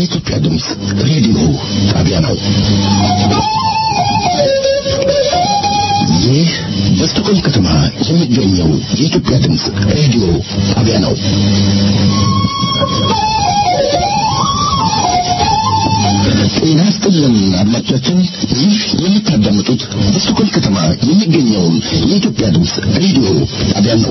የኢትዮጵያ ድምፅ ሬዲዮ ጣቢያ ነው። ይህ በስቶኮልም ከተማ የሚገኘው የኢትዮጵያ ድምፅ ሬዲዮ ጣቢያ ነው። ጤና ይስጥልን አድማጮቻችን፣ ይህ የምታዳምጡት በስቶኮልም ከተማ የሚገኘውን የኢትዮጵያ ድምፅ ሬዲዮ ጣቢያ ነው።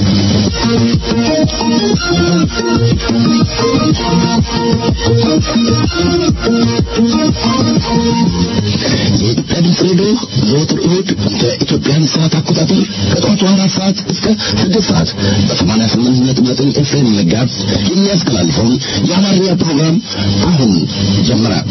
የኢትዮጵያ ድምፅ ሬዲዮ ዘወትር እሁድ በኢትዮጵያን ሰዓት አቆጣጠር ከጠዋቱ አራት ሰዓት እስከ ስድስት ሰዓት በሰማንያ ስምንት ነጥብ ዘጠኝ ኤፍኤም ጋዝ የሚያስተላልፈውን የአማርኛ ፕሮግራም አሁን ጀምራል።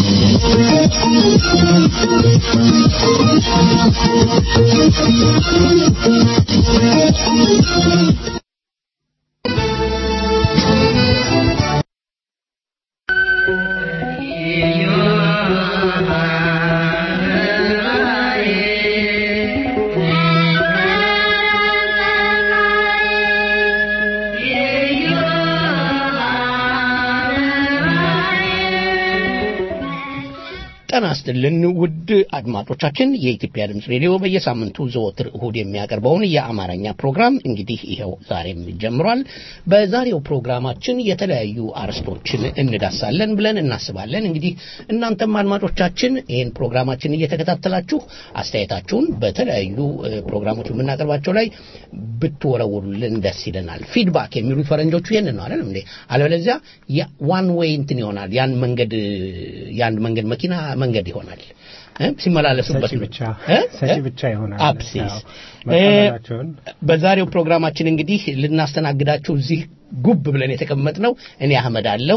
ጤና ይስጥልን ውድ አድማጮቻችን፣ የኢትዮጵያ ድምፅ ሬዲዮ በየሳምንቱ ዘወትር እሁድ የሚያቀርበውን የአማርኛ ፕሮግራም እንግዲህ ይኸው ዛሬም ጀምሯል። በዛሬው ፕሮግራማችን የተለያዩ አርዕስቶችን እንዳሳለን ብለን እናስባለን። እንግዲህ እናንተም አድማጮቻችን ይህን ፕሮግራማችን እየተከታተላችሁ አስተያየታችሁን በተለያዩ እ፣ ፕሮግራሞች የምናቀርባቸው ላይ ብትወረውሩልን ደስ ይለናል። ፊድባክ የሚሉት ፈረንጆቹ ይህንን ነው አይደለም እንዴ? አለበለዚያ ዋን ዌይ እንትን ይሆናል። ያን መንገድ የአንድ መንገድ መኪና መንገድ ይሆናል እ? ሲመላለሱበት ሰጪ ብቻ እ? ሰጪ እ? ብቻ ይሆናል። አብሲስ ያው መቀበላቸውን በዛሬው ፕሮግራማችን እንግዲህ ልናስተናግዳችሁ እዚህ ጉብ ብለን የተቀመጥነው እኔ አህመድ አለሁ፣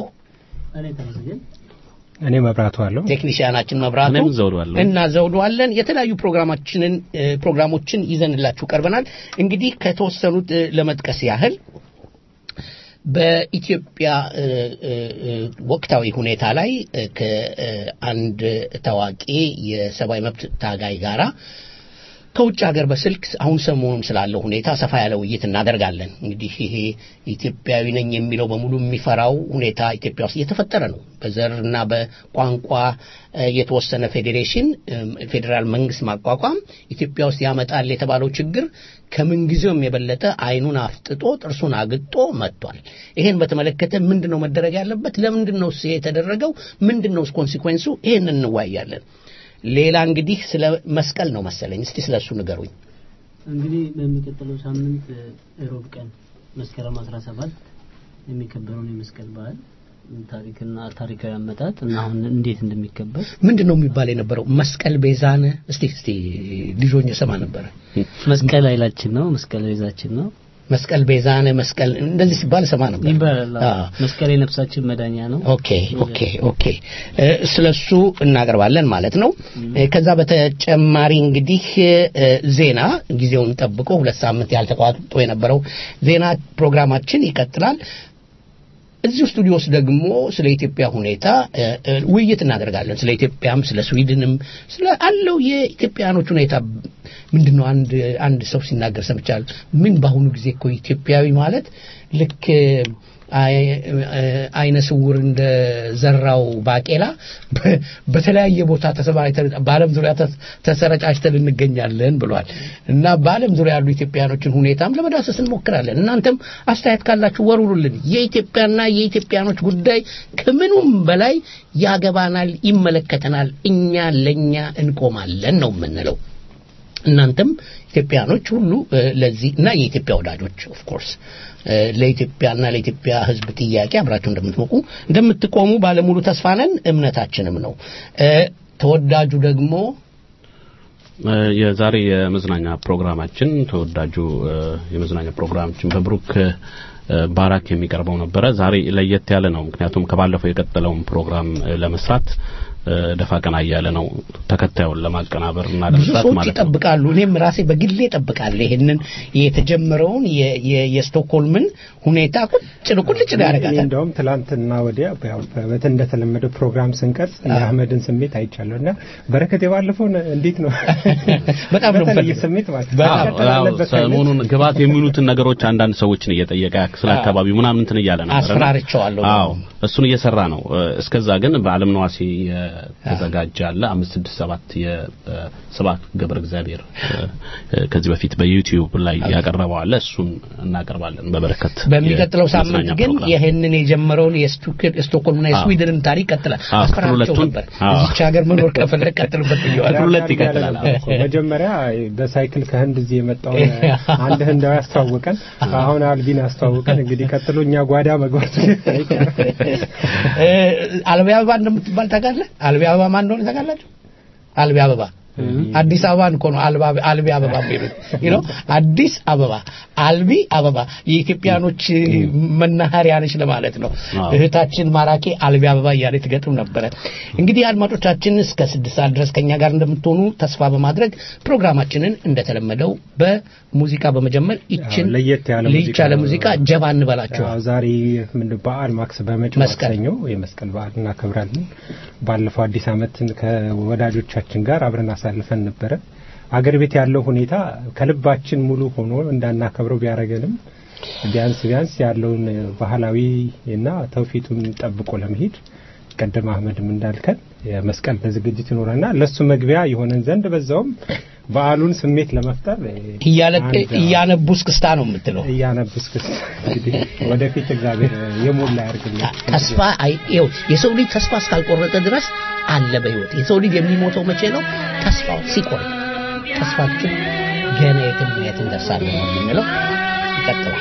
እኔ መብራቱ አለው ቴክኒሽያናችን መብራቱ እኔም ዘውዱ አለሁ። እና ዘውዱ አለን። የተለያዩ ፕሮግራማችንን እ፣ ፕሮግራሞችን ይዘንላችሁ ቀርበናል። እንግዲህ ከተወሰኑት እ፣ ለመጥቀስ ያህል በኢትዮጵያ እ፣ እ፣ እ፣ ወቅታዊ ሁኔታ ላይ እ፣ ከአንድ ታዋቂ የሰብአዊ መብት ታጋይ ጋራ ከውጭ ሀገር በስልክ አሁን ሰሞኑን ስላለው ሁኔታ ሰፋ ያለ ውይይት እናደርጋለን። እንግዲህ ይሄ ኢትዮጵያዊ ነኝ የሚለው በሙሉ የሚፈራው ሁኔታ ኢትዮጵያ ውስጥ እየተፈጠረ ነው። በዘርና በቋንቋ እ፣ የተወሰነ ፌዴሬሽን እም፣ ፌዴራል መንግስት ማቋቋም ኢትዮጵያ ውስጥ ያመጣል የተባለው ችግር ከምንጊዜውም የበለጠ አይኑን አፍጥጦ ጥርሱን አግጦ መጥቷል። ይሄን በተመለከተ ምንድን ነው መደረግ ያለበት? ለምንድን ነው የተደረገው? ምንድን ነው ኮንሲኩዌንሱ? ይሄን እንዋያለን። ሌላ እንግዲህ ስለ መስቀል ነው መሰለኝ። እስቲ ስለ እሱ ንገሩኝ። እንግዲህ በሚቀጥለው ሳምንት እ፣ ሮብ ቀን መስከረም 17 የሚከበረውን የመስቀል በዓል ታሪክና ታሪካዊ አመጣጥ እና አሁን እንዴት እንደሚከበር ምንድን ነው የሚባል የነበረው? መስቀል ቤዛነ እስቲ እስቲ ልጆኝ ሰማ ነበረ። መስቀል ኃይላችን ነው፣ መስቀል ቤዛችን ነው መስቀል ቤዛነ መስቀል እንደዚህ ሲባል ሰማ ነበር ይባላል። አዎ። አዎ። መስቀል የነፍሳችን መዳኛ ነው። ኦኬ ኦኬ ኦኬ እ፣ ስለሱ እናቀርባለን ማለት ነው። እ፣ ከዛ በተጨማሪ እንግዲህ እ፣ ዜና ጊዜውን ጠብቆ ሁለት ሳምንት ያልተቋርጦ የነበረው ዜና ፕሮግራማችን ይቀጥላል። እዚሁ ስቱዲዮ ውስጥ ደግሞ ስለ ኢትዮጵያ ሁኔታ እ፣ እ፣ ውይይት እናደርጋለን። ስለ ኢትዮጵያም ስለ ስዊድንም ስለ አለው የኢትዮጵያኖች ሁኔታ ምንድነው? አንድ አንድ ሰው ሲናገር ሰምቻለሁ። ምን በአሁኑ ጊዜ እኮ ኢትዮጵያዊ ማለት ልክ አይ- አይነ ስውር እንደ ዘራው ባቄላ በ- በተለያየ ቦታ ተሰማርተን በዓለም ዙሪያ ተስ- ተሰረጫጭተን እንገኛለን ብሏል እና በዓለም ዙሪያ ያሉ ኢትዮጵያኖችን ሁኔታም ለመዳሰስ እንሞክራለን። እናንተም አስተያየት ካላችሁ ወሩሩልን። የኢትዮጵያና የኢትዮጵያኖች ጉዳይ ከምኑም በላይ ያገባናል፣ ይመለከተናል። እኛ ለእኛ እንቆማለን ነው የምንለው። እናንተም ኢትዮጵያኖች ሁሉ እ፣ ለዚህ እና የኢትዮጵያ ወዳጆች ኦፍ ኮርስ ለኢትዮጵያና ለኢትዮጵያ ሕዝብ ጥያቄ አብራችሁ እንደምትሞቁ እንደምትቆሙ ባለሙሉ ተስፋ ነን፣ እምነታችንም ነው። እ፣ ተወዳጁ ደግሞ እ፣ የዛሬ የመዝናኛ ፕሮግራማችን ተወዳጁ እ፣ የመዝናኛ ፕሮግራማችን በብሩክ እ፣ ባራክ የሚቀርበው ነበረ። ዛሬ ለየት ያለ ነው። ምክንያቱም ከባለፈው የቀጠለውን ፕሮግራም እ፣ ለመስራት ደፋ ቀና እያለ ነው ተከታዩን ለማቀናበር እና ብዙ ለመስራት ሰዎች ማለት ነው። ይጠብቃሉ። እኔም ራሴ በግሌ እጠብቃለሁ ይሄንን የተጀመረውን የ- የ- የስቶክሆልምን ሁኔታ ቁጭ ቁልጭ እኔ ያደርጋታል። እንደውም ትላንትና ወዲያ ያው በት እንደተለመደው ፕሮግራም ስንቀርጽ የአህመድን ስሜት አይቻለሁ እና በረከት የባለፈው እንዴት ነው በጣም ነው በተለየ የምፈልገው። ስሜት ማለት ነው። በጣም። መቀጠል አዎ፣ አለበት አይነት ሰሞኑን ግባት የሚሉትን ነገሮች አንዳንድ ሰዎችን እየጠየቀ ስለ አካባቢው ምናምን እንትን እያለ ነበር። እና- አስፈራርቸዋለሁ። አዎ እሱን እየሰራ ነው። እ፣ እስከዛ ግን በአለም ነዋሴ የተዘጋጀ አለ አምስት ስድስት ሰባት የስብሐት ገብረ እግዚአብሔር እ፣ እ፣ ከዚህ በፊት በዩቲዩብ ላይ ያቀረበው አለ። እሱን እናቀርባለን በበረከት በሚቀጥለው ሳምንት የመዝናኛ ግን ፕሮግራም። ይህንን የጀመረውን የስቱክ- የስቶክሆልምና የስዊድንን ታሪክ ቀጥላል። አዎ፣ አስፈራርቸው ሁለቱን- ነበር። አዎ። እዚች ሀገር መኖር ከፈለግ ቀጥልበት ብየዋል። ሁለት ይቀጥላል። ያለ ነበር እኮ። መጀመሪያ በሳይክል ከህንድ እዚህ የመጣውን አንድ ህንዳዊ ያስተዋወቀን፣ አሁን አልቢን ያስተዋወቀን። እንግዲህ ቀጥሎ እኛ ጓዳ መግባቱ አይቀርም። እ፣ አልቢ አበባ እንደምትባል ታውቃለህ? አልቢ አበባ ማን እንደሆነ ታውቃላችሁ? አልቢ አበባ አዲስ አበባን እኮ ነው አልባ አልቢ አበባ የሚሉት you know አዲስ አበባ አልቢ አበባ የኢትዮጵያኖች መናኸሪያ ነች ለማለት ነው። አዎ። እህታችን ማራኪ አልቢ አበባ እያለች ትገጥም ነበረ። እንግዲህ አድማጮቻችን እስከ ስድስት ሰዓት ድረስ ከኛ ጋር እንደምትሆኑ ተስፋ በማድረግ ፕሮግራማችንን እንደተለመደው በሙዚቃ በመጀመር ይችን አዎ፣ ለየት ያለ ለየት ሙዚቃ ያለ ነው። ሙዚቃ ጀባ እንበላችኋል። ያው ዛሬ ምንድን በዓል ማክስ በመጪው መስቀል። ማክሰኞ የመስቀል በዓል እናከብራለን። ባለፈው አዲስ ዓመትን ከወዳጆቻችን ጋር አብረን አሳልፈን ነበረ። አገር ቤት ያለው ሁኔታ ከልባችን ሙሉ ሆኖ እንዳናከብረው ቢያደርገንም ቢያንስ ቢያንስ ያለውን ባህላዊ እና ተውፊቱን ጠብቆ ለመሄድ ቀደም አህመድም እንዳልከን የመስቀል ዝግጅት ይኖረና ለሱ መግቢያ የሆነን ዘንድ በዛውም በዓሉን ስሜት ለመፍጠር እያለቀ አንድ- እያነቡ እስክስታ ነው የምትለው። እያነብስ ክስ እንግዲህ ወደፊት እግዚአብሔር የሞላ ያርግልን። ተስፋ አይ ይኸው የሰው ልጅ ተስፋ እስካልቆረጠ ድረስ አለ በህይወት የሰው ልጅ የሚሞተው መቼ ነው ተስፋው ሲቆርጥ ተስፋችን ገና የትም የት እንደርሳለን ነው የምንለው ይቀጥላል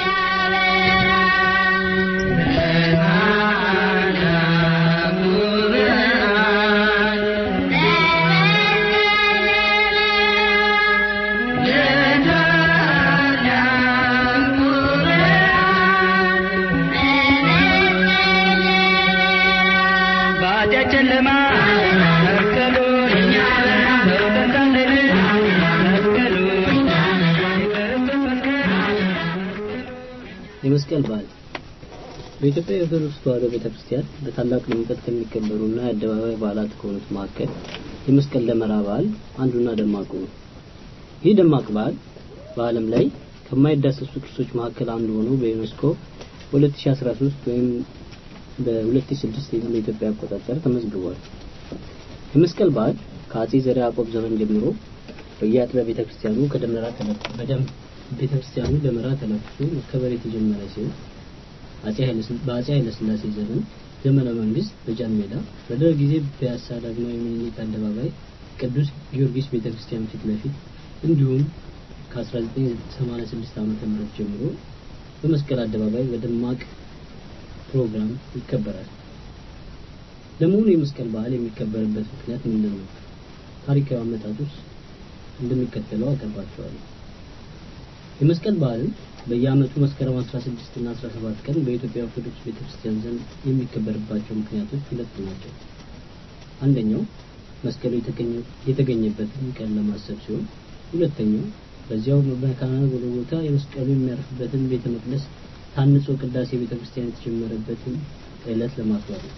የመስቀል በዓል በኢትዮጵያ የኦርቶዶክስ ተዋሕዶ ቤተክርስቲያን በታላቅ ድምቀት ከሚከበሩና የአደባባይ በዓላት ከሆኑት መካከል የመስቀል ደመራ በዓል አንዱና ደማቁ ነው። ይህ ደማቅ በዓል በዓለም ላይ ከማይዳሰሱ ቅርሶች መካከል አንዱ ሆኖ በዩኔስኮ 2013 ወይም በ2006 በኢትዮጵያ አቆጣጠር ተመዝግቧል። የመስቀል በዓል ከአጼ ዘርዓ ያዕቆብ ዘመን ጀምሮ በየአጥቢያ ቤተክርስቲያኑ ከደመራ ተለፍ በደም ቤተክርስቲያኑ ደመራ ተለፍቶ መከበር የተጀመረ ሲሆን አጼ ኃይለ ስል- በአጼ ኃይለ ሥላሴ ዘመን ዘመነ መንግስት በጃን ሜዳ በደርግ ጊዜ ፒያሳ ዳግማዊ ምኒልክ አደባባይ ቅዱስ ጊዮርጊስ ቤተክርስቲያን ፊት ለፊት እንዲሁም ከ1986 ዓ.ም ጀምሮ በመስቀል አደባባይ በደማቅ ፕሮግራም ይከበራል። ለመሆኑ የመስቀል በዓል የሚከበርበት ምክንያት ምንድን ነው? ታሪካዊ አመጣጡስ እንደሚከተለው አቀርባቸዋለሁ። የመስቀል በዓልን በየዓመቱ መስከረም 16 እና 17 ቀን በኢትዮጵያ ኦርቶዶክስ ቤተክርስቲያን ዘንድ የሚከበርባቸው ምክንያቶች ሁለት ናቸው። አንደኛው መስቀሉ የተገኘ- የተገኘበትን ቀን ለማሰብ ሲሆን፣ ሁለተኛው በዚያው በመካነ ጎልጎታ የመስቀሉ የሚያርፍበትን ቤተ መቅደስ ታንጾ ቅዳሴ ቤተክርስቲያን የተጀመረበትን ዕለት ለማክበር ነው።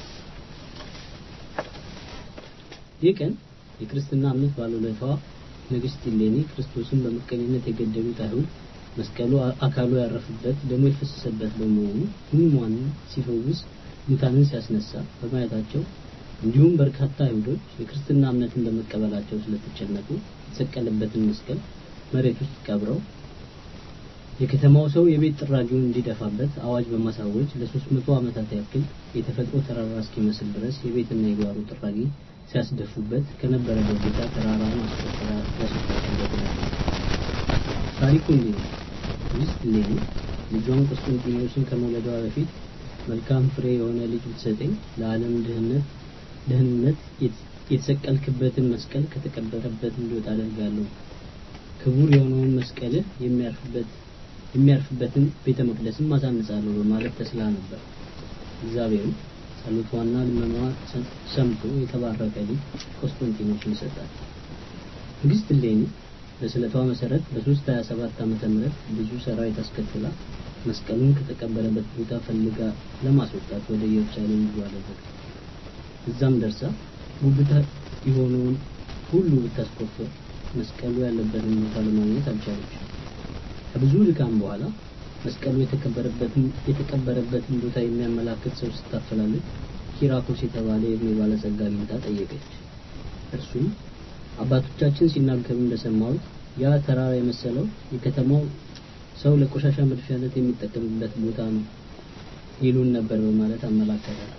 ይህ ቀን የክርስትና እምነት ባለውለቷ ንግስት እሌኒ ክርስቶስን በምቀኝነት የገደሉት አይሁድ መስቀሉ አ- አካሉ ያረፈበት ደሙ የፈሰሰበት በመሆኑ ሕሙማንን ሲፈውስ ሙታንን ሲያስነሳ በማየታቸው እንዲሁም በርካታ አይሁዶች የክርስትና እምነትን በመቀበላቸው ስለተጨነቁ የተሰቀለበትን መስቀል መሬት ውስጥ ቀብረው የከተማው ሰው የቤት ጥራጊውን እንዲደፋበት አዋጅ በማሳወጅ ለሶስት መቶ ዓመታት ያክል የተፈጥሮ ተራራ እስኪመስል ድረስ የቤትና የጓሮ ጥራጊ ሲያስደፉበት ከነበረበት ቦታ ተራራውን አስቆጥራ ያስወጣችበት ነው። ታሪኩ እንዲህ ነው። ንግስት እሌኒ ልጇን ቆስጠንጢኖስን ከመውለዷ በፊት መልካም ፍሬ የሆነ ልጅ ብትሰጠኝ ለዓለም ድህነት ደህንነት የተሰቀልክበትን መስቀል ከተቀበረበት እንዲወጣ አደርጋለሁ ክቡር የሆነውን መስቀልህ የሚያርፍበት የሚያርፍበትን ቤተ መቅደስም አሳንጻለሁ በማለት ተስላ ነበር። እግዚአብሔርም ጸሎቷና ልመናዋ ሰምቶ የተባረከ ልጅ ቆስጠንጢኖስን ይሰጣል። ንግሥት እሌኒ በስለቷ መሰረት በ327 ዓመተ ምህረት ብዙ ሰራዊት አስከትላ መስቀሉን ከተቀበረበት ቦታ ፈልጋ ለማስወጣት ወደ ኢየሩሳሌም ጉዞ አደረገች። እዛም ደርሳ ጉብታ የሆነውን ሁሉ ብታስቆፍር መስቀሉ ያለበትን ቦታ ለማግኘት አልቻለች። ከብዙ ድካም በኋላ መስቀሉ የተከበረበትን የተቀበረበትን ቦታ የሚያመላክት ሰው ስታፈላልግ ኪራኮስ የተባለ የዕድሜ ባለጸጋ አግኝታ ጠየቀች። እርሱም አባቶቻችን ሲናገሩ እንደሰማሁት ያ ተራራ የመሰለው የከተማው ሰው ለቆሻሻ መድፊያነት የሚጠቀምበት ቦታ ነው ይሉን ነበር በማለት አመላከታል።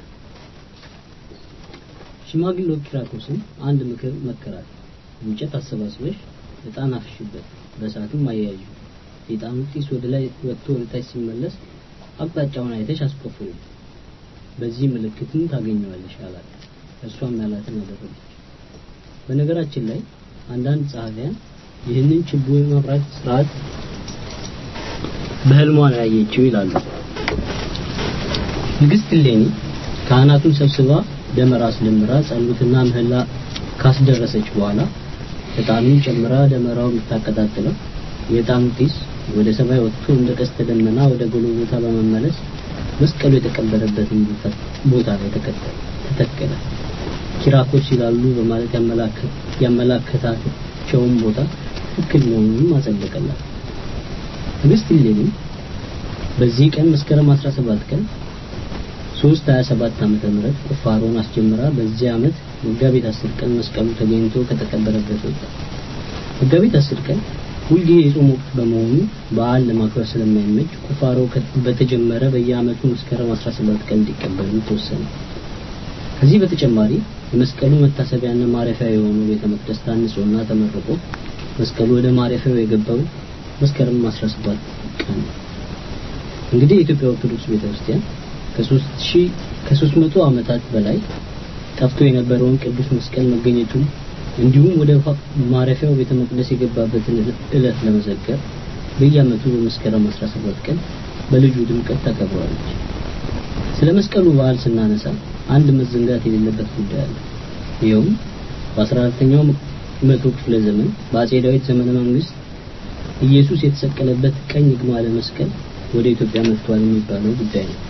ሽማግሌው ኪራኮስን አንድ ምክር መከራት። እንጨት አሰባስበሽ ዕጣን አፍሽበት፣ በእሳቱም አያያዥ። የዕጣኑ ጢስ ወደ ላይ ወጥቶ ወደ ታች ሲመለስ አቅጣጫውን አይተሽ አስቆፍሪ፣ በዚህ ምልክትን ታገኘዋለሽ አላት። እርሷም ያላትን አደረገች። በነገራችን ላይ አንዳንድ ጸሐፊያን ይህንን ችቦ የማብራት ስርዓት በህልሟ ነው ያየችው ይላሉ። ንግሥት እሌኒ ካህናቱን ሰብስባ ደመራ አስደምራ ጸሎትና ምህላ ካስደረሰች በኋላ ዕጣኑን ጨምራ ደመራው የምታቀጣጥለው የዕጣኑ ጢስ ወደ ሰማይ ወጥቶ እንደ ቀስተ ደመና ወደ ጎልጎታ በመመለስ መስቀሉ የተቀበረበትን ቦታ ላይ ተተከለ። ኪራኮስ ይላሉ በማለት ያመላከታቸውን ቦታ ትክክል መሆኑንም አጸደቀላት። ንግሥት እሌኒ በዚህ ቀን መስከረም 17 ቀን 327 ዓመተ ምህረት ቁፋሮን አስጀምራ በዚህ ዓመት መጋቢት 10 ቀን መስቀሉ ተገኝቶ ከተቀበረበት ወጣ። መጋቢት 10 ቀን ሁልጊዜ የጾም ወቅት በመሆኑ በዓል ለማክበር ስለማይመች ቁፋሮ በተጀመረ በየዓመቱ መስከረም 17 ቀን እንዲቀበሉ ተወሰነ። ከዚህ በተጨማሪ የመስቀሉ መታሰቢያና ማረፊያ የሆነው ቤተ መቅደስ ታንጾና ተመርቆ መስቀሉ ወደ ማረፊያው የገባው መስከረም 17 ቀን ነው። እንግዲህ የኢትዮጵያ ኦርቶዶክስ ቤተክርስቲያን ከሦስት ሺህ ከሦስት መቶ ዓመታት በላይ ጠፍቶ የነበረውን ቅዱስ መስቀል መገኘቱን እንዲሁም ወደ ማረፊያው ቤተ መቅደስ የገባበትን ዕለት ለመዘከር በየዓመቱ በመስከረም 17 ቀን በልዩ ድምቀት ታከብረዋለች። ስለ መስቀሉ በዓል ስናነሳ አንድ መዘንጋት የሌለበት ጉዳይ አለ። ይኸውም በ14ኛው መቶ ክፍለ ዘመን በአጼ ዳዊት ዘመነ መንግስት ኢየሱስ የተሰቀለበት ቀኝ ግማደ መስቀል ወደ ኢትዮጵያ መጥቷል የሚባለው ጉዳይ ነው።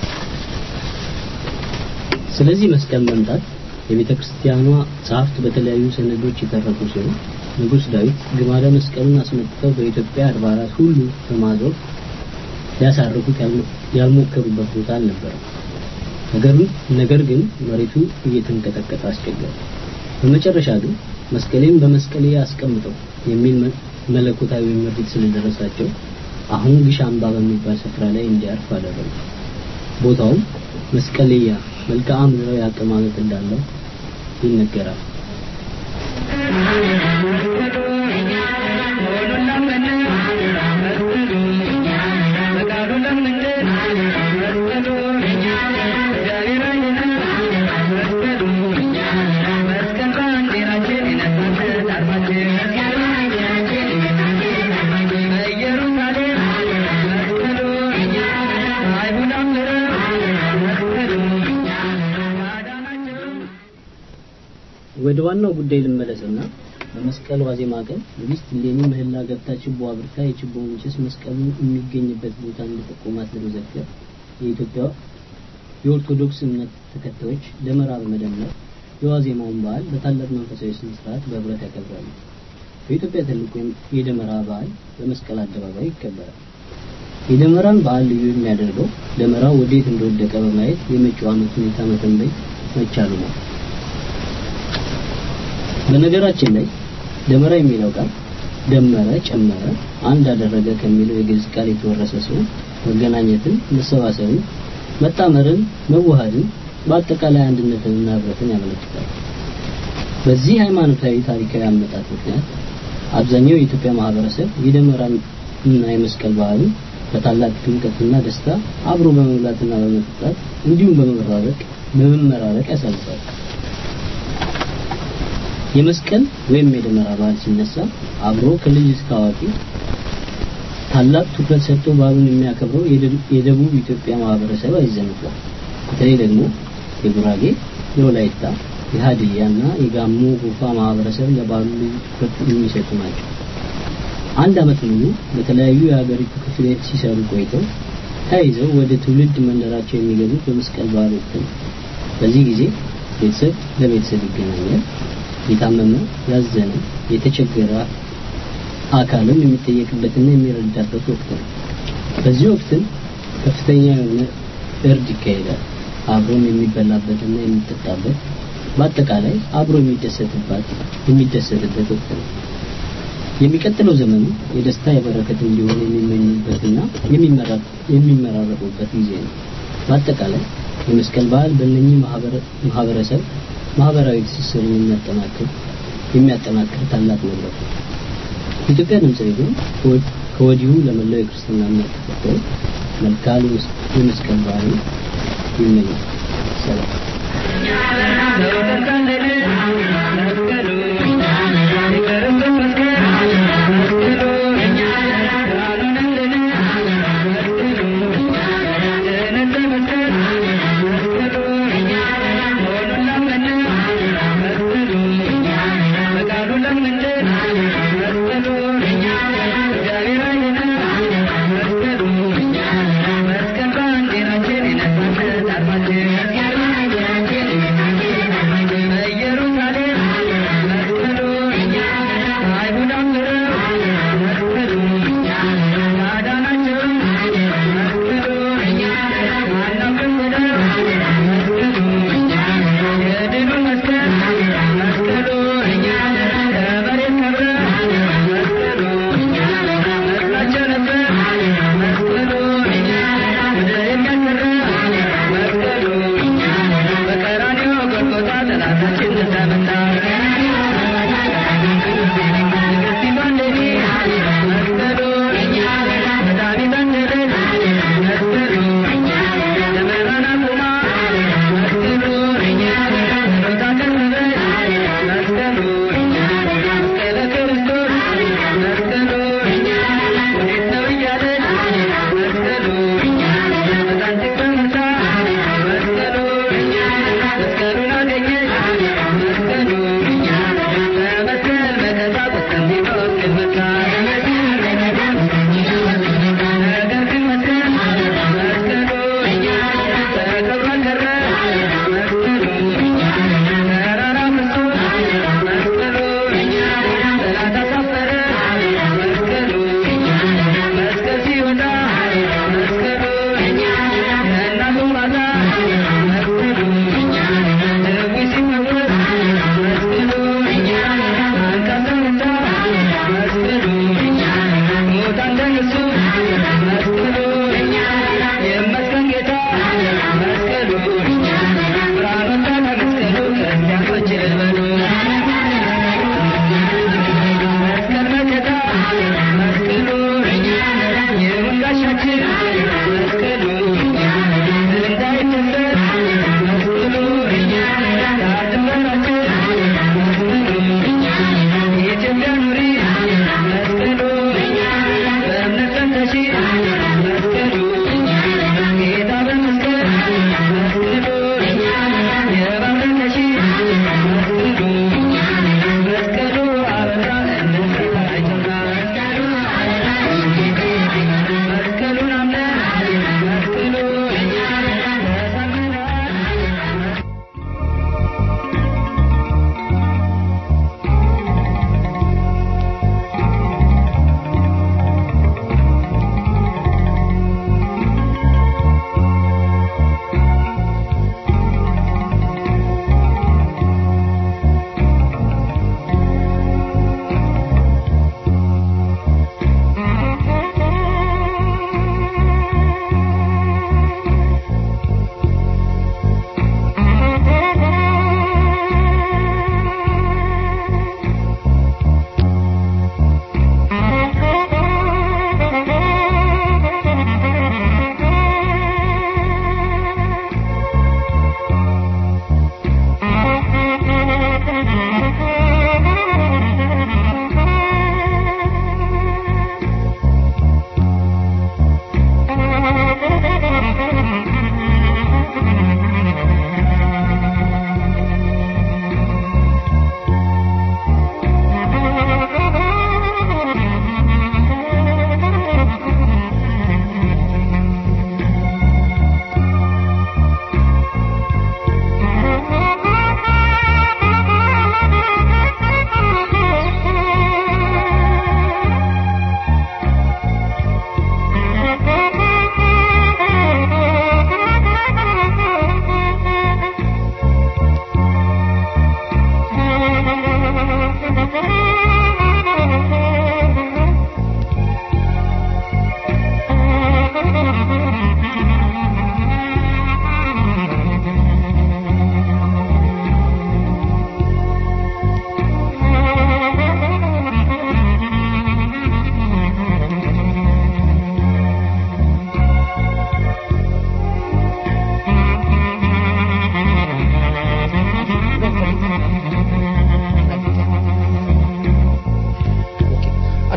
ስለዚህ መስቀል መምጣት የቤተ ክርስቲያኗ ጸሐፍት በተለያዩ ሰነዶች የተረኩ ሲሆን ንጉሥ ዳዊት ግማደ መስቀሉን አስመጥተው በኢትዮጵያ አድባራት ሁሉ በማዞር ሊያሳርፉት ያልሞከሩበት ቦታ አልነበረም። ነገሩን ነገር ግን መሬቱ እየተንቀጠቀጠ አስቸገረ። በመጨረሻ ግን መስቀሌን በመስቀሌ አስቀምጠው የሚል መለኮታዊ ምሪት ስለደረሳቸው አሁን ግሽ አምባ በሚባል ስፍራ ላይ እንዲያርፍ አደረጉ። ቦታውም መስቀልያ መልክዓ ምድራዊ አቀማመጥ እንዳለው ይነገራል። ወደ ዋናው ጉዳይ ልመለስና በመስቀል ዋዜማ ቀን ንግሥት እሌኒ ምህላ ገብታ ችቦ አብርታ የችቦውን ጭስ መስቀሉ የሚገኝበት ቦታ እንደጠቆማት ለመዘከር የኢትዮጵያ የኦርቶዶክስ እምነት ተከታዮች ደመራ በመደመር የዋዜማውን በዓል በታላቅ መንፈሳዊ ስነ ስርዓት በህብረት ያከብራሉ። በኢትዮጵያ ትልቁ የደመራ በዓል በመስቀል አደባባይ ይከበራል። የደመራን በዓል ልዩ የሚያደርገው ደመራው ወዴት እንደወደቀ በማየት የመጪው ዓመት ሁኔታ መተንበይ መቻሉ ነው። በነገራችን ላይ ደመራ የሚለው ቃል ደመረ፣ ጨመረ፣ አንድ አደረገ ከሚለው የግዕዝ ቃል የተወረሰ ሲሆን መገናኘትን፣ መሰባሰብን፣ መጣመርን፣ መዋሃድን በአጠቃላይ አንድነትንና ህብረትን ያመለክታል። በዚህ ሃይማኖታዊ ታሪካዊ አመጣጥ ምክንያት አብዛኛው የኢትዮጵያ ማህበረሰብ የደመራን እና የመስቀል በዓልን በታላቅ ድምቀትና ደስታ አብሮ በመብላትና በመጠጣት እንዲሁም በመመራረቅ በመመራረቅ ያሳልፋል። የመስቀል ወይም የደመራ በዓል ሲነሳ አብሮ ከልጅ እስከ አዋቂ ታላቅ ትኩረት ሰጥቶ በዓሉን የሚያከብረው የደቡብ ኢትዮጵያ ማህበረሰብ አይዘነጋም። በተለይ ደግሞ የጉራጌ፣ የወላይታ፣ የሀዲያና የጋሞ ጎፋ ማህበረሰብ ለባህሉ ልዩ ትኩረት የሚሰጡ ናቸው። አንድ ዓመት ሙሉ በተለያዩ የሀገሪቱ ክፍሎች ሲሰሩ ቆይተው ተያይዘው ወደ ትውልድ መንደራቸው የሚገቡት በመስቀል በዓል ወቅት ነው። በዚህ ጊዜ ቤተሰብ ለቤተሰብ ይገናኛል። የታመመ፣ ያዘነ፣ የተቸገረ አካልም የሚጠየቅበትና የሚረዳበት ወቅት ነው። በዚህ ወቅትም ከፍተኛ የሆነ እርድ ይካሄዳል። አብሮም የሚበላበትና የሚጠጣበት በአጠቃላይ አብሮ የሚደሰትባት የሚደሰትበት ወቅት ነው። የሚቀጥለው ዘመኑ የደስታ የበረከት እንዲሆን የሚመኙበትና የሚመራረቁበት ጊዜ ነው። በአጠቃላይ የመስቀል በዓል በእነኚህ ማህበረሰብ ማህበራዊ ትስስርን የሚያጠናክር የሚያጠናክር ታላቅ መድረክ ነው። ኢትዮጵያ ድምጽ ሬዲዮ ከወዲሁ ለመላው የክርስትና እምነት ተከታዮች መልካም የመስቀል በዓል ይመኛል። ሰላም። Thank you.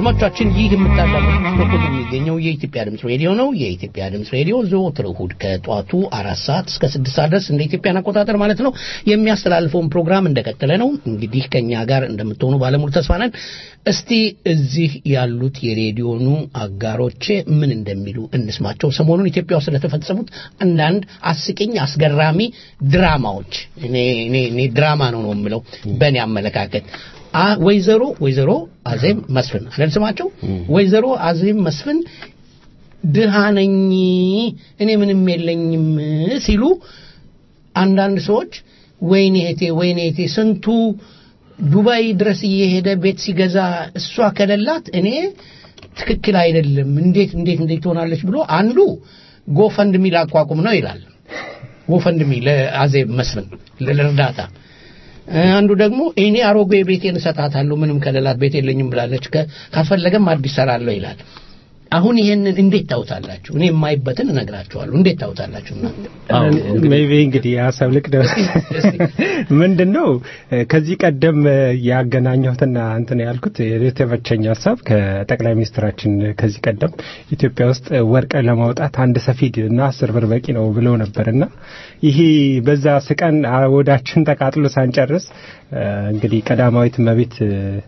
አድማጮቻችን ይህ የምታዳምጡት በኩል የሚገኘው የኢትዮጵያ ድምፅ ሬዲዮ ነው። የኢትዮጵያ ድምፅ ሬዲዮ ዘወትር እሑድ ከጠዋቱ አራት ሰዓት እስከ ስድስት ሰዓት ድረስ እንደ ኢትዮጵያን አቆጣጠር ማለት ነው የሚያስተላልፈውን ፕሮግራም እንደቀጠለ ነው። እንግዲህ ከኛ ጋር እንደምትሆኑ ባለሙሉ ተስፋ ነን። እስቲ እዚህ ያሉት የሬዲዮኑ አጋሮቼ ምን እንደሚሉ እንስማቸው። ሰሞኑን ኢትዮጵያ ውስጥ ስለተፈጸሙት አንዳንድ አስቂኝ አስገራሚ ድራማዎች እኔ እኔ እኔ ድራማ ነው ነው የምለው በእኔ አመለካከት አ- ወይዘሮ ወይዘሮ አዜብ መስፍን አይደል ስማቸው? ወይዘሮ አዜብ መስፍን ድሃ ነኝ እኔ ምንም የለኝም ሲሉ አንዳንድ ሰዎች ወይኔ እህቴ ወይኔ እህቴ ስንቱ ዱባይ ድረስ እየሄደ ቤት ሲገዛ እሷ ከሌላት እኔ ትክክል አይደለም እንዴት እንዴት እንዴት ትሆናለች ብሎ አንዱ ጎፈንድሚ ላቋቁም ነው ይላል ጎፈንድሚ ለአዜብ መስፍን ለእርዳታ አንዱ ደግሞ እኔ አሮጌ ቤቴን እሰጣታለሁ ምንም ከሌላት ቤት የለኝም ብላለች ከ- ካስፈለገም አዲስ ሰራለሁ ይላል አሁን ይሄንን እንዴት ታውታላችሁ እኔ የማይበትን እነግራችኋለሁ እንዴት ታውታላችሁ እናንተ ሜቢ እንግዲህ ሀሳብ ልቅደም ምንድን ነው ከዚህ ቀደም ያገናኘሁትና እንትን ያልኩት የተመቸኝ ሀሳብ ከጠቅላይ ሚኒስትራችን ከዚህ ቀደም ኢትዮጵያ ውስጥ ወርቅ ለማውጣት አንድ ሰፊድ እና አስር ብር በቂ ነው ብለው ነበርና ይሄ በዛ ስቀን ወዳችን ተቃጥሎ ሳንጨርስ እንግዲህ ቀዳማዊት እመቤት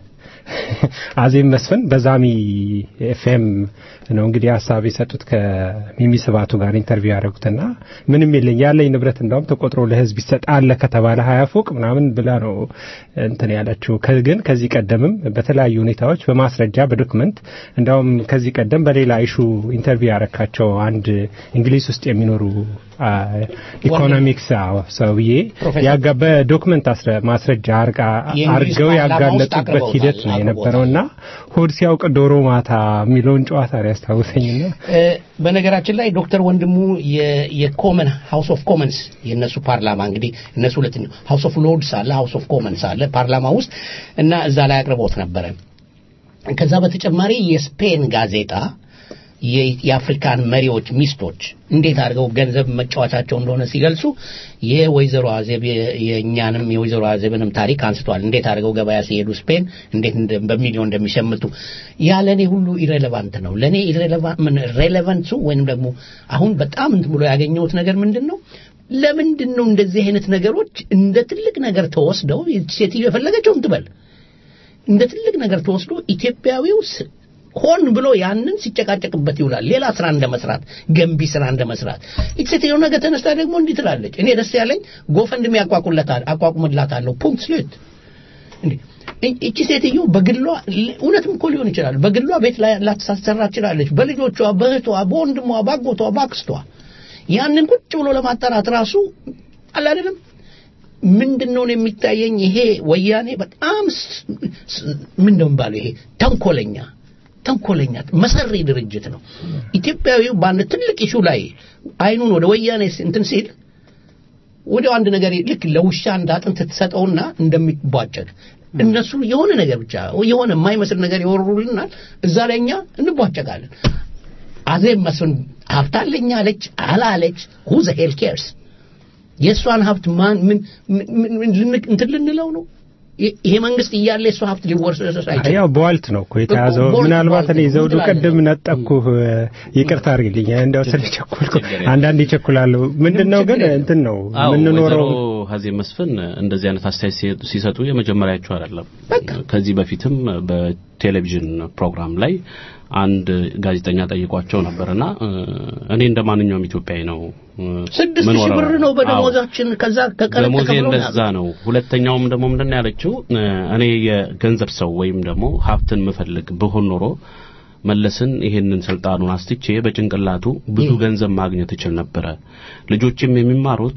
አዜብ መስፍን በዛሚ ኤፍኤም ነው እንግዲህ ሀሳብ የሰጡት ከሚሚ ስባቱ ጋር ኢንተርቪው ያደረጉትና ምንም የለኝ ያለኝ ንብረት እንዳውም ተቆጥሮ ለህዝብ ይሰጥ አለ ከተባለ ሀያ ፎቅ ምናምን ብላ ነው እንትን ያለችው። ከ- ግን ከዚህ ቀደምም በተለያዩ ሁኔታዎች በማስረጃ በዶክመንት እንዳውም ከዚህ ቀደም በሌላ ኢሹ ኢንተርቪው ያረካቸው አንድ እንግሊዝ ውስጥ የሚኖሩ አ፣ ኢኮኖሚክስ አዎ፣ ሰውዬ ፕሮፌሰር ያጋ በዶክመንት አስረ- ማስረጃ አርጋ የእንግሊዝ አርገው ፓርላማ ውስጥ ያጋለጡበት አቅርበውታል፣ ሂደት ነው የነበረውና ሆድ ሲያውቅ ዶሮ ማታ የሚለውን ጨዋታ ነው ያስታውሰኝና እ፣ በነገራችን ላይ ዶክተር ወንድሙ የ- የኮመን ሃውስ ኦፍ ኮመንስ የእነሱ ፓርላማ እንግዲህ እነሱ ሁለተኛው ሃውስ ኦፍ ሎርድስ አለ ሃውስ ኦፍ ኮመንስ አለ ፓርላማ ውስጥ እና እዛ ላይ አቅርቦት ነበረ ከዛ በተጨማሪ የስፔን ጋዜጣ የ- የአፍሪካን መሪዎች ሚስቶች እንዴት አድርገው ገንዘብ መጫወቻቸው እንደሆነ ሲገልጹ የወይዘሮ አዜብ የ- የእኛንም የወይዘሮ አዜብንም ታሪክ አንስቷል። እንዴት አድርገው ገበያ ሲሄዱ ስፔን እንዴት እንደ- በሚሊዮን እንደሚሸምቱ ያ ለእኔ ሁሉ ኢሬሌቫንት ነው። ለእኔ ሬሌቫንቱ ወይንም ደግሞ አሁን በጣም እንትን ብሎ ያገኘሁት ነገር ምንድን ነው? ለምንድን ነው እንደዚህ አይነት ነገሮች እንደ ትልቅ ነገር ተወስደው ሴትዮ የፈለገችውን ትበል እንደ ትልቅ ነገር ተወስዶ ኢትዮጵያዊው ስ- ሆን ብሎ ያንን ሲጨቃጨቅበት ይውላል። ሌላ ስራ እንደመስራት፣ ገንቢ ስራ እንደመስራት። ይቺ ሴትዮ ነገ ተነስታ ደግሞ እንዲህ ትላለች። እኔ ደስ ያለኝ ጎፈንድሚ ያቋቁለታል አቋቁምላታለሁ። ፑንክት ስሌት እንዴ እ- እቺ ሴትዮ በግሏ ል- እውነትም እኮ ሊሆን ይችላል። በግሏ ቤት ላይ ላትሳሰራ ትችላለች። በልጆቿ፣ በእህቷ፣ በወንድሟ፣ ባጎቷ፣ ባክስቷ ያንን ቁጭ ብሎ ለማጣራት ራሱ አለ አይደለም ምንድን ነው የሚታየኝ ይሄ ወያኔ በጣም ስ- ስ- ምን ነው የሚባለው ይሄ ተንኮለኛ ተንኮለኛ መሰሪ ድርጅት ነው ኢትዮጵያዊው በአንድ ትልቅ ኢሹ ላይ አይኑን ወደ ወያኔ ስ- እንትን ሲል ወዲያው አንድ ነገር ልክ ለውሻ እንደ አጥንት ትሰጠውና እንደሚቧጨቅ እነሱ የሆነ ነገር ብቻ የሆነ የማይመስል ነገር ይወሩልናል እዛ ላይ እኛ እንቧጨቃለን አዜብ መስፍን ሀብት አለኝ አለች አላለች ሁ ዘ ሄል ኬርስ የእሷን ሀብት ማን ምን ምን- ምን- ልን- እንትን ልንለው ነው ይ- ይሄ መንግስት እያለ የእሷ ሀብት ሊወርሰስ አይችልም ያው በዋልት ነው እኮ የተያዘው። ቦልት- ምናልባት እኔ ቦልት ዘውዱ ትላለህ። ቅድም ነጠቅኩህ፣ ይቅርታ አድርግልኝ። እንደው ስለቸኮልኩ አንዳንድ ይቸኩላለሁ። ምንድነው ግን እንትን ነው አዎ የምንኖረው ወይዘሮ ሀዜብ መስፍን እንደዚህ አይነት አስተያየት ሲ- ሲሰጡ የመጀመሪያቸው አይደለም። ከዚህ በፊትም በቴሌቪዥን ፕሮግራም ላይ አንድ ጋዜጠኛ ጠይቋቸው ነበርና እ፣ እኔ እንደ ማንኛውም ኢትዮጵያዊ ነው እ፣ ስድስት ሺህ ምኖረው። ብር ነው አዎ። በደሞዛችን ከዛ ከቀረጥ ደሞዜ ተከፍሎ እንደዛ ነው። ሁለተኛውም ደግሞ ምንድን ነው ያለችው እ፣ እኔ የገንዘብ ሰው ወይም ደግሞ ሀብትን ምፈልግ ብሆን ኖሮ መለስን ይሄንን ስልጣኑን አስትቼ በጭንቅላቱ ብዙ ገንዘብ ማግኘት እችል ነበረ። ልጆችም የሚማሩት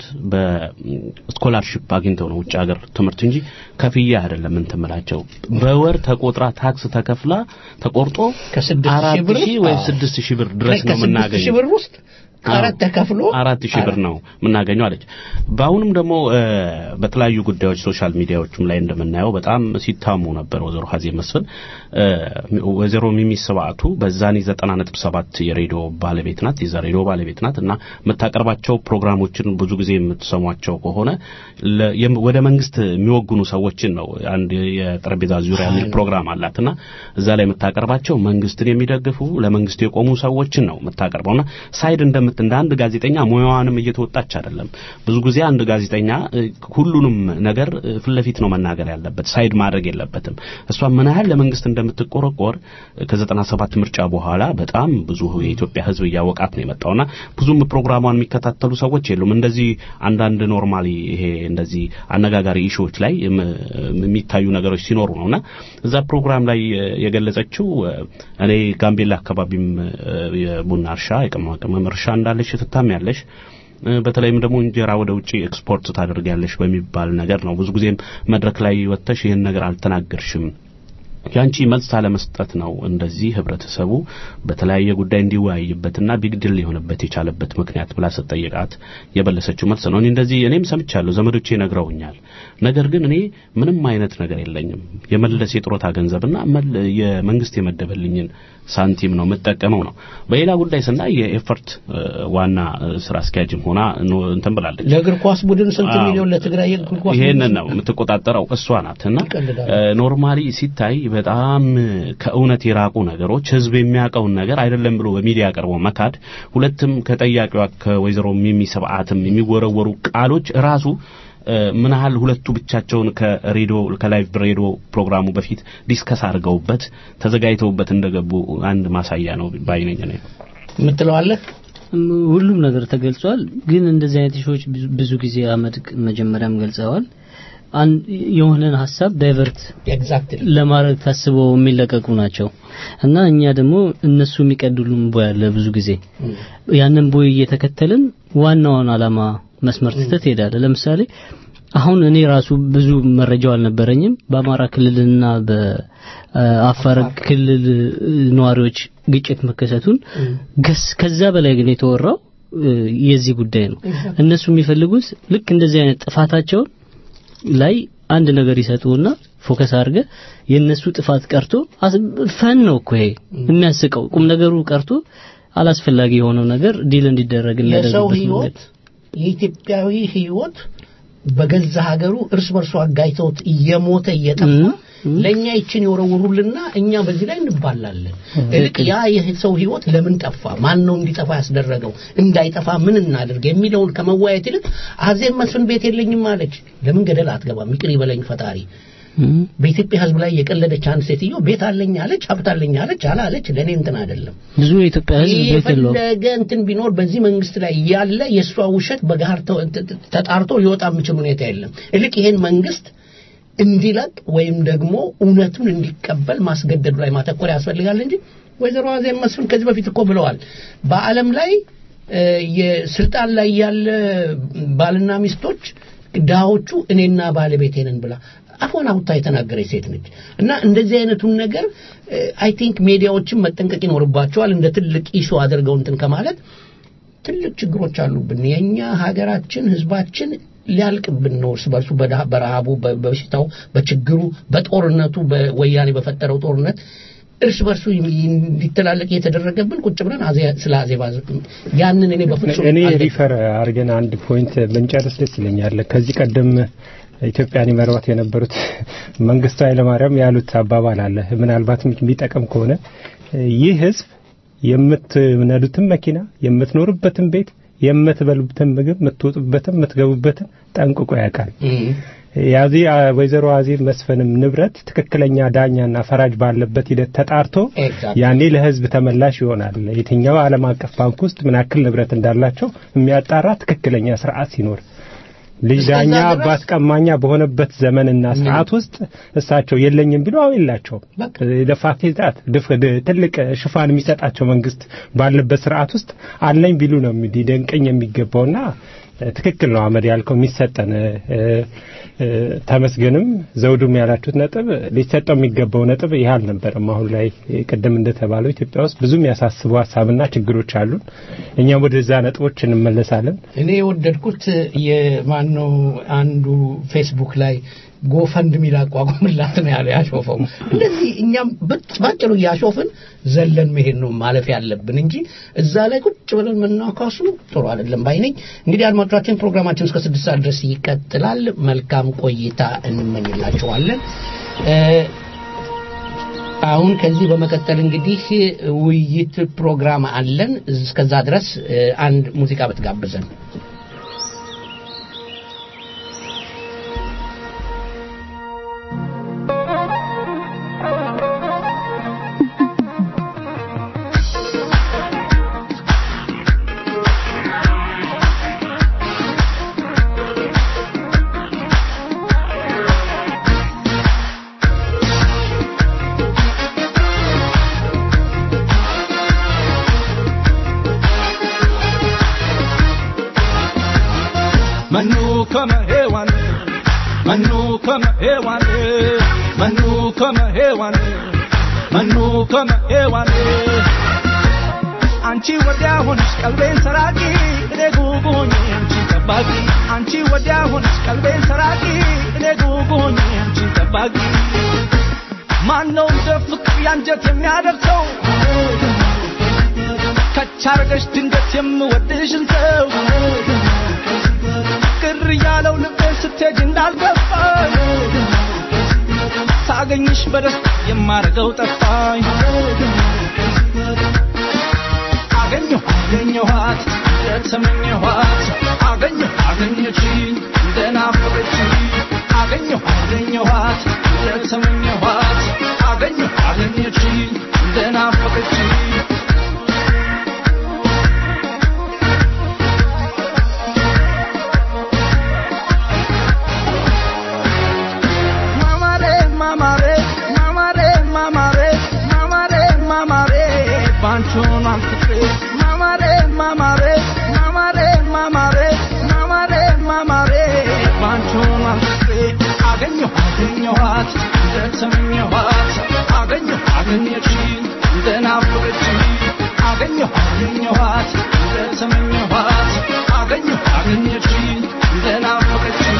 በስኮላርሺፕ አግኝተው ነው ውጭ ሀገር ትምህርት እንጂ ከፍያ አይደለም እንትምላቸው በወር ተቆጥራ ታክስ ተከፍላ ተቆርጦ ከስድስት ሺህ አራት ብር ሺህ ውስጥ ወይም አዎ። ስድስት ሺህ ብር ድረስ ነው ከስድስት ሺህ የምናገኘው። ብር ውስጥ ቀረጥ ተከፍሎ አራት ሺህ ብር ነው የምናገኘው አለች። በአሁኑም ደግሞ እ፣ በተለያዩ ጉዳዮች ሶሻል ሚዲያዎችም ላይ እንደምናየው በጣም ሲታሙ ነበር ወይዘሮ ሀዜብ መስፍን እ፣ ወይዘሮ ሚሚ ስብዓቱ በዛኔ ዘጠና ነጥብ ሰባት የሬዲዮ ባለቤት ናት፣ የዛ ሬዲዮ ባለቤት ናት እና የምታቀርባቸው ፕሮግራሞችን ብዙ ጊዜ የምትሰሟቸው ከሆነ ለ- የም- ወደ መንግስት የሚወግኑ ሰዎችን ነው። አንድ የጠረጴዛ ዙሪያ የሚል ፕሮግራም አላት እና እዛ ላይ የምታቀርባቸው መንግስትን የሚደግፉ ለመንግስት የቆሙ ሰዎችን ነው የምታቀርበውና ሳይድ እንደምት እንደ አንድ ጋዜጠኛ ሙያዋንም እየተወጣች አይደለም። ብዙ ጊዜ አንድ ጋዜጠኛ እ፣ ሁሉንም ነገር እ፣ ፊት ለፊት ነው መናገር ያለበት፣ ሳይድ ማድረግ የለበትም። እሷ ምን ያህል ለመንግስት እንደምትቆረቆር እ፣ ከዘጠና ሰባት ምርጫ በኋላ በጣም ብዙ የኢትዮጵያ ሕዝብ እያወቃት ነው የመጣውና ብዙም ፕሮግራሟን የሚከታተሉ ሰዎች የሉም። እንደዚህ አንዳንድ ኖርማሊ ይሄ እንደዚህ አነጋጋሪ ኢሹዎች ላይ የም- የሚታዩ ነገሮች ሲኖሩ ነውና እዛ ፕሮግራም ላይ እ፣ የገለጸችው እ፣ እኔ ጋምቤላ አካባቢም እ፣ የቡና እርሻ የቅመማ ቅመም እርሻ እንዳለሽ ትታሚያለሽ እ፣ በተለይም ደግሞ እንጀራ ወደ ውጪ ኤክስፖርት ታደርጊያለሽ በሚባል ነገር ነው። ብዙ ጊዜም መድረክ ላይ ወጥተሽ ይህን ነገር አልተናገርሽም። ያንቺ መልስ አለመስጠት ነው እንደዚህ ህብረተሰቡ በተለያየ ጉዳይ እንዲወያይበትና ቢግድል ሊሆንበት የቻለበት ምክንያት ብላ ስትጠይቃት የበለሰችው መልስ ነው። እኔ እንደዚህ እኔም ሰምቻለሁ፣ ዘመዶቼ ነግረውኛል። ነገር ግን እኔ ምንም አይነት ነገር የለኝም። የመለስ የጥሮታ ገንዘብና መል- የመንግስት የመደበልኝን ሳንቲም ነው የምጠቀመው ነው። በሌላ ጉዳይ ስናይ የኤፈርት እ፣ ዋና እ፣ ስራ አስኪያጅም ሆና ኖ- እንትን ብላለች። ለእግር ኳስ ቡድን ስንት አዎ። ሚሊዮን ለትግራይ የእግር ኳስ ይሄንን ቡድን ነው የምትቆጣጠረው እሷ ናት እና ይቀልዳሉ። እ፣ ኖርማሊ ሲታይ በጣም ከእውነት የራቁ ነገሮች ህዝብ የሚያውቀውን ነገር አይደለም ብሎ በሚዲያ ቀርቦ መካድ፣ ሁለትም ከጠያቂዋ ከወይዘሮ ሚሚ ስብዓትም የሚወረወሩ ቃሎች ራሱ እ፣ ምን ያህል ሁለቱ ብቻቸውን ከሬዲዮ ከላይቭ ሬዲዮ ፕሮግራሙ በፊት ዲስከስ አድርገውበት ተዘጋጅተውበት እንደገቡ አንድ ማሳያ ነው ባይነኝ ነው። የምትለዋለህ ሁሉም ነገር ተገልጿል። ግን እንደዚህ አይነት ሾዎች ብዙ ጊዜ አመድ መጀመሪያም ገልጸዋል። አንድ የሆነን ሀሳብ ዳይቨርት ኤግዛክትሊ ለማድረግ ታስበው የሚለቀቁ ናቸው እና እኛ ደግሞ እነሱ የሚቀድሉን ቦይ አለ ብዙ ጊዜ ያንን ቦይ እየተከተልን ዋናውን አላማ መስመር ትተት ሄዳለ። ለምሳሌ አሁን እኔ ራሱ ብዙ መረጃው አልነበረኝም በአማራ ክልልና በአፋር ክልል ነዋሪዎች ግጭት መከሰቱን ገስ ከዛ በላይ ግን የተወራው እ፣ የዚህ ጉዳይ ነው። እነሱ የሚፈልጉት ልክ እንደዚህ አይነት ጥፋታቸውን ላይ አንድ ነገር ይሰጡና ፎከስ አድርገ የነሱ ጥፋት ቀርቶ አስ- ፈን ነው እኮ ይሄ የሚያስቀው ቁም ነገሩ ቀርቶ አላስፈላጊ የሆነው ነገር ዲል እንዲደረግ የሰው የሚያደርግበት ህይወት መንገድ የኢትዮጵያዊ ህይወት በገዛ ሀገሩ እርስ በርሱ አጋይተውት እየሞተ እየጠፋ እም፣ ለእኛ ይችን የወረውሩልና እኛ በዚህ ላይ እንባላለን። እልቅ ያ የሰው ህይወት ለምን ጠፋ? ማን ነው እንዲጠፋ ያስደረገው? እንዳይጠፋ ምን እናድርግ የሚለውን ከመወያየት ይልቅ አዜብ መስፍን ቤት የለኝም አለች። ለምን ገደል አትገባም? ይቅር ይበለኝ ፈጣሪ። እም፣ በኢትዮጵያ ህዝብ ላይ የቀለደች አንድ ሴትዮ ቤት አለኝ አለች፣ ሀብት አለኝ አለች፣ አላለች ለእኔ እንትን አይደለም። ብዙ የኢትዮጵያ ህዝብ ቤት የለውም። የፈለገ እንትን ቢኖር በዚህ መንግስት ላይ ያለ የእሷ ውሸት በጋር ተ- ተ- ተጣርቶ ሊወጣ የሚችል ሁኔታ የለም። እልቅ ይሄን መንግስት እንዲለቅ ወይም ደግሞ እውነቱን እንዲቀበል ማስገደዱ ላይ ማተኮር ያስፈልጋል እንጂ ወይዘሮ አዜብ መስፍን ከዚህ በፊት እኮ ብለዋል። በዓለም ላይ እ፣ የስልጣን ላይ ያለ ባልና ሚስቶች ድሃዎቹ እኔና ባለቤቴ ነን ብላ አፏን አውጥታ የተናገረች ሴት ነች እና እንደዚህ አይነቱን ነገር አይ ቲንክ ሚዲያዎችን መጠንቀቅ ይኖርባቸዋል። እንደ ትልቅ ኢሹ አድርገው እንትን ከማለት ትልቅ ችግሮች አሉብን። የኛ ሀገራችን ህዝባችን ሊያልቅብን ነው እርስ በርሱ በዳ- በረሃቡ፣ በ- በበሽታው፣ በችግሩ፣ በጦርነቱ በወያኔ በፈጠረው ጦርነት እርስ በርሱ እንዲተላለቅ እየተደረገብን ቁጭ ብለን አዜ- ስለ አዜባ ያንን እኔ በፍጹም እኔ አልደግፍም። ሪፈር አድርገን አንድ ፖይንት ብንጨርስ ደስ ይለኛል። ከዚህ ቀደም ኢትዮጵያን ይመሯት የነበሩት መንግስቱ ኃይለማርያም ያሉት አባባል አለ። ምናልባት የሚጠቅም ከሆነ ይህ ህዝብ የምትነዱትን መኪና፣ የምትኖርበትን ቤት፣ የምትበሉበትን ምግብ፣ የምትወጡበትን፣ የምትገቡበትን ጠንቅቆ ያውቃል። እም። ያዚ ወይዘሮ አዜብ መስፍንም ንብረት ትክክለኛ ዳኛና ፈራጅ ባለበት ሂደት ተጣርቶ Exactly. ያኔ ለህዝብ ተመላሽ ይሆናል። የትኛው ዓለም አቀፍ ባንክ ውስጥ ምን ያክል ንብረት እንዳላቸው የሚያጣራ ትክክለኛ ስርዓት ሲኖር ልጅ እስከዛ ዳኛ ድረስ- አባት ቀማኛ በሆነበት ዘመንና ሰዓት ውስጥ እሳቸው የለኝም ቢሉ አሁን የላቸውም። በቃ። ደፋክት ዛት ትልቅ ሽፋን የሚሰጣቸው መንግስት ባለበት ስርዓት ውስጥ አለኝ ቢሉ ነው ሊደንቀኝ የሚገባውና ትክክል ነው አመድ ያልከው የሚሰጠን ተመስገንም ዘውዱም ያላችሁት ነጥብ ሊሰጠው የሚገባው ነጥብ ይህ አልነበረም። አሁን ላይ ቅድም እንደተባለው ኢትዮጵያ ውስጥ ብዙ የሚያሳስቡ ሀሳብና ችግሮች አሉን። እኛም ወደዛ ነጥቦች እንመለሳለን። እኔ የወደድኩት የማነው አንዱ ፌስቡክ ላይ ጎፈንድ ሚል አቋቁምላት ነው ያለ ያሾፈው። እንደዚህ እኛም ባጭሩ እያሾፍን ዘለን መሄድ ነው ማለፍ ያለብን እንጂ እዛ ላይ ቁጭ ብለን መናካሱ ጥሩ አይደለም ባይ ነኝ። እንግዲህ አድማጮቻችን ፕሮግራማችን እስከ ስድስት ሰዓት ድረስ ይቀጥላል። መልካም ቆይታ እንመኝላችኋለን። አሁን ከዚህ በመቀጠል እንግዲህ ውይይት ፕሮግራም አለን። እስከዛ ድረስ አንድ ሙዚቃ ብትጋብዘን Manu kama hewani Manu kama hewani Manu kama hewani Manu kama hewani አንቺ ወዲያ ሆንሽ ቀልቤን ሰራቂ እኔ ጉጉ ሆኜ አንቺ ጠባቂ አንቺ ወዲያ ሆንሽ ቀልቤን ሰራቂ እኔ ጉጉ ሆኜ አንቺ ጠባቂ ማነው እንደ ፍቅር ያንጀት የሚያደርሰው ከቻርገሽ ድንገት የምወድሽን ሰው ቅር ያለው ልቤን ስትሄጅ እንዳልገባኝ ሳገኝሽ በደስታ የማረገው ጠፋኝ አገኘሁ አገኘኋት እንደተመኘኋት አገኘሁ አገኘችኝ እንደናፈቀችኝ አገኘሁ አገኘኋት እንደተመኘኋት አገኘሁ አገኘችኝ እንደናፈቀችኝ ማማሬ ማማሬ ማማሬ ማማሬ ማማሬ ማማሬ ባንቾን አንፍቅሬ ማማሬ ማማሬ ማማሬ ማማሬ ማማሬ ማማሬ ባንቾን አንፍቅሬ አገኘሁ አገኘኋት እንደተመኘኋት አገኘሁ አገኘችኝ እንደናፈቀችኝ አገኘሁ አገኘኋት እንደተመኘኋት አገኘሁ አገኘችኝ እንደናፈቀችኝ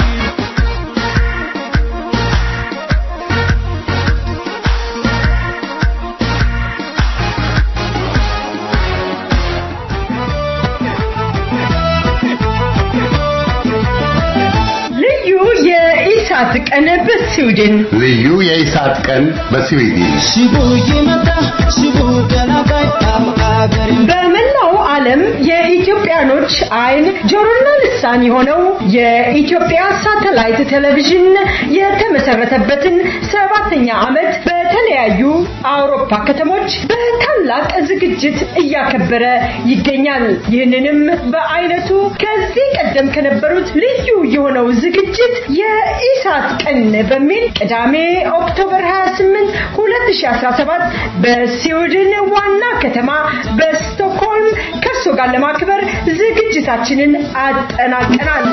ልዩ የኢሳት ቀን በስዊድን ልዩ የኢሳት ቀን በስዊድን በመላው ዓለም የኢትዮጵያኖች አይን ጆሮና ልሳን የሆነው የኢትዮጵያ ሳተላይት ቴሌቪዥን የተመሰረተበትን ሰባተኛ ዓመት በተለያዩ አውሮፓ ከተሞች በታላቅ ዝግጅት እያከበረ ይገኛል። ይህንንም በአይነቱ ከዚህ ቀደም ከነበሩት ልዩ የሆነው ዝግጅት የኢሳት ቀን በሚል ቅዳሜ ኦክቶበር 28 2017 በስዊድን ዋና ከተማ በስቶክሆልም ከእሱ ጋር ለማክበር ዝግጅታችንን አጠናቀናል።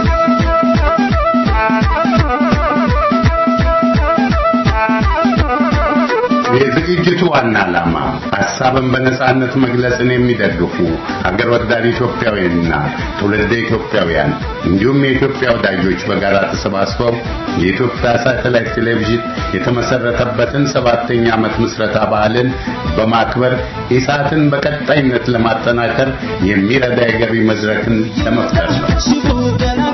የዝግጅቱ ዋና ዓላማ ሀሳብን በነጻነት መግለጽን የሚደግፉ ሀገር ወዳድ ኢትዮጵያውያንና ትውልደ ኢትዮጵያውያን እንዲሁም የኢትዮጵያ ወዳጆች በጋራ ተሰባስበው የኢትዮጵያ ሳተላይት ቴሌቪዥን የተመሰረተበትን ሰባተኛ ዓመት ምስረታ በዓልን በማክበር ኢሳትን በቀጣይነት ለማጠናከር የሚረዳ የገቢ መድረክን ለመፍጠር ነው።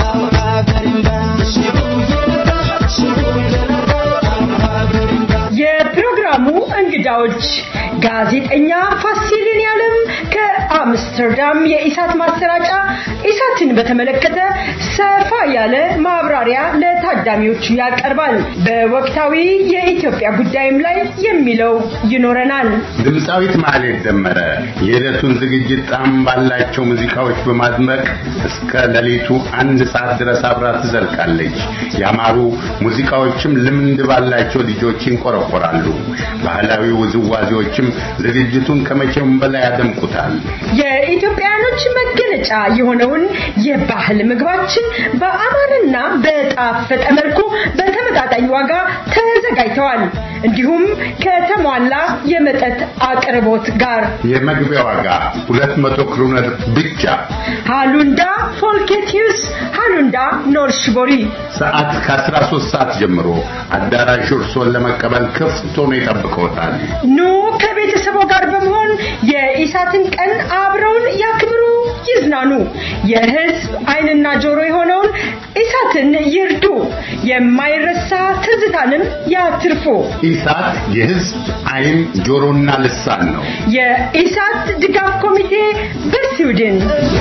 የፕሮግራሙ እንግዳዎች ጋዜጠኛ ፋሲልን ያለም ከአምስተርዳም የኢሳት ማሰራጫ ኢሳትን በተመለከተ ሰፋ ያለ ማብራሪያ ለታዳሚዎቹ ያቀርባል። በወቅታዊ የኢትዮጵያ ጉዳይም ላይ የሚለው ይኖረናል። ድምፃዊት ማህሌት ደመረ የዕለቱን ዝግጅት ጣዕም ባላቸው ሙዚቃዎች በማድመቅ እስከ ሌሊቱ አንድ ሰዓት ድረስ አብራ ትዘልቃለች። ያማሩ ሙዚቃዎችም ልምድ ባላቸው ልጆች ይንቆረቆራሉ። ባህላዊ ውዝዋዜዎችም ዝግጅቱን ከመቼውም በላይ ያደምቁታል። የኢትዮጵያኖች መገለጫ የሆነውን የባህል ምግባችን በአማረና በጣፈጠ መልኩ በተመጣጣኝ ዋጋ ተዘጋጅተዋል። እንዲሁም ከተሟላ የመጠጥ አቅርቦት ጋር የመግቢያ ዋጋ 200 ክሩነር ብቻ። ሃሉንዳ ፎልኬቲዩስ ሃሉንዳ ኖርሽቦሪ ሰዓት ከ13 ሰዓት ጀምሮ አዳራሹ እርስዎን ለመቀበል ክፍት ሆኖ ይጠብቅዎታል። ኑ ከቤተሰቦ ጋር በመሆን የኢሳትን ቀን አብረውን ያክብሩ፣ ይዝናኑ። የህዝብ ዓይንና ጆሮ የሆነውን ኢሳትን ይርዱ፣ የማይረሳ ትዝታንም ያትርፉ። ኢሳት የህዝብ ዓይን ጆሮና ልሳን ነው። የኢሳት ድጋፍ ኮሚቴ በስዊድን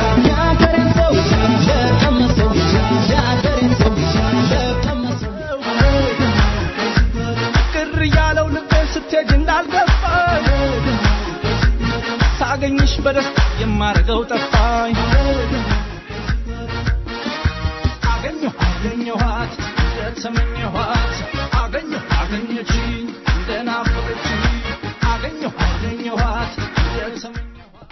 ቅር ያለው ልቤን ስትሄድ እንዳልገባኝ ሳገኝሽ በደስታ የማረገው ጠፋኝ አገኘሁ አገኘኋት የተመኘኋት አገኘሁ አገኘችኝ እንደናፈቀችኝ አገኘሁ አገኘኋት የተመኘኋት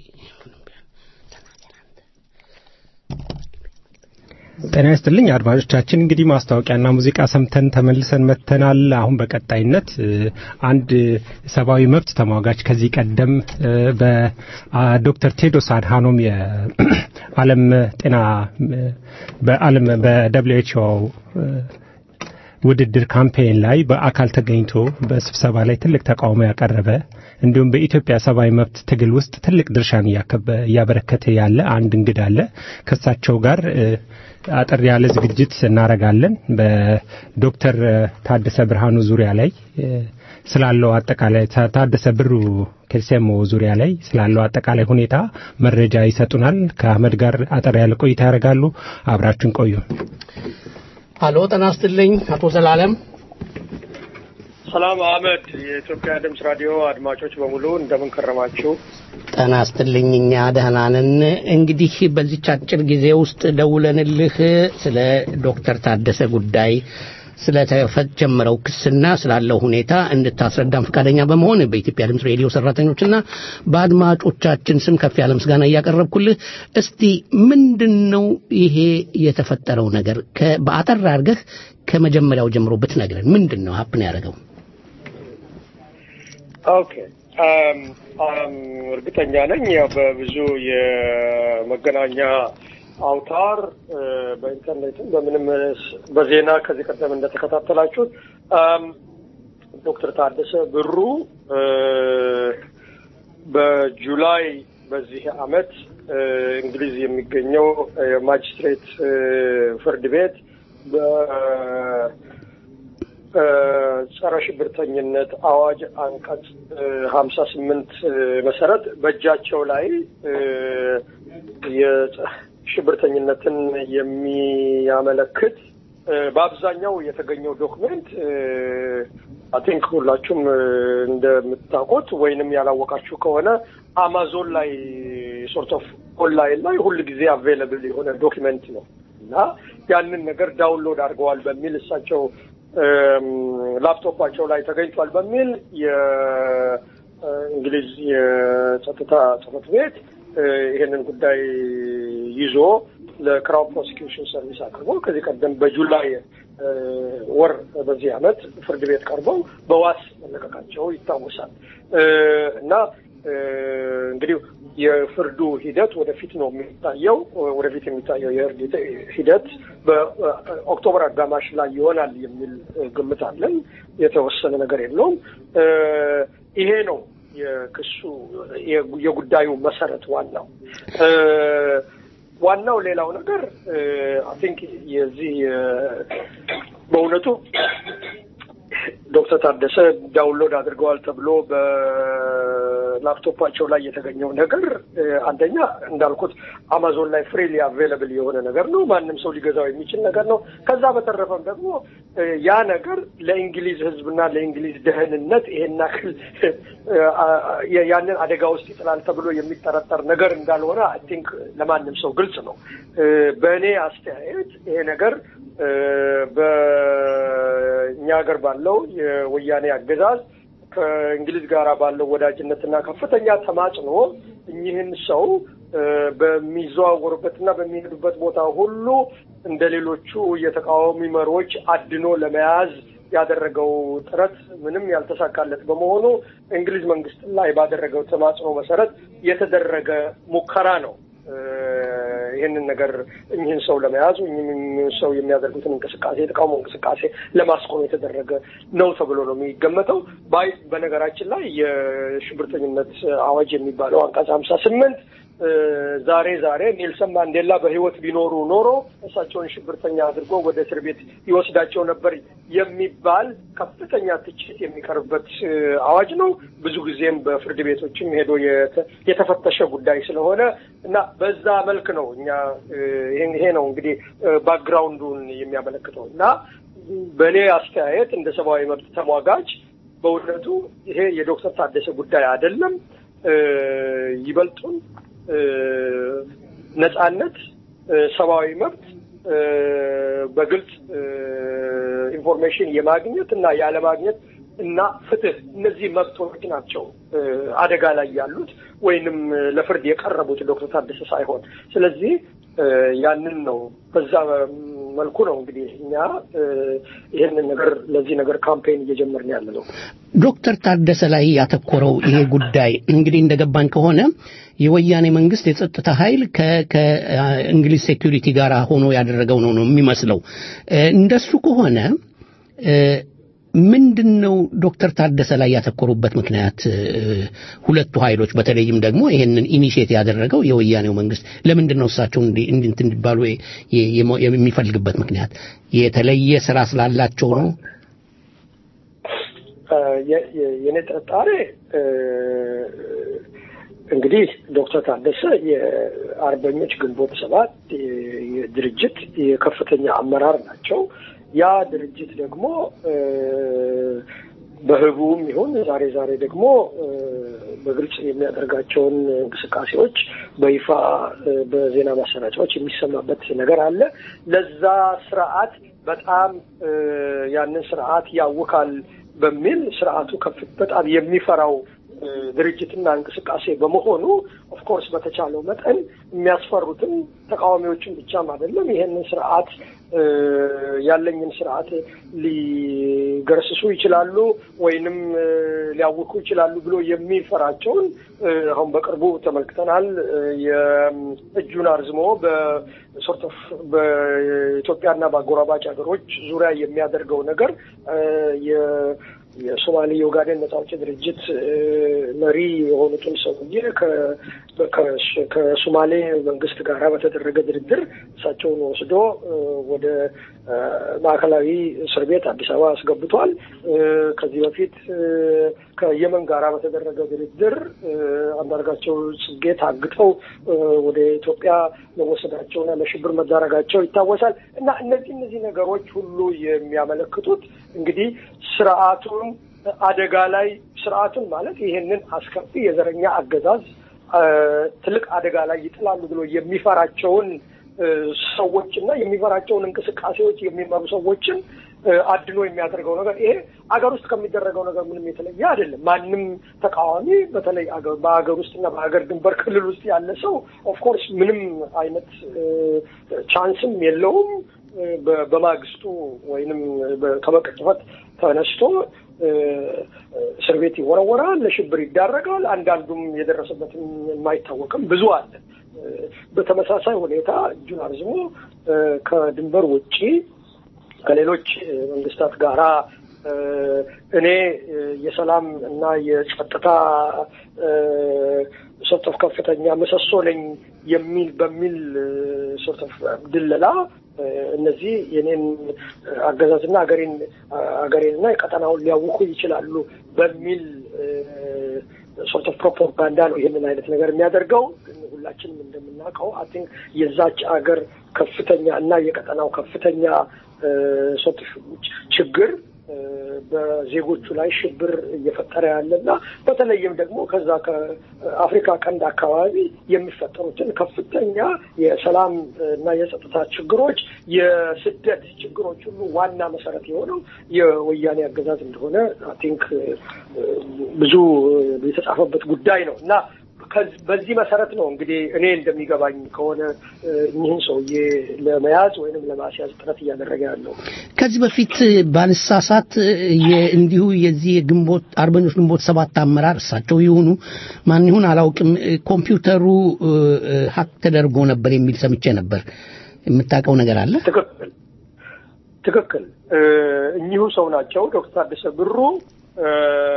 ጤና ይስጥልኝ አድማጮቻችን። እንግዲህ ማስታወቂያና ሙዚቃ ሰምተን ተመልሰን መጥተናል። አሁን በቀጣይነት እ፣ አንድ ሰብአዊ መብት ተሟጋች ከዚህ ቀደም እ፣ በዶክተር ቴድሮስ አድሃኖም የዓለም ጤና እ፣ በዓለም በደብሊው ኤች ኦ ውድድር ካምፔን ላይ በአካል ተገኝቶ በስብሰባ ላይ ትልቅ ተቃውሞ ያቀረበ እንዲሁም በኢትዮጵያ ሰብአዊ መብት ትግል ውስጥ ትልቅ ድርሻን እያከበ- እያበረከተ ያለ አንድ እንግዳ አለ። ከእሳቸው ጋር እ፣ አጠር ያለ ዝግጅት እናደርጋለን። በዶክተር እ፣ ታደሰ ብርሃኑ ዙሪያ ላይ እ፣ ስላለው አጠቃላይ ታ- ታደሰ ብሩ ኬልሴሞ ዙሪያ ላይ ስላለው አጠቃላይ ሁኔታ መረጃ ይሰጡናል። ከአህመድ ጋር አጠር ያለ ቆይታ ያደርጋሉ። አብራችን ቆዩ። አሎ ጤና ይስጥልኝ አቶ ዘላለም ሰላም አህመድ፣ የኢትዮጵያ ድምፅ ራዲዮ አድማጮች በሙሉ እንደምን ከረማችሁ? ጤና ይስጥልኝ እኛ ደህና ነን እንግዲህ በዚች አጭር ጊዜ ውስጥ ደውለንልህ ስለ ዶክተር ታደሰ ጉዳይ ስለተጀመረው ክስና ስላለው ሁኔታ እንድታስረዳን ፈቃደኛ በመሆን በኢትዮጵያ ድምፅ ሬዲዮ ሰራተኞችና በአድማጮቻችን ስም ከፍ ያለ ምስጋና እያቀረብኩልህ እስቲ ምንድን ነው ይሄ የተፈጠረው ነገር ከ- በአጠር አድርገህ ከመጀመሪያው ጀምሮ ብትነግረን ምንድን ነው ሀፕን ያደረገው ኦኬ አም፣ አም፣ እርግጠኛ ነኝ ያው በብዙ የመገናኛ አውታር እ፣ በኢንተርኔትም በምንም ስ- በዜና ከዚህ ቀደም እንደተከታተላችሁት አም፣ ዶክተር ታደሰ ብሩ እ፣ በጁላይ በዚህ አመት እ፣ እንግሊዝ የሚገኘው የማጅስትሬት እ፣ ፍርድ ቤት በ- ጸረ ሽብርተኝነት አዋጅ አንቀጽ ሀምሳ ስምንት መሰረት በእጃቸው ላይ እ፣ የጸ- ሽብርተኝነትን የሚያመለክት እ፣ በአብዛኛው የተገኘው ዶክመንት አይ ቲንክ ሁላችሁም እ፣ እንደምታውቁት ወይንም ያላወቃችሁ ከሆነ አማዞን ላይ ሶርት ኦፍ ኦንላይን ላይ ሁል ጊዜ አቬይለብል የሆነ ዶክመንት ነው እና ያንን ነገር ዳውንሎድ አድርገዋል በሚል እሳቸው እም፣ ላፕቶፓቸው ላይ ተገኝቷል በሚል የእንግሊዝ የጸጥታ ጽሕፈት ቤት እ፣ ይሄንን ጉዳይ ይዞ ለክራውን ፕሮሲኪዩሽን ሰርቪስ አቅርቦ ከዚህ ቀደም በጁላይ እ፣ ወር በዚህ ዓመት ፍርድ ቤት ቀርበው በዋስ መለቀቃቸው ይታወሳል እ፣ እና እ፣ እንግዲህ የፍርዱ ሂደት ወደፊት ነው የሚታየው። ወደፊት የሚታየው የፍርድ ሂደት በኦክቶበር አጋማሽ ላይ ይሆናል የሚል ግምት አለን። የተወሰነ ነገር የለውም። እ፣ ይሄ ነው የክሱ የ- የጉዳዩ መሰረት ዋናው እ፣ ዋናው ሌላው ነገር አይ ቲንክ የዚህ እ፣ በእውነቱ ዶክተር ታደሰ ዳውንሎድ አድርገዋል ተብሎ በላፕቶፓቸው ላይ የተገኘው ነገር እ፣ አንደኛ እንዳልኩት አማዞን ላይ ፍሪሊ አቬይለብል የሆነ ነገር ነው። ማንም ሰው ሊገዛው የሚችል ነገር ነው። ከዛ በተረፈም ደግሞ እ፣ ያ ነገር ለእንግሊዝ ሕዝብና ለእንግሊዝ ደህንነት ይሄን ያክል እ፣ አ- አ- ያንን አደጋ ውስጥ ይጥላል ተብሎ የሚጠረጠር ነገር እንዳልሆነ አይ ቲንክ ለማንም ሰው ግልጽ ነው። እ፣ በእኔ አስተያየት ይሄ ነገር እ፣ በእኛ ሀገር ባለው የወያኔ አገዛዝ ከእንግሊዝ ጋር ባለው ወዳጅነትና ከፍተኛ ተማጽኖ እኚህን ሰው በሚዘዋወሩበትና በሚሄዱበት ቦታ ሁሉ እንደ ሌሎቹ የተቃዋሚ መሪዎች አድኖ ለመያዝ ያደረገው ጥረት ምንም ያልተሳካለት በመሆኑ እንግሊዝ መንግስት ላይ ባደረገው ተማጽኖ መሰረት የተደረገ ሙከራ ነው። ይህንን ነገር እኚህን ሰው ለመያዝ እኚህን ሰው የሚያደርጉትን እንቅስቃሴ የተቃውሞ እንቅስቃሴ ለማስቆም የተደረገ ነው ተብሎ ነው የሚገመተው። ባይ በነገራችን ላይ የሽብርተኝነት አዋጅ የሚባለው አንቀጽ ሀምሳ ስምንት ዛሬ ዛሬ ኔልሰን ማንዴላ በህይወት ቢኖሩ ኖሮ እሳቸውን ሽብርተኛ አድርጎ ወደ እስር ቤት ይወስዳቸው ነበር የሚባል ከፍተኛ ትችት የሚቀርብበት አዋጅ ነው። ብዙ ጊዜም በፍርድ ቤቶችም ሄዶ የተፈተሸ ጉዳይ ስለሆነ እና በዛ መልክ ነው እኛ ይሄ ነው እንግዲህ ባክግራውንዱን የሚያመለክተው እና በእኔ አስተያየት እንደ ሰብአዊ መብት ተሟጋች በእውነቱ ይሄ የዶክተር ታደሰ ጉዳይ አይደለም። ይበልጡን ነጻነት፣ ሰብአዊ መብት በግልጽ ኢንፎርሜሽን የማግኘት እና ያለማግኘት እና ፍትህ እነዚህ መብቶች ናቸው አደጋ ላይ ያሉት ወይንም ለፍርድ የቀረቡት ዶክተር ታደሰ ሳይሆን። ስለዚህ ያንን ነው በዛ መልኩ ነው እንግዲህ እኛ ይህንን ነገር ለዚህ ነገር ካምፔን እየጀመርን ያለ ነው። ዶክተር ታደሰ ላይ ያተኮረው ይሄ ጉዳይ እንግዲህ እንደገባኝ ከሆነ የወያኔ መንግስት የጸጥታ ኃይል ከእንግሊዝ ሴኩሪቲ ጋር ሆኖ ያደረገው ነው ነው የሚመስለው። እንደሱ ከሆነ ምንድን ነው ዶክተር ታደሰ ላይ ያተኮሩበት ምክንያት? ሁለቱ ኃይሎች በተለይም ደግሞ ይሄንን ኢኒሼት ያደረገው የወያኔው መንግስት ለምንድን ነው እሳቸው እንዲንት እንዲባሉ የሚፈልግበት ምክንያት? የተለየ ስራ ስላላቸው ነው? የኔ ጥርጣሬ እንግዲህ ዶክተር ታደሰ የአርበኞች ግንቦት ሰባት ድርጅት የከፍተኛ አመራር ናቸው። ያ ድርጅት ደግሞ በህቡም ይሁን ዛሬ ዛሬ ደግሞ በግልጽ የሚያደርጋቸውን እንቅስቃሴዎች በይፋ በዜና ማሰራጫዎች የሚሰማበት ነገር አለ። ለዛ ስርዓት በጣም ያንን ስርዓት ያውካል በሚል ስርዓቱ ከፍ በጣም የሚፈራው ድርጅትና እንቅስቃሴ በመሆኑ ኦፍኮርስ በተቻለው መጠን የሚያስፈሩትን ተቃዋሚዎችን ብቻም አይደለም ይሄንን ስርዓት ያለኝን ስርዓት ሊገረስሱ ይችላሉ ወይንም ሊያውኩ ይችላሉ ብሎ የሚፈራቸውን አሁን በቅርቡ ተመልክተናል። የእጁን አርዝሞ በሶርት ኦፍ በኢትዮጵያና በአጎራባጭ ሀገሮች ዙሪያ የሚያደርገው ነገር የሶማሌ የኦጋዴን ነጻ አውጪ ድርጅት መሪ የሆኑትን ሰውዬ ከሶማሌ መንግስት ጋር በተደረገ ድርድር እሳቸውን ወስዶ ወደ ማዕከላዊ እስር ቤት አዲስ አበባ አስገብቷል። ከዚህ በፊት ከየመን ጋር በተደረገ ድርድር አንዳርጋቸው ጽጌ ታግተው ወደ ኢትዮጵያ መወሰዳቸውና ለሽብር መዳረጋቸው ይታወሳል። እና እነዚህ እነዚህ ነገሮች ሁሉ የሚያመለክቱት እንግዲህ ስርዓቱን አደጋ ላይ ስርዓቱን ማለት ይሄንን አስከፊ የዘረኛ አገዛዝ ትልቅ አደጋ ላይ ይጥላሉ ብሎ የሚፈራቸውን ሰዎች እና የሚፈራቸውን እንቅስቃሴዎች የሚመሩ ሰዎችን አድኖ የሚያደርገው ነገር ይሄ አገር ውስጥ ከሚደረገው ነገር ምንም የተለየ አይደለም። ማንም ተቃዋሚ በተለይ በሀገር ውስጥና በሀገር ድንበር ክልል ውስጥ ያለ ሰው ኦፍኮርስ ምንም አይነት ቻንስም የለውም በማግስቱ ወይንም ከመቀጭፈት ተነስቶ እስር ቤት ይወረወራል፣ ለሽብር ይዳረጋል። አንዳንዱም የደረሰበትም የማይታወቅም ብዙ አለ። በተመሳሳይ ሁኔታ እጁን አርዝሞ ከድንበር ውጪ ከሌሎች መንግስታት ጋራ እኔ የሰላም እና የጸጥታ ሶርት ከፍተኛ ምሰሶ ነኝ የሚል በሚል ሶርት ድለላ እነዚህ የኔን አገዛዝና ሀገሬን ሀገሬንና የቀጠናውን ሊያውኩ ይችላሉ በሚል ሶርት ኦፍ ፕሮፓጋንዳ ነው ይህንን አይነት ነገር የሚያደርገው። ግን ሁላችንም እንደምናውቀው አይ ቲንክ የዛች አገር ከፍተኛ እና የቀጠናው ከፍተኛ ሶርት ችግር በዜጎቹ ላይ ሽብር እየፈጠረ ያለና በተለይም ደግሞ ከዛ ከአፍሪካ ቀንድ አካባቢ የሚፈጠሩትን ከፍተኛ የሰላም እና የጸጥታ ችግሮች፣ የስደት ችግሮች ሁሉ ዋና መሰረት የሆነው የወያኔ አገዛዝ እንደሆነ አይ ቲንክ ብዙ የተጻፈበት ጉዳይ ነው እና ከዝ- በዚህ መሰረት ነው እንግዲህ እኔ እንደሚገባኝ ከሆነ እ፣ እኚህን ሰውዬ ለመያዝ ወይንም ለማስያዝ ጥረት እያደረገ ያለው ከዚህ በፊት ባልሳሳት የ- እንዲሁ የዚህ የግንቦት አርበኞች ግንቦት ሰባት አመራር እሳቸው ይሁኑ ማን ይሁን አላውቅም እ፣ ኮምፒውተሩ እ፣ እ፣ ሀክ ተደርጎ ነበር የሚል ሰምቼ ነበር። የምታውቀው ነገር አለ? ትክክል ትክክል እ፣ እኚሁ ሰው ናቸው ዶክተር ታደሰ ብሩ እ፣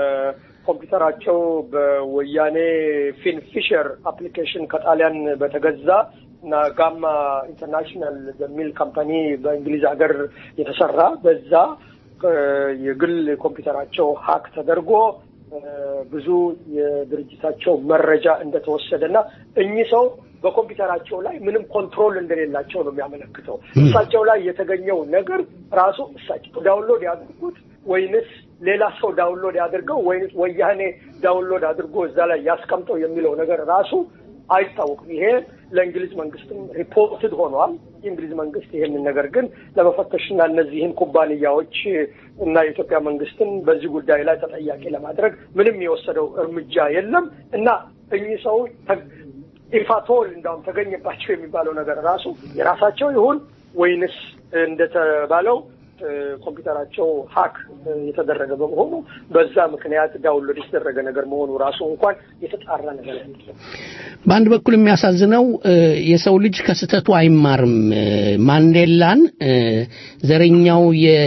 ኮምፒውተራቸው በወያኔ ፊን ፊሸር አፕሊኬሽን ከጣሊያን በተገዛ እና ጋማ ኢንተርናሽናል በሚል ካምፓኒ በእንግሊዝ ሀገር የተሰራ በዛ እ፣ የግል ኮምፒውተራቸው ሀክ ተደርጎ እ፣ ብዙ የድርጅታቸው መረጃ እንደተወሰደ እና እኚህ ሰው በኮምፒውተራቸው ላይ ምንም ኮንትሮል እንደሌላቸው ነው የሚያመለክተው። እሳቸው ላይ የተገኘው ነገር ራሱ እሳቸው ዳውንሎድ ያድርጉት ወይንስ ሌላ ሰው ዳውንሎድ ያድርገው ወይንስ ወያኔ ዳውንሎድ አድርጎ እዛ ላይ ያስቀምጠው የሚለው ነገር ራሱ አይታወቅም። ይሄ ለእንግሊዝ መንግስትም ሪፖርትድ ሆኗል። የእንግሊዝ መንግስት ይሄንን ነገር ግን ለመፈተሽና እነዚህን ኩባንያዎች እና የኢትዮጵያ መንግስትን በዚህ ጉዳይ ላይ ተጠያቂ ለማድረግ ምንም የወሰደው እርምጃ የለም እና እኚህ ሰው ተ- ኢፋቶል እንዳውም ተገኘባቸው የሚባለው ነገር ራሱ የራሳቸው ይሁን ወይንስ እንደተባለው እ፣ ኮምፒውተራቸው ሀክ እ፣ የተደረገ በመሆኑ በዛ ምክንያት ዳውንሎድ የተደረገ ነገር መሆኑ ራሱ እንኳን የተጣራ ነገር አይደለም። በአንድ በኩል የሚያሳዝነው እ፣ የሰው ልጅ ከስህተቱ አይማርም። እ፣ ማንዴላን እ፣ ዘረኛው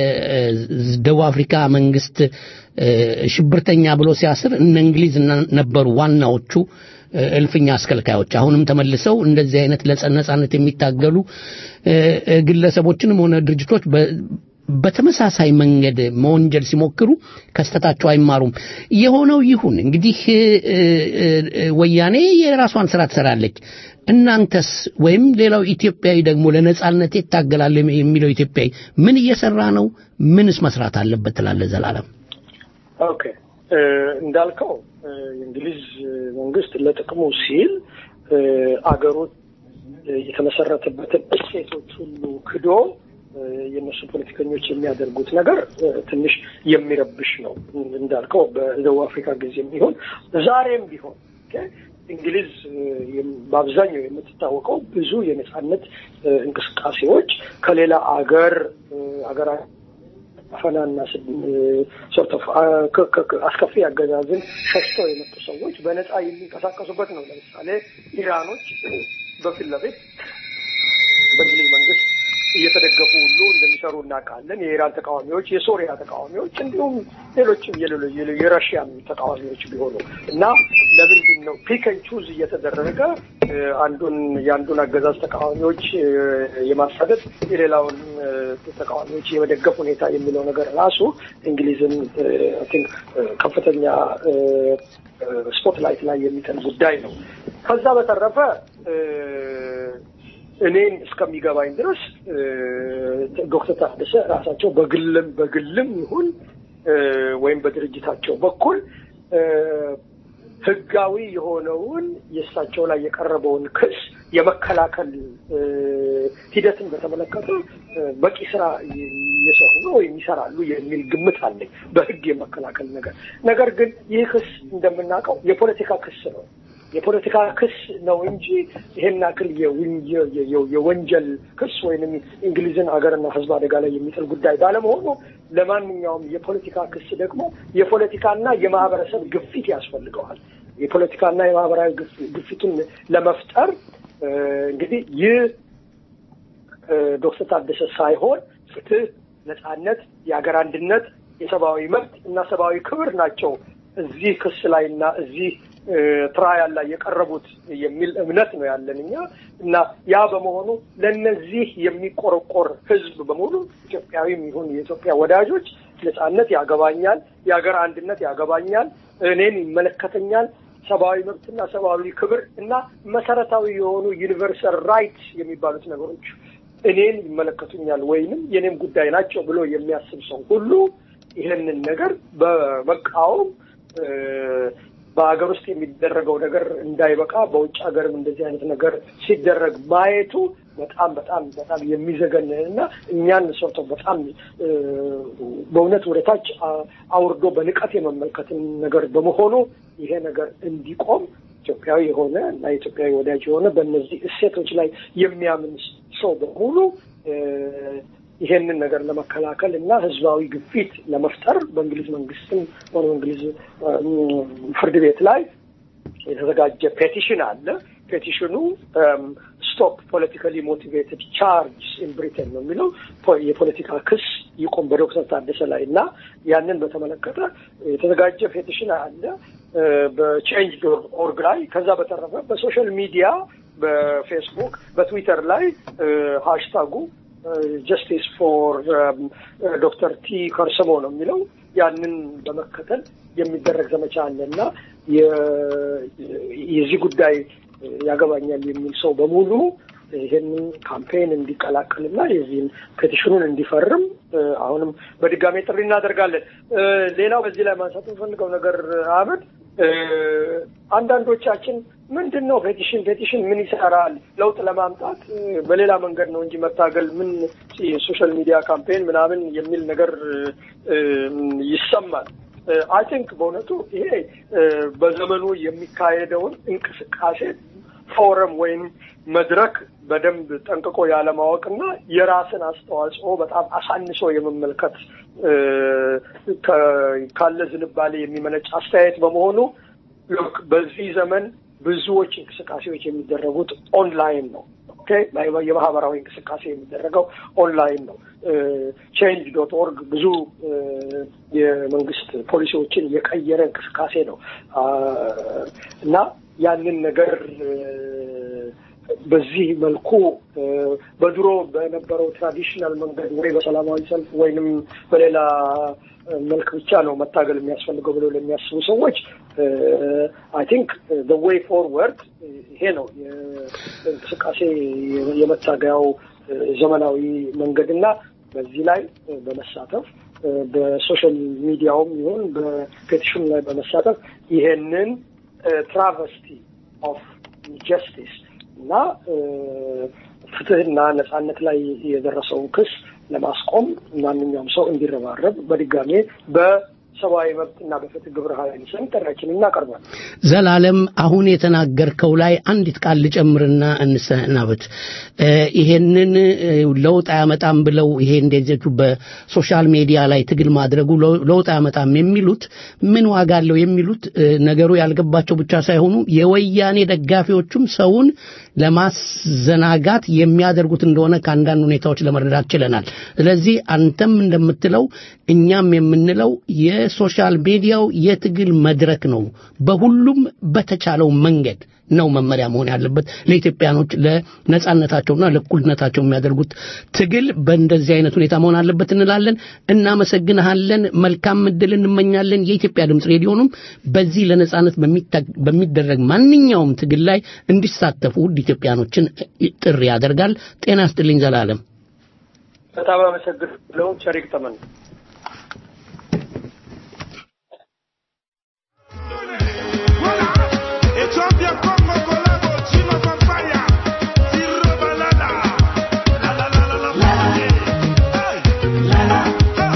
የደቡብ አፍሪካ መንግስት እ፣ ሽብርተኛ ብሎ ሲያስር እነ እንግሊዝ እና- ነበሩ ዋናዎቹ እ፣ እልፍኛ አስከልካዮች። አሁንም ተመልሰው እንደዚህ አይነት ለነጻነት የሚታገሉ እ፣ እ፣ ግለሰቦችንም ሆነ ድርጅቶች በ- በተመሳሳይ መንገድ መወንጀል ሲሞክሩ ከስተታቸው አይማሩም። የሆነው ይሁን እንግዲህ እ፣ እ፣ እ፣ ወያኔ የራሷን ስራ ትሰራለች። እናንተስ ወይም ሌላው ኢትዮጵያዊ ደግሞ ለነጻነት ይታገላል የሚለው ኢትዮጵያዊ ምን እየሰራ ነው? ምንስ መስራት አለበት ትላለህ ዘላለም? ኦኬ እ፣ እንዳልከው እ፣ የእንግሊዝ መንግስት ለጥቅሙ ሲል እ፣ አገሩ እ፣ የተመሰረተበትን እሴቶች ሁሉ ክዶ እ፣ የእነሱ ፖለቲከኞች የሚያደርጉት ነገር እ፣ ትንሽ የሚረብሽ ነው። እንዳልከው በደቡብ አፍሪካ ጊዜም ቢሆን ዛሬም ቢሆን ኦኬ፣ እንግሊዝ እ፣ የም- በአብዛኛው የምትታወቀው ብዙ የነጻነት እ፣ እንቅስቃሴዎች ከሌላ አገር እ፣ አገራ አፈናና ሶርት ኦፍ አስከፊ አገዛዝን ሸሽተው የመጡ ሰዎች በነፃ የሚንቀሳቀሱበት ነው። ለምሳሌ ኢራኖች በፊት ለፊት በእንግሊዝ መንግስት እየተደገፉ ሁሉ እንደሚሰሩ እናውቃለን። የኢራን ተቃዋሚዎች፣ የሶሪያ ተቃዋሚዎች እንዲሁም ሌሎችም የሌሎ- የሌሎ- የረሽያም ተቃዋሚዎች ቢሆኑ እና ለምንድን ነው ፒከን ቹዝ እየተደረገ እ፣ አንዱን የአንዱን አገዛዝ ተቃዋሚዎች እ፣ የማሳደድ የሌላውን እ፣ ተቃዋሚዎች የመደገፍ ሁኔታ የሚለው ነገር ራሱ እንግሊዝን አይ ቲንክ ከፍተኛ ስፖትላይት ላይ የሚጥል ጉዳይ ነው። ከዛ በተረፈ እ፣ እኔን እስከሚገባኝ ድረስ እ፣ ዶክተር ታደሰ ራሳቸው በግልም በግልም ይሁን እ፣ ወይም በድርጅታቸው በኩል እ፣ ህጋዊ የሆነውን የእሳቸው ላይ የቀረበውን ክስ የመከላከል እ፣ ሂደትን በተመለከተ እ፣ በቂ ስራ እየሰሩ ነው ወይም ይሰራሉ የሚል ግምት አለኝ። በህግ የመከላከል ነገር ነገር ግን ይህ ክስ እንደምናውቀው የፖለቲካ ክስ ነው። የፖለቲካ ክስ ነው እንጂ ይሄን ያክል የውን- የ- የ- የወንጀል ክስ ወይንም እንግሊዝን ሀገርና ህዝብ አደጋ ላይ የሚጥል ጉዳይ ባለመሆኑ ለማንኛውም የፖለቲካ ክስ ደግሞ የፖለቲካና የማህበረሰብ ግፊት ያስፈልገዋል። የፖለቲካና የማህበራዊ ግፍ- ግፊቱን ለመፍጠር እ፣ እንግዲህ ይህ እ፣ ዶክተር ታደሰ ሳይሆን ፍትህ፣ ነጻነት፣ የሀገር አንድነት፣ የሰብአዊ መብት እና ሰብአዊ ክብር ናቸው እዚህ ክስ ላይ እና እዚህ እ፣ ትራያል ላይ የቀረቡት የሚል እምነት ነው ያለን እኛ እና ያ በመሆኑ ለነዚህ የሚቆረቆር ህዝብ በሙሉ ኢትዮጵያዊም ይሁን የኢትዮጵያ ወዳጆች ነጻነት ያገባኛል፣ የሀገር አንድነት ያገባኛል፣ እኔን ይመለከተኛል ሰብአዊ መብትና ሰብአዊ ክብር እና መሰረታዊ የሆኑ ዩኒቨርሳል ራይትስ የሚባሉት ነገሮች እኔን ይመለከቱኛል ወይንም የኔም ጉዳይ ናቸው ብሎ የሚያስብ ሰው ሁሉ ይህንን ነገር በመቃወም እ፣ በሀገር ውስጥ የሚደረገው ነገር እንዳይበቃ በውጭ ሀገርም እንደዚህ አይነት ነገር ሲደረግ ማየቱ በጣም በጣም በጣም የሚዘገንን እና እኛን ሰርቶ በጣም እ፣ በእውነት ወደታች አ- አውርዶ በንቀት የመመልከትን ነገር በመሆኑ ይሄ ነገር እንዲቆም ኢትዮጵያዊ የሆነ እና የኢትዮጵያዊ ወዳጅ የሆነ በእነዚህ እሴቶች ላይ የሚያምን ሰው በሙሉ ይሄንን ነገር ለመከላከል እና ህዝባዊ ግፊት ለመፍጠር በእንግሊዝ መንግስትም ሆነ በእንግሊዝ ፍርድ ቤት ላይ የተዘጋጀ ፔቲሽን አለ። ፔቲሽኑ ስቶፕ ፖለቲካሊ ሞቲቬትድ ቻርጅ ኢን ብሪቴን ነው የሚለው የፖለቲካ ክስ ይቆም በዶክተር ታደሰ ላይ እና ያንን በተመለከተ የተዘጋጀ ፔቲሽን አለ በቼንጅ ኦርግ ላይ። ከዛ በተረፈ በሶሻል ሚዲያ በፌስቡክ፣ በትዊተር ላይ ሃሽታጉ ጀስቲስ ፎር ዶክተር ቲ ከርሰሞ ነው የሚለው ያንን በመከተል የሚደረግ ዘመቻ አለ እና የዚህ ጉዳይ ያገባኛል የሚል ሰው በሙሉ ይህንን ካምፔን እንዲቀላቀልና የዚህን ፔቲሽኑን እንዲፈርም አሁንም በድጋሜ ጥሪ እናደርጋለን። ሌላው በዚህ ላይ ማንሳት የምፈልገው ነገር አህመድ፣ አንዳንዶቻችን ምንድን ነው ፔቲሽን ፔቲሽን ምን ይሰራል? ለውጥ ለማምጣት በሌላ መንገድ ነው እንጂ መታገል ምን የሶሻል ሚዲያ ካምፔን ምናምን የሚል ነገር ይሰማል። አይ ቲንክ በእውነቱ ይሄ በዘመኑ የሚካሄደውን እንቅስቃሴ ፎረም ወይም መድረክ በደንብ ጠንቅቆ ያለማወቅና የራስን አስተዋጽኦ በጣም አሳንሶ የመመልከት ካለ ዝንባሌ የሚመነጭ አስተያየት በመሆኑ ሎክ በዚህ ዘመን ብዙዎች እንቅስቃሴዎች የሚደረጉት ኦንላይን ነው። ኦኬ የማህበራዊ እንቅስቃሴ የሚደረገው ኦንላይን ነው። ቼንጅ ዶት ኦርግ ብዙ የመንግስት ፖሊሲዎችን የቀየረ እንቅስቃሴ ነው እና ያንን ነገር በዚህ መልኩ በድሮ በነበረው ትራዲሽናል መንገድ ወይ በሰላማዊ ሰልፍ ወይንም በሌላ መልክ ብቻ ነው መታገል የሚያስፈልገው ብለው ለሚያስቡ ሰዎች አይ ቲንክ ዘ ዌይ ፎርወርድ ይሄ ነው የእንቅስቃሴ የመታገያው ዘመናዊ መንገድና በዚህ ላይ በመሳተፍ በሶሻል ሚዲያውም ይሁን በፔቲሽኑ ላይ በመሳተፍ ይሄንን ትራቨስቲ ኦፍ ጀስቲስ እና ፍትህና ነጻነት ላይ የደረሰውን ክስ ለማስቆም ማንኛውም ሰው እንዲረባረብ በድጋሜ በሰብአዊ መብትና በፍትህ ግብረ ኃይል ስም ጥሪያችንን እናቀርባለን። ዘላለም አሁን የተናገርከው ላይ አንዲት ቃል ልጨምርና እንሰናበት። ይሄንን ለውጥ አያመጣም ብለው ይሄ እንደዚሁ በሶሻል ሚዲያ ላይ ትግል ማድረጉ ለውጥ አያመጣም የሚሉት ምን ዋጋ አለው የሚሉት ነገሩ ያልገባቸው ብቻ ሳይሆኑ የወያኔ ደጋፊዎቹም ሰውን ለማዘናጋት የሚያደርጉት እንደሆነ ከአንዳንድ ሁኔታዎች ለመረዳት ችለናል። ስለዚህ አንተም እንደምትለው እኛም የምንለው የሶሻል ሚዲያው የትግል መድረክ ነው። በሁሉም በተቻለው መንገድ ነው መመሪያ መሆን ያለበት ለኢትዮጵያኖች ለነጻነታቸውና ለእኩልነታቸው የሚያደርጉት ትግል በእንደዚህ አይነት ሁኔታ መሆን አለበት እንላለን። እናመሰግንሃለን። መልካም እድል እንመኛለን። የኢትዮጵያ ድምፅ ሬዲዮንም በዚህ ለነጻነት በሚደረግ ማንኛውም ትግል ላይ እንዲሳተፉ ውድ ኢትዮጵያኖችን ጥሪ ያደርጋል። ጤና ይስጥልኝ ዘላለም። በጣም አመሰግናለሁ። ቸሪክ ተመን Ethiopia, Congo, Colombo, Chino, Papaya, Zero, Balada. La, la, la, la, la, la. Hey. Ha.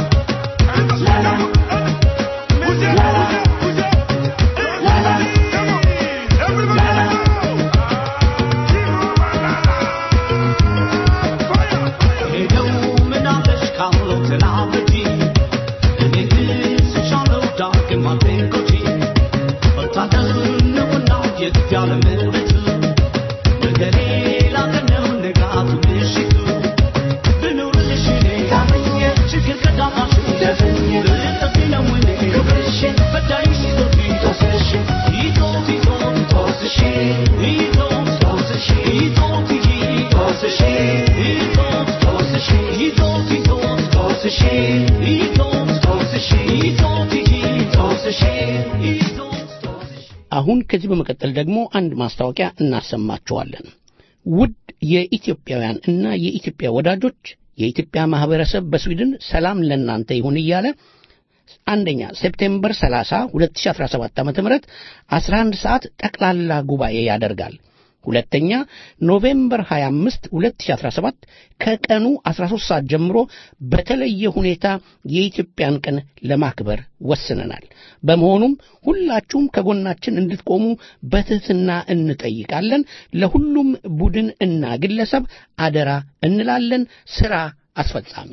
Bouge, bouge, bouge. Hey. Come on. Everybody, let's go. Zero, Balada. Fire, fire. ሄደው ምናለሽ ካለው ተናበጂ እኔ ትስሻለው ዳግም አልቤንኮጂ ወታደር ነውና የግድ ያለ ምሕረቱ ነገሬ ላቀነው ንጋቱ ምሽቱ ብኖርልሽ እኔ ታመኘ ችግር ቀዳማሽ ደፍኝ ልጠፊ ነው እኔ ክብርሽ በዳይሽ ይዞት ይቶስሽ ይዞት ይዞት ይቶስሽ ይዞት ይቶስሽ ይዞት ይቶስሽ ይዞት ይቶስሽ ይዞት ይዞት ይቶስሽ ይዞት ይቶስሽ ይዞት ይቶስሽ ይዞት አሁን ከዚህ በመቀጠል ደግሞ አንድ ማስታወቂያ እናሰማችኋለን። ውድ የኢትዮጵያውያን እና የኢትዮጵያ ወዳጆች የኢትዮጵያ ማህበረሰብ በስዊድን ሰላም ለእናንተ ይሁን እያለ አንደኛ ሴፕቴምበር 30 2017 ዓ.ም 11 ሰዓት ጠቅላላ ጉባኤ ያደርጋል። ሁለተኛ ኖቬምበር 25 2017 ከቀኑ 13 ሰዓት ጀምሮ በተለየ ሁኔታ የኢትዮጵያን ቀን ለማክበር ወስነናል። በመሆኑም ሁላችሁም ከጎናችን እንድትቆሙ በትህትና እንጠይቃለን። ለሁሉም ቡድን እና ግለሰብ አደራ እንላለን። ስራ አስፈጻሚ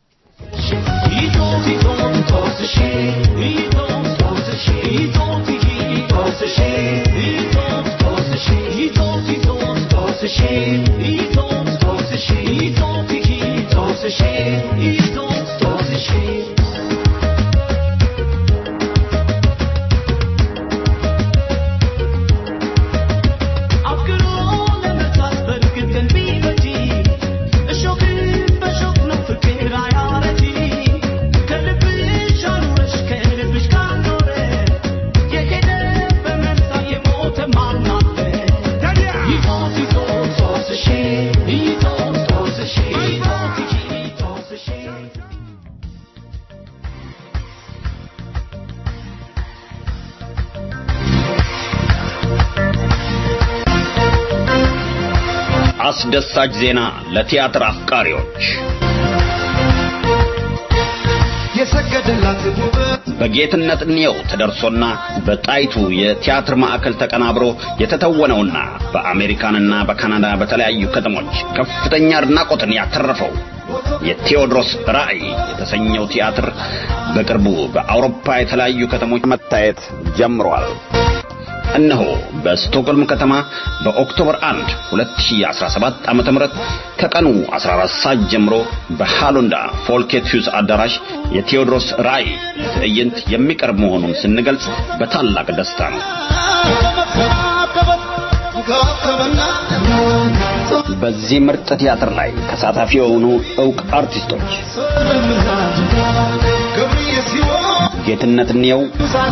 አስደሳች ዜና ለቲያትር አፍቃሪዎች የሰገደላት ውበት በጌትነት እንየው ተደርሶና በጣይቱ የቲያትር ማዕከል ተቀናብሮ የተተወነውና በአሜሪካንና በካናዳ በተለያዩ ከተሞች ከፍተኛ አድናቆትን ያተረፈው የቴዎድሮስ ራዕይ የተሰኘው ቲያትር በቅርቡ በአውሮፓ የተለያዩ ከተሞች መታየት ጀምሯል። እነሆ በስቶክሆልም ከተማ በኦክቶበር 1 2017 ዓ.ም ከቀኑ 14 ሰዓት ጀምሮ በሃሎንዳ ፎልኬት ሂውስ አዳራሽ የቴዎድሮስ ራዕይ ትዕይንት የሚቀርብ መሆኑን ስንገልጽ በታላቅ ደስታ ነው። በዚህ ምርጥ ቲያትር ላይ ተሳታፊ የሆኑ ዕውቅ አርቲስቶች ጌትነት እንየው፣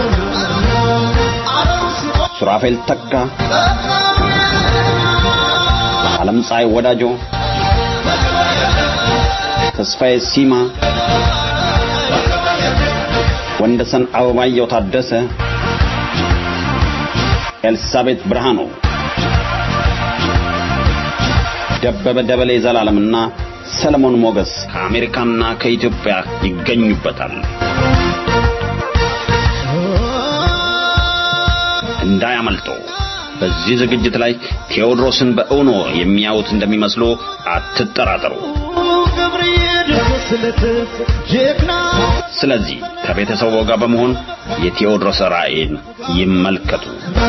ሱራፌል ተካ፣ ዓለም ፀሐይ ወዳጆ፣ ተስፋዬ ሲማ፣ ወንደሰን አበባየው ታደሰ፣ ኤልሳቤት ብርሃኑ፣ ደበበ ደበሌ ዘላለምና ሰለሞን ሞገስ ከአሜሪካና ከኢትዮጵያ ይገኙበታል። እንዳያመልጡ። በዚህ ዝግጅት ላይ ቴዎድሮስን በእውኖ የሚያዩት እንደሚመስሉ አትጠራጠሩ። ስለዚህ ከቤተሰቡ ጋር በመሆን የቴዎድሮስ ራዕይን ይመልከቱ።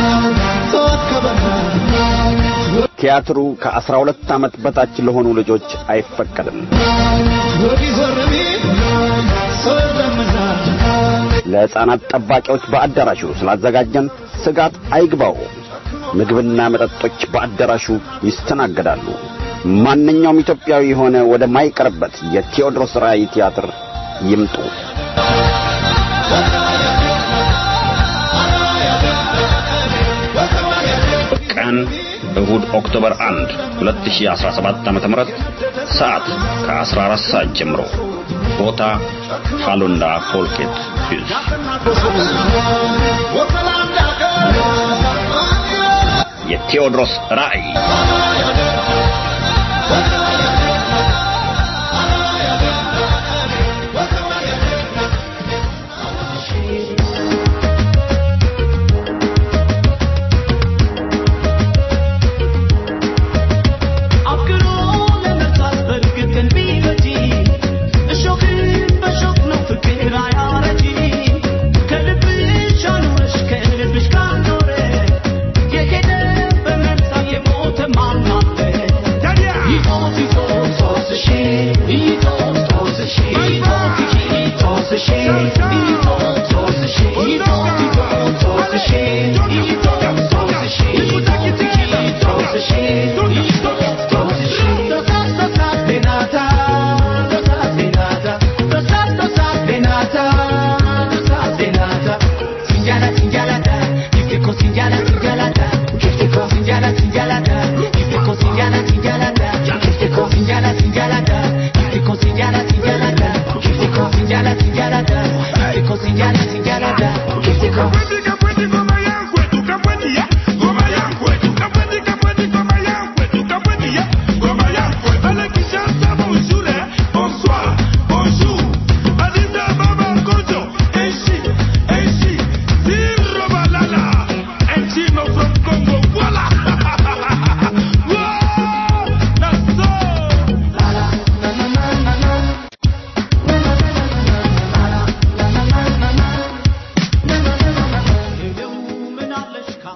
ቲያትሩ ከአስራ ሁለት ዓመት በታች ለሆኑ ልጆች አይፈቀድም። ለሕፃናት ጠባቂዎች በአዳራሹ ስላዘጋጀን ስጋት አይግባው። ምግብና መጠጦች በአዳራሹ ይስተናገዳሉ። ማንኛውም ኢትዮጵያዊ የሆነ ወደ ማይቀርበት የቴዎድሮስ ራዕይ ቲያትር ይምጡ። ቀን እሁድ ኦክቶበር 1 2017 ዓ.ም ሰዓት ከ14 ሰዓት ጀምሮ ቦታ ሃሎንዳ ፎልኬት ሂልስ የቴዎድሮስ ራዕይ Go.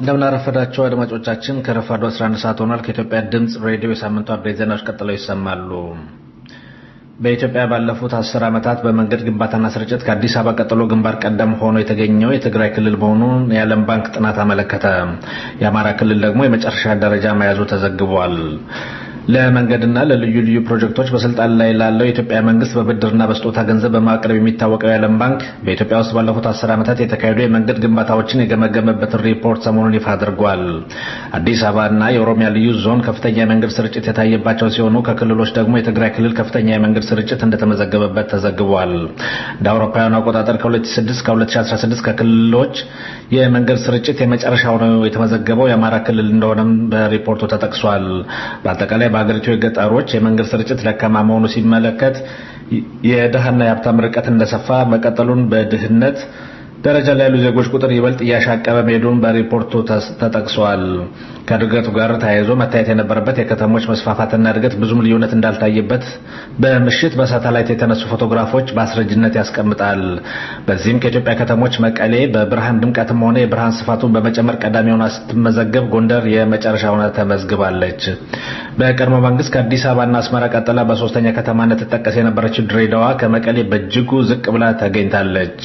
እንደምናረፈዳቸው አድማጮቻችን ከረፋዱ 11 ሰዓት ሆኗል። ከኢትዮጵያ ድምፅ ሬዲዮ የሳምንቱ አበይት ዜናዎች ቀጥለው ይሰማሉ። በኢትዮጵያ ባለፉት አስር ዓመታት በመንገድ ግንባታና ስርጭት ከአዲስ አበባ ቀጥሎ ግንባር ቀደም ሆኖ የተገኘው የትግራይ ክልል መሆኑን የዓለም ባንክ ጥናት አመለከተ። የአማራ ክልል ደግሞ የመጨረሻ ደረጃ መያዙ ተዘግቧል። ለመንገድና ለልዩ ልዩ ፕሮጀክቶች በስልጣን ላይ ላለው የኢትዮጵያ መንግስት በብድርና በስጦታ ገንዘብ በማቅረብ የሚታወቀው የዓለም ባንክ በኢትዮጵያ ውስጥ ባለፉት አስር ዓመታት የተካሄዱ የመንገድ ግንባታዎችን የገመገመበትን ሪፖርት ሰሞኑን ይፋ አድርጓል። አዲስ አበባና የኦሮሚያ ልዩ ዞን ከፍተኛ የመንገድ ስርጭት የታየባቸው ሲሆኑ ከክልሎች ደግሞ የትግራይ ክልል ከፍተኛ የመንገድ ስርጭት እንደተመዘገበበት ተዘግቧል። እንደ አውሮፓውያኑ አቆጣጠር ከ2006 እስከ 2016 ከክልሎች የመንገድ ስርጭት የመጨረሻው ነው የተመዘገበው የአማራ ክልል እንደሆነም በሪፖርቱ ተጠቅሷል። በአጠቃላይ በሀገሪቱ የገጠሮች የመንገድ ስርጭት ደካማ መሆኑ ሲመለከት የድሃና የሀብታም ርቀት እንደሰፋ መቀጠሉን በድህነት ደረጃ ላይ ያሉ ዜጎች ቁጥር ይበልጥ እያሻቀበ መሄዱን በሪፖርቱ ተጠቅሷል። ከእድገቱ ጋር ተያይዞ መታየት የነበረበት የከተሞች መስፋፋትና እድገት ብዙም ልዩነት እንዳልታየበት በምሽት በሳተላይት የተነሱ ፎቶግራፎች በአስረጅነት ያስቀምጣል። በዚህም ከኢትዮጵያ ከተሞች መቀሌ በብርሃን ድምቀትም ሆነ የብርሃን ስፋቱን በመጨመር ቀዳሚ ሆና ስትመዘገብ፣ ጎንደር የመጨረሻ ሆና ተመዝግባለች። በቀድሞ መንግስት ከአዲስ አበባና አስመራ ቀጥላ በሶስተኛ ከተማነት ትጠቀስ የነበረችው ድሬዳዋ ከመቀሌ በእጅጉ ዝቅ ብላ ተገኝታለች።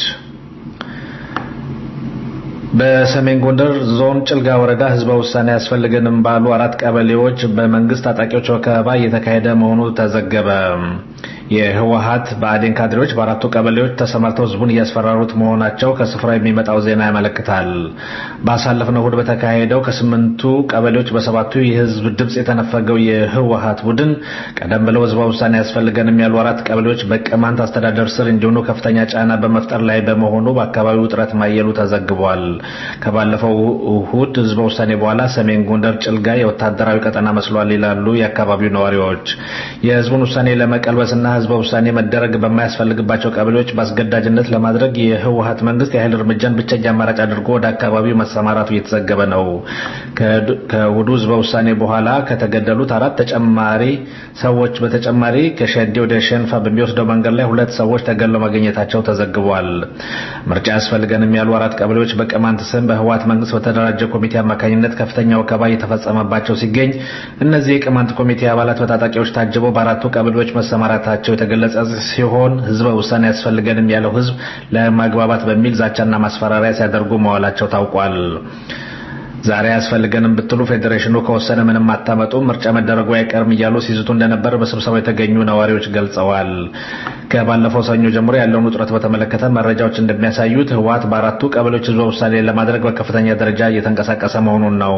በሰሜን ጎንደር ዞን ጭልጋ ወረዳ ህዝበ ውሳኔ ያስፈልገንም ባሉ አራት ቀበሌዎች በመንግስት ታጣቂዎች ወከባ እየተካሄደ መሆኑ ተዘገበ። የህወሀት ብአዴን ካድሬዎች በአራቱ ቀበሌዎች ተሰማርተው ህዝቡን እያስፈራሩት መሆናቸው ከስፍራው የሚመጣው ዜና ያመለክታል። ባሳለፍነው እሁድ በተካሄደው ከስምንቱ ቀበሌዎች በሰባቱ የህዝብ ድምፅ የተነፈገው የህወሀት ቡድን ቀደም ብለው ህዝበ ውሳኔ ያስፈልገንም ያሉ አራት ቀበሌዎች በቅማንት አስተዳደር ስር እንዲሆኑ ከፍተኛ ጫና በመፍጠር ላይ በመሆኑ በአካባቢው ውጥረት ማየሉ ተዘግቧል። ከባለፈው እሁድ ህዝበ ውሳኔ በኋላ ሰሜን ጎንደር ጭልጋ የወታደራዊ ቀጠና መስሏል ይላሉ የአካባቢው ነዋሪዎች። የህዝቡን ውሳኔ ለመቀልበስና ህዝበ ውሳኔ መደረግ በማያስፈልግባቸው ቀበሌዎች በአስገዳጅነት ለማድረግ የህወሀት መንግስት የኃይል እርምጃን ብቸኛ አማራጭ አድርጎ ወደ አካባቢው መሰማራቱ እየተዘገበ ነው። ከእሁዱ ህዝበ ውሳኔ በኋላ ከተገደሉት አራት ተጨማሪ ሰዎች በተጨማሪ ከሸዴ ወደ ሸንፋ በሚወስደው መንገድ ላይ ሁለት ሰዎች ተገለው ማግኘታቸው ተዘግቧል። ምርጫ ያስፈልገንም ያሉ አራት ቀበሌዎች በቅማንት ስም በህወሀት መንግስት በተደራጀ ኮሚቴ አማካኝነት ከፍተኛ ወከባ እየተፈጸመባቸው ሲገኝ እነዚህ የቅማንት ኮሚቴ አባላት በታጣቂዎች ታጅበው በአራቱ ቀበሌዎች መሰማራታቸው የተገለጸ ሲሆን ህዝበ ውሳኔ ያስፈልገንም ያለው ህዝብ ለማግባባት በሚል ዛቻና ማስፈራሪያ ሲያደርጉ መዋላቸው ታውቋል። ዛሬ ያስፈልገንም ብትሉ ፌዴሬሽኑ ከወሰነ ምንም አታመጡም፣ ምርጫ መደረጉ አይቀርም እያሉ ሲዝቱ እንደነበር በስብሰባው የተገኙ ነዋሪዎች ገልጸዋል። ከባለፈው ሰኞ ጀምሮ ያለውን ውጥረት በተመለከተ መረጃዎች እንደሚያሳዩት ህወሀት በአራቱ ቀበሌዎች ህዝበ ውሳኔ ለማድረግ በከፍተኛ ደረጃ እየተንቀሳቀሰ መሆኑን ነው።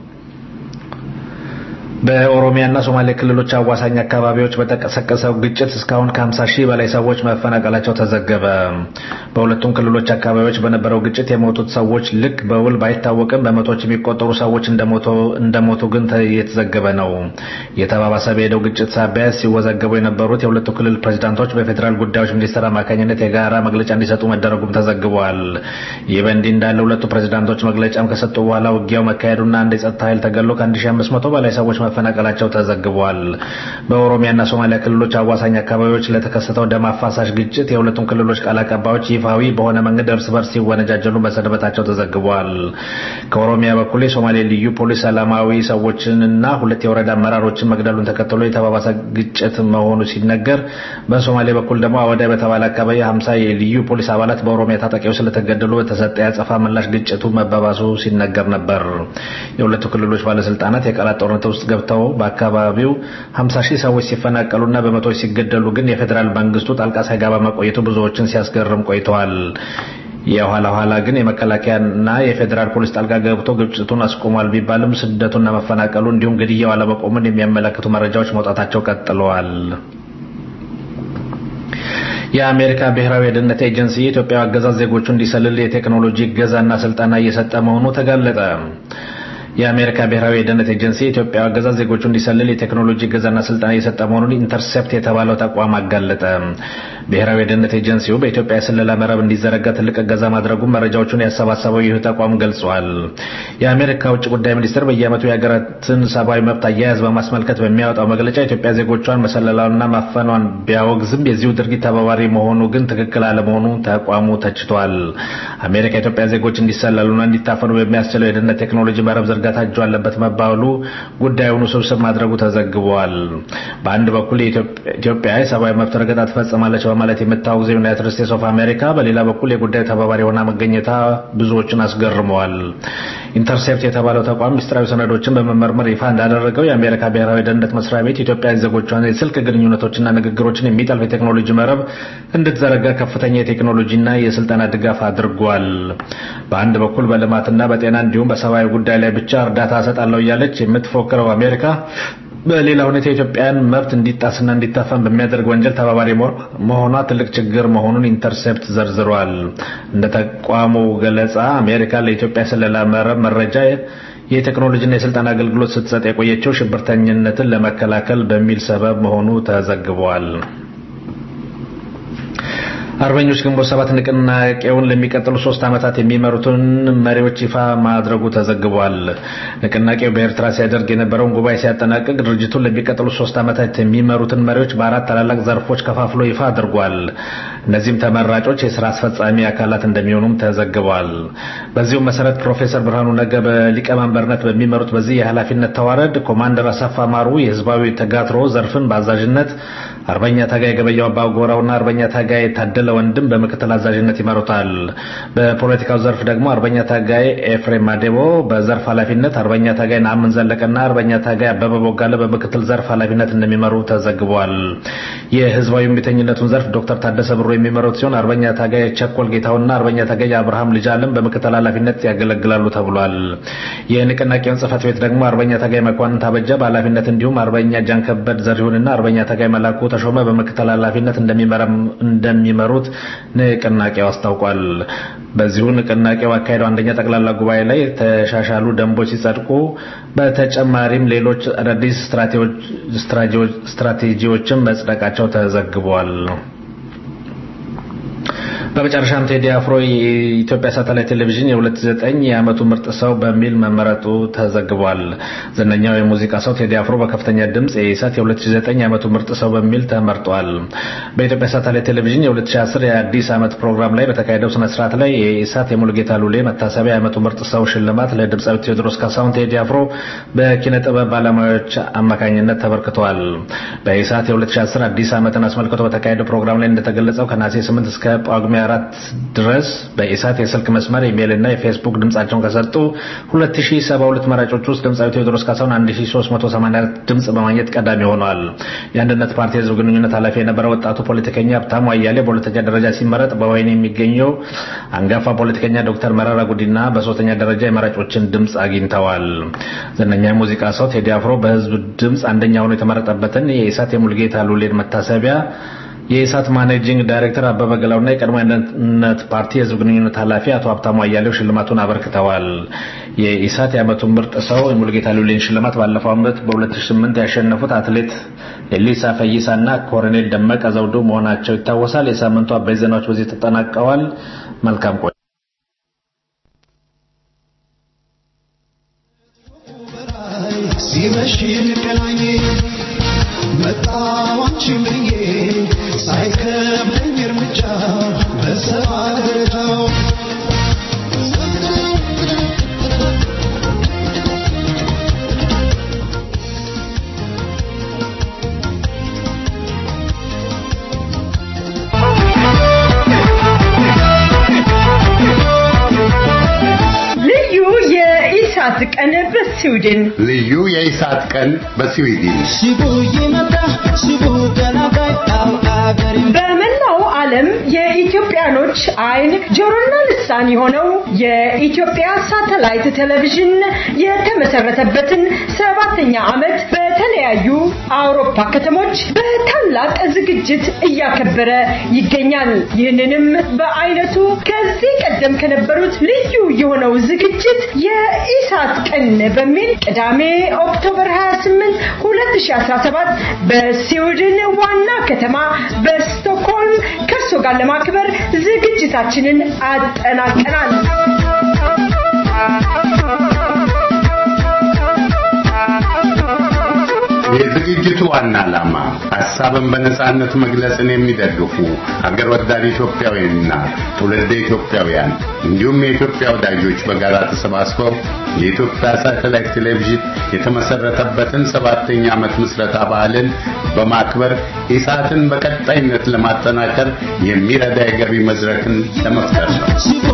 በኦሮሚያና ሶማሌ ክልሎች አዋሳኝ አካባቢዎች በተቀሰቀሰው ግጭት እስካሁን ከ50 ሺህ በላይ ሰዎች መፈናቀላቸው ተዘገበ። በሁለቱም ክልሎች አካባቢዎች በነበረው ግጭት የሞቱት ሰዎች ልክ በውል ባይታወቅም በመቶዎች የሚቆጠሩ ሰዎች እንደሞቱ ግን የተዘገበ ነው። የተባባሰ በሄደው ግጭት ሳቢያ ሲወዘገቡ የነበሩት የሁለቱ ክልል ፕሬዚዳንቶች በፌዴራል ጉዳዮች ሚኒስቴር አማካኝነት የጋራ መግለጫ እንዲሰጡ መደረጉም ተዘግቧል። ይህ በእንዲህ እንዳለ ሁለቱ ፕሬዚዳንቶች መግለጫም ከሰጡ በኋላ ውጊያው መካሄዱና አንድ የጸጥታ ኃይል ተገሎ ከ1500 በላይ ሰዎች መፈናቀላቸው ተዘግቧል። በኦሮሚያና ሶማሊያ ክልሎች አዋሳኝ አካባቢዎች ለተከሰተው ደም አፋሳሽ ግጭት የሁለቱም ክልሎች ቃል አቀባዮች ይፋዊ በሆነ መንገድ እርስ በርስ ሲወነጃጀሉ መሰንበታቸው ተዘግቧል። ከኦሮሚያ በኩል የሶማሌ ልዩ ፖሊስ ሰላማዊ ሰዎችንና ሁለት የወረዳ አመራሮችን መግደሉን ተከትሎ የተባባሰ ግጭት መሆኑ ሲነገር፣ በሶማሌ በኩል ደግሞ አወዳይ በተባለ አካባቢ ሀምሳ የልዩ ፖሊስ አባላት በኦሮሚያ ታጣቂዎች ስለተገደሉ በተሰጠ ያጸፋ ምላሽ ግጭቱ መባባሱ ሲነገር ነበር። የሁለቱ ክልሎች ባለስልጣናት የቃላት ጦርነት ውስጥ ገብተው በአካባቢው 50 ሺህ ሰዎች ሲፈናቀሉና በመቶዎች ሲገደሉ ግን የፌዴራል መንግስቱ ጣልቃ ሳይገባ መቆየቱ ብዙዎችን ሲያስገርም ቆይተዋል። የኋላ ኋላ ግን የመከላከያና የፌዴራል ፖሊስ ጣልቃ ገብቶ ግጭቱን አስቆሟል ቢባልም ስደቱና መፈናቀሉ እንዲሁም ግድያው አለመቆሙን የሚያመለክቱ መረጃዎች መውጣታቸው ቀጥለዋል። የአሜሪካ ብሔራዊ የደህንነት ኤጀንሲ የኢትዮጵያ አገዛዝ ዜጎቹ እንዲሰልል የቴክኖሎጂ እገዛና ስልጠና እየሰጠ መሆኑ ተጋለጠ። የአሜሪካ ብሔራዊ የደህንነት ኤጀንሲ የኢትዮጵያ አገዛዝ ዜጎቹ እንዲሰልል የቴክኖሎጂ እገዛና ስልጠና እየሰጠ መሆኑን ኢንተርሴፕት የተባለው ተቋም አጋለጠ። ብሔራዊ የደህንነት ኤጀንሲው በኢትዮጵያ የስለላ መረብ እንዲዘረጋ ትልቅ እገዛ ማድረጉን መረጃዎቹን ያሰባሰበው ይህ ተቋም ገልጿል። የአሜሪካ ውጭ ጉዳይ ሚኒስቴር በየዓመቱ የሀገራትን ሰብአዊ መብት አያያዝ በማስመልከት በሚያወጣው መግለጫ ኢትዮጵያ ዜጎቿን መሰለላውንና ማፈኗን ቢያወግዝም የዚሁ ድርጊት ተባባሪ መሆኑ ግን ትክክል አለመሆኑ ተቋሙ ተችቷል። አሜሪካ የኢትዮጵያ ዜጎች እንዲሰለሉና እንዲታፈኑ በሚያስችለው የደህንነት ቴክኖሎጂ መረብ ዝርጋታ እጁ አለበት መባሉ ጉዳዩን ውስብስብ ማድረጉ ተዘግቧል። በአንድ በኩል ኢትዮጵያ የሰብአዊ መብት ረገጣ ትፈጽማለች በማለት የምታወግዘው ዩናይትድ ስቴትስ ኦፍ አሜሪካ በሌላ በኩል የጉዳዩ ተባባሪ ሆና መገኘታ ብዙዎችን አስገርመዋል። ኢንተርሴፕት የተባለው ተቋም ምስጢራዊ ሰነዶችን በመመርመር ይፋ እንዳደረገው የአሜሪካ ብሔራዊ ደህንነት መስሪያ ቤት ኢትዮጵያ ዜጎቿን የስልክ ግንኙነቶችና ንግግሮችን የሚጠልፍ የቴክኖሎጂ መረብ እንድትዘረጋ ከፍተኛ የቴክኖሎጂና የስልጠና ድጋፍ አድርጓል። በአንድ በኩል በልማትና በጤና እንዲሁም በሰብአዊ ጉዳይ ላይ ብቻ እርዳታ እሰጣለሁ እያለች የምትፎክረው አሜሪካ በሌላ ሁኔታ የኢትዮጵያን መብት እንዲጣስና እንዲታፈን በሚያደርግ ወንጀል ተባባሪ መሆኗ ትልቅ ችግር መሆኑን ኢንተርሴፕት ዘርዝሯል። እንደ ተቋሙ ገለጻ አሜሪካ ለኢትዮጵያ ስለላ መረብ መረጃ የቴክኖሎጂና የስልጠና አገልግሎት ስትሰጥ የቆየችው ሽብርተኝነትን ለመከላከል በሚል ሰበብ መሆኑ ተዘግቧል። አርበኞች ግንቦት ሰባት ንቅናቄውን ለሚቀጥሉ ሶስት ዓመታት የሚመሩትን መሪዎች ይፋ ማድረጉ ተዘግቧል። ንቅናቄው በኤርትራ ሲያደርግ የነበረውን ጉባኤ ሲያጠናቅቅ ድርጅቱን ለሚቀጥሉ ሶስት ዓመታት የሚመሩትን መሪዎች በአራት ታላላቅ ዘርፎች ከፋፍሎ ይፋ አድርጓል። እነዚህም ተመራጮች የስራ አስፈጻሚ አካላት እንደሚሆኑም ተዘግቧል። በዚሁም መሰረት ፕሮፌሰር ብርሃኑ ነጋ በሊቀመንበርነት በሚመሩት በዚህ የኃላፊነት ተዋረድ ኮማንደር አሳፋ ማሩ የህዝባዊ ተጋትሮ ዘርፍን በአዛዥነት አርበኛ ታጋይ ገበያው አባጎራውና አርበኛ ታጋይ ታደለ ወንድም በምክትል አዛዥነት ይመሩታል። በፖለቲካው ዘርፍ ደግሞ አርበኛ ታጋይ ኤፍሬም ማዴቦ በዘርፍ ኃላፊነት፣ አርበኛ ታጋይ ነአምን ዘለቀና አርበኛ ታጋይ አበበ ቦጋለ በምክትል ዘርፍ ኃላፊነት እንደሚመሩ ተዘግቧል። የህዝባዊ እምቢተኝነቱን ዘርፍ ዶክተር ታደሰ ብሩ የሚመሩት ሲሆን አርበኛ ታጋይ ቸኮል ጌታውና አርበኛ ታጋይ አብርሃም ልጅ አለም በምክትል ኃላፊነት ያገለግላሉ ተብሏል። የንቅናቄውን ጽህፈት ቤት ደግሞ አርበኛ ታጋይ መኳንን ታበጀ በኃላፊነት እንዲሁም አርበኛ ጃንከበድ ዘሪሁንና አርበኛ ታጋይ መላኩ ተሾመ በምክትል ኃላፊነት እንደሚመሩት ንቅናቄው አስታውቋል። በዚሁ ንቅናቄው አካሄደው አንደኛ ጠቅላላ ጉባኤ ላይ የተሻሻሉ ደንቦች ሲጸድቁ በተጨማሪም ሌሎች አዳዲስ ስትራቴጂዎችን መጽደቃቸው ተዘግቧል። በመጨረሻም ቴዲ አፍሮ የኢትዮጵያ ሳተላይት ቴሌቪዥን የ2009 የዓመቱ ምርጥ ሰው በሚል መመረጡ ተዘግቧል። ዝነኛው የሙዚቃ ሰው ቴዲ አፍሮ በከፍተኛ ድምፅ የኢሳት የ2009 የዓመቱ ምርጥ ሰው በሚል ተመርጧል። በኢትዮጵያ ሳተላይት ቴሌቪዥን የ2010 የአዲስ ዓመት ፕሮግራም ላይ በተካሄደው ስነ ስርዓት ላይ የኢሳት የሙሉጌታ ሉሌ መታሰቢያ የዓመቱ ምርጥ ሰው ሽልማት ለድምፃዊ ቴዎድሮስ ካሳሁን ቴዲ አፍሮ በኪነ ጥበብ ባለሙያዎች አማካኝነት ተበርክቷል። በኢሳት የ2010 አዲስ ዓመትን አስመልክቶ በተካሄደው ፕሮግራም ላይ እንደተገለጸው ከነሐሴ 8 እስከ ጳጉሜ አራት ድረስ በኢሳት የስልክ መስመር ኢሜይል እና የፌስቡክ ድምጻቸውን ከሰጡ 2072 መራጮች ውስጥ ድምፃዊ ቴዎድሮስ ካሳሁን 1384 ድምጽ በማግኘት ቀዳሚ ሆኗል። የአንድነት ፓርቲ የህዝብ ግንኙነት ኃላፊ የነበረው ወጣቱ ፖለቲከኛ ሀብታሙ አያሌ በሁለተኛ ደረጃ ሲመረጥ፣ በወይን የሚገኘው አንጋፋ ፖለቲከኛ ዶክተር መረራ ጉዲና በሶስተኛ ደረጃ የመራጮችን ድምጽ አግኝተዋል። ዝነኛ የሙዚቃ ሰው ቴዲ አፍሮ በህዝብ ድምጽ አንደኛ ሆኖ የተመረጠበትን የኢሳት የሙልጌታ ሉሌን መታሰቢያ የኢሳት ማኔጂንግ ዳይሬክተር አበበ ገላውና የቀድሞ አንድነት ፓርቲ የህዝብ ግንኙነት ኃላፊ አቶ ሀብታሙ አያሌው ሽልማቱን አበርክተዋል። የኢሳት የዓመቱ ምርጥ ሰው የሙልጌታ ሉሌን ሽልማት ባለፈው ዓመት በ2008 ያሸነፉት አትሌት ኤሊሳ ፈይሳና ኮሎኔል ደመቀ ዘውዱ መሆናቸው ይታወሳል። የሳምንቱ አበይት ዜናዎች በዚህ ተጠናቀዋል። መልካም ቆይ ሲመሽ እንገናኝ መጣሁ አንቺን ብዬ ሳይከብደኝ እርምጃ በሰባ ደረጃው ልዩ የኢሳት ቀን በስዊድን ልዩ የኢሳት ቀን በስዊድን በመላው ዓለም የኢትዮጵያኖች አይን ጆሮና ልሳን የሆነው የኢትዮጵያ ሳተላይት ቴሌቪዥን የተመሰረተበትን ሰባተኛ ዓመት በተለያዩ አውሮፓ ከተሞች በታላቅ ዝግጅት እያከበረ ይገኛል። ይህንንም በአይነቱ ከዚህ ቀደም ከነበሩት ልዩ የሆነው ዝግጅት የኢሳት ቀን በሚል ቅዳሜ ኦክቶበር 28 2017 በስዊድን ዋና ከተማ በስቶክሆልም ከእርሶ ጋር ለማክበር ዝግጅታችንን አጠናቀናል። የዝግጅቱ ዋና ዓላማ ሀሳብን በነጻነት መግለጽን የሚደግፉ ሀገር ወዳድ ኢትዮጵያውያንና ትውልደ ኢትዮጵያውያን እንዲሁም የኢትዮጵያ ወዳጆች በጋራ ተሰባስበው የኢትዮጵያ ሳተላይት ቴሌቪዥን የተመሰረተበትን ሰባተኛ ዓመት ምስረታ በዓልን በማክበር ኢሳትን በቀጣይነት ለማጠናከር የሚረዳ የገቢ መድረክን ለመፍጠር ነው።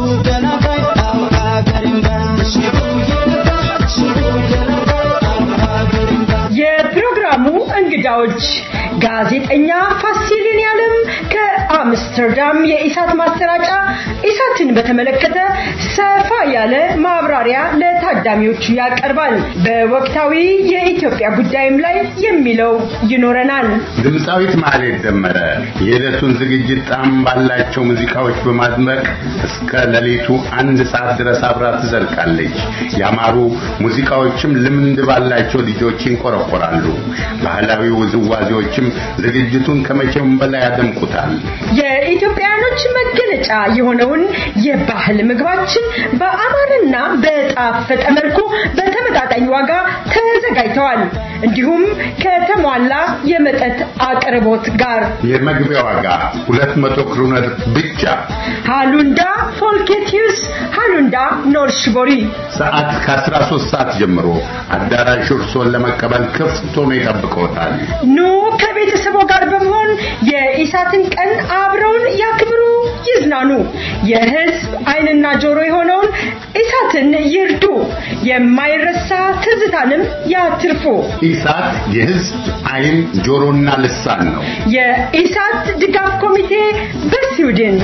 የፕሮግራሙ እንግዳዎች ጋዜጠኛ ፋሲልን ያለም ከአምስተርዳም የኢሳት ማሰራጫ ኢሳትን በተመለከተ ሰፋ ያለ ማብራሪያ ለታዳሚዎቹ ያቀርባል። በወቅታዊ የኢትዮጵያ ጉዳይም ላይ የሚለው ይኖረናል። ድምፃዊት ማህሌት ደመረ የዕለቱን ዝግጅት ጣዕም ባላቸው ሙዚቃዎች በማድመቅ እስከ ሌሊቱ አንድ ሰዓት ድረስ አብራ ትዘልቃለች። ያማሩ ሙዚቃዎችም ልምድ ባላቸው ልጆች ይንቆረቆራሉ። ባህላዊ ውዝዋዜዎችም ዝግጅቱን ከመቼውም በላይ ያደምቁታል። የኢትዮጵያኖች መገለጫ የሆነውን የባህል ምግባችን በአማረና በጣፈጠ መልኩ በተመጣጣኝ ዋጋ ተዘጋጅተዋል። እንዲሁም ከተሟላ የመጠጥ አቅርቦት ጋር የመግቢያ ዋጋ 200 ክሮነር ብቻ። ሃሉንዳ ፎልኬቲዩስ ሃሉንዳ ኖርሽቦሪ ሰዓት ከ13 ሰዓት ጀምሮ አዳራሹ እርሶን ለመቀበል ክፍት ሆኖ ይጠብቅዎታል። ኑ ከቤተሰቦ ጋር በመሆን የኢሳትን ቀን አብረውን ያክብሩ፣ ይዝናኑ። የህዝብ ዓይንና ጆሮ የሆነውን ኢሳትን ይርዱ። የማይረሳ ትዝታንም ያትርፉ። ኢሳት የህዝብ ዓይን ጆሮና ልሳን ነው። የኢሳት ድጋፍ ኮሚቴ በስዊድን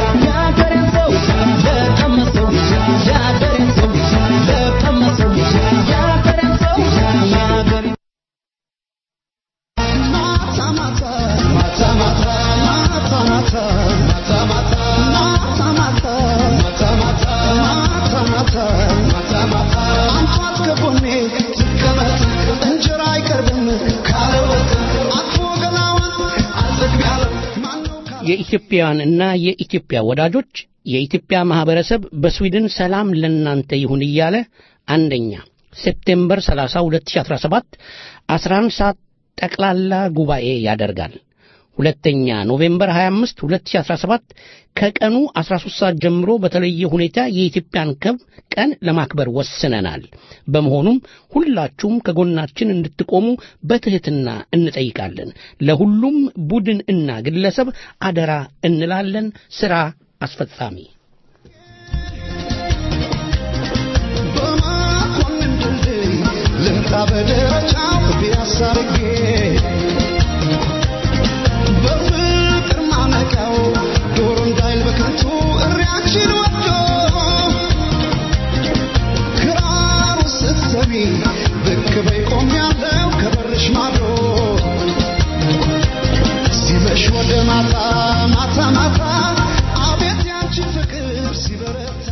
የኢትዮጵያውያንና የኢትዮጵያ ወዳጆች የኢትዮጵያ ማህበረሰብ በስዊድን ሰላም ለናንተ ይሁን እያለ አንደኛ ሴፕቴምበር 30 2017 11 ሰዓት ጠቅላላ ጉባኤ ያደርጋል። ሁለተኛ ኖቬምበር 25 2017 ከቀኑ 13 ሰዓት ጀምሮ በተለየ ሁኔታ የኢትዮጵያን ከብ ቀን ለማክበር ወስነናል። በመሆኑም ሁላችሁም ከጎናችን እንድትቆሙ በትህትና እንጠይቃለን። ለሁሉም ቡድን እና ግለሰብ አደራ እንላለን። ስራ አስፈጻሚ ልምጣ በደረጃው ቢያሳርጌ በፍቅር ማነቂያው ዶሮ እንዳይል በከንቱ እሪያችን ወጥቶ ክራሩ ስትሰሚ ብቅ በይ ቆሜያለሁ ከበርሽ ማዶ ሲመሽ ወደ ማታ ማታ ማታ አቤት ያንቺ ፍቅር ሲበረታ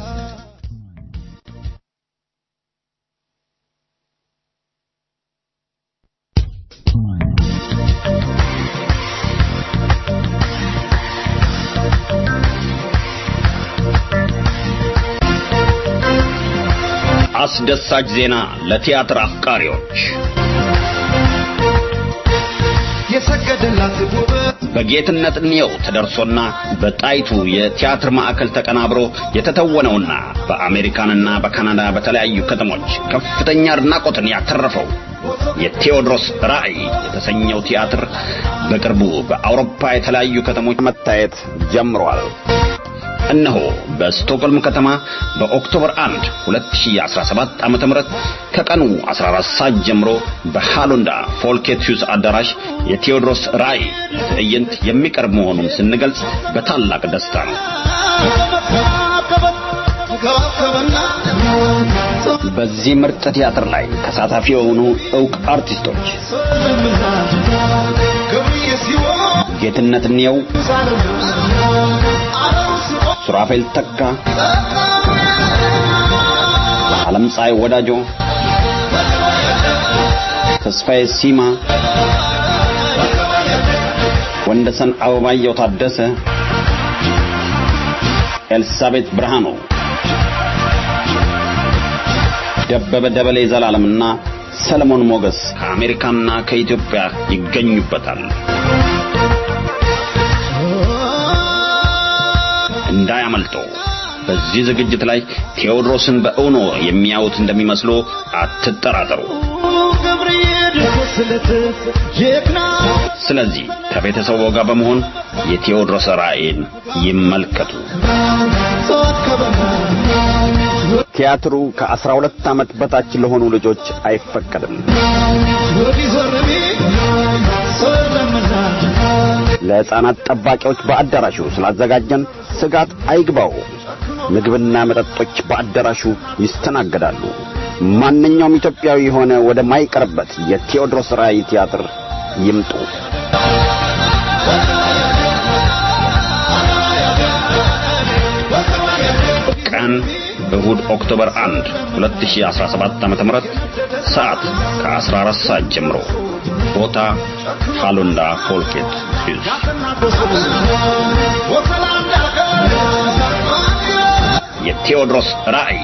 አስደሳች ዜና ለቲያትር አፍቃሪዎች የሰገደላት ውበት በጌትነት እንየው ተደርሶና በጣይቱ የቲያትር ማዕከል ተቀናብሮ የተተወነውና በአሜሪካንና በካናዳ በተለያዩ ከተሞች ከፍተኛ አድናቆትን ያተረፈው የቴዎድሮስ ራዕይ የተሰኘው ቲያትር በቅርቡ በአውሮፓ የተለያዩ ከተሞች መታየት ጀምሯል። እነሆ በስቶክሆልም ከተማ በኦክቶበር 1 2017 ዓ.ም ከቀኑ 14 ሰዓት ጀምሮ በሃሎንዳ ፎልኬትዩስ አዳራሽ የቴዎድሮስ ራዕይ ትዕይንት የሚቀርብ መሆኑን ስንገልጽ በታላቅ ደስታ ነው። በዚህ ምርጥ ቲያትር ላይ ተሳታፊ የሆኑ ዕውቅ አርቲስቶች ጌትነት እንየው፣ ሱራፌል ተካ፣ ዓለም ፀሐይ ወዳጆ፣ ተስፋዬ ሲማ፣ ወንደሰን አበባየው ታደሰ፣ ኤልሳቤት ብርሃኑ፣ ደበበ ደበሌ ዘላለምና ሰለሞን ሞገስ ከአሜሪካና ከኢትዮጵያ ይገኙበታል። እንዳያመልጦ። በዚህ ዝግጅት ላይ ቴዎድሮስን በእውኖ የሚያዩት እንደሚመስሉ አትጠራጠሩ። ስለዚህ ከቤተሰቡ ጋር በመሆን የቴዎድሮስ ራእይን ይመልከቱ። ቲያትሩ ከአስራ ሁለት ዓመት በታች ለሆኑ ልጆች አይፈቀድም። ለሕፃናት ጠባቂዎች በአዳራሹ ስላዘጋጀን ስጋት አይግባው። ምግብና መጠጦች በአዳራሹ ይስተናገዳሉ። ማንኛውም ኢትዮጵያዊ የሆነ ወደ ማይቀርበት የቴዎድሮስ ራእይ ቲያትር ይምጡ። ቀን እሁድ ኦክቶበር 1 2017 ዓ.ም ሰዓት ከ14 ሰዓት ጀምሮ ቦታ ሃሎንዳ ፎልኬት ሂልስ የቴዎድሮስ ራእይ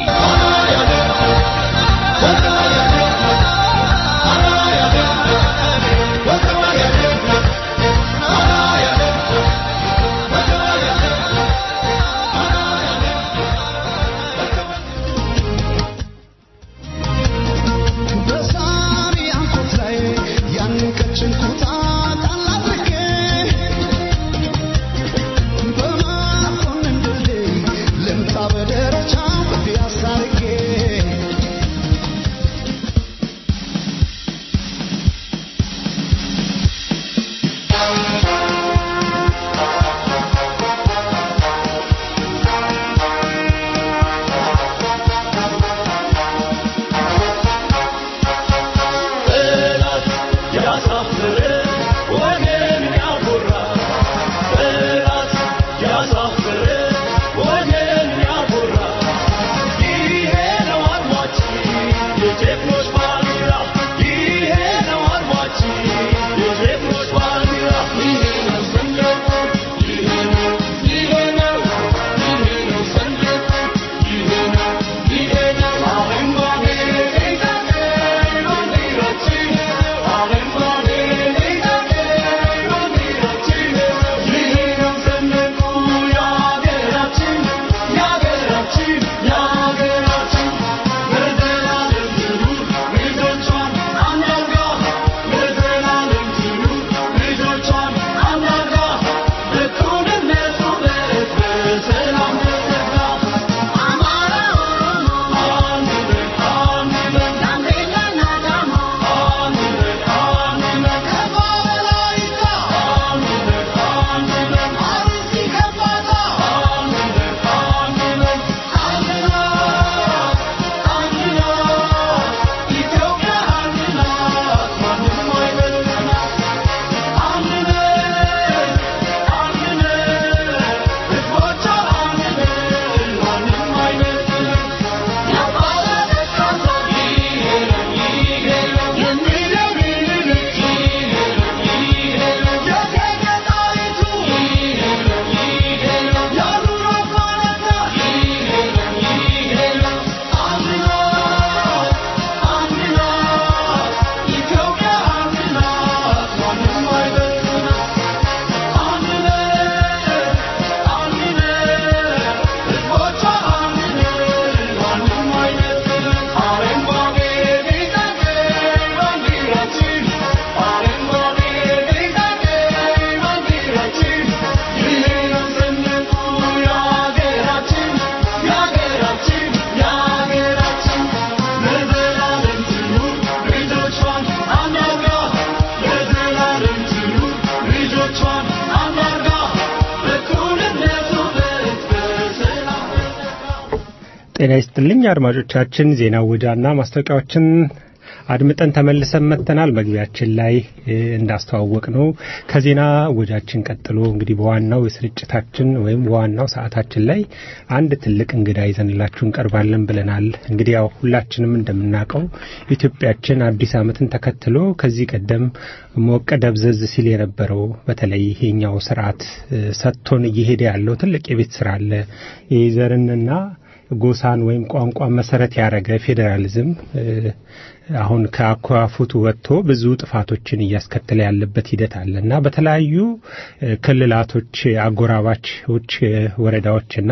ጤና ይስጥልኝ አድማጮቻችን፣ ዜና ውጃና ማስታወቂያዎችን አድምጠን ተመልሰን መጥተናል። መግቢያችን ላይ እንዳስተዋወቅ ነው ከዜና ወጃችን ቀጥሎ እንግዲህ በዋናው የስርጭታችን ወይም በዋናው ሰዓታችን ላይ አንድ ትልቅ እንግዳ ይዘንላችሁ እንቀርባለን ብለናል። እንግዲህ ያው ሁላችንም እንደምናውቀው ኢትዮጵያችን አዲስ ዓመትን ተከትሎ ከዚህ ቀደም ሞቀ ደብዘዝ ሲል የነበረው በተለይ ይሄኛው ስርዓት ሰጥቶን እየሄደ ያለው ትልቅ የቤት ስራ አለ የዘርንና ጎሳን ወይም ቋንቋን መሰረት ያደረገ ፌዴራሊዝም አሁን ከአኳፉቱ ወጥቶ ብዙ ጥፋቶችን እያስከተለ ያለበት ሂደት አለ እና በተለያዩ ክልላቶች፣ አጎራባቾች፣ ወረዳዎችና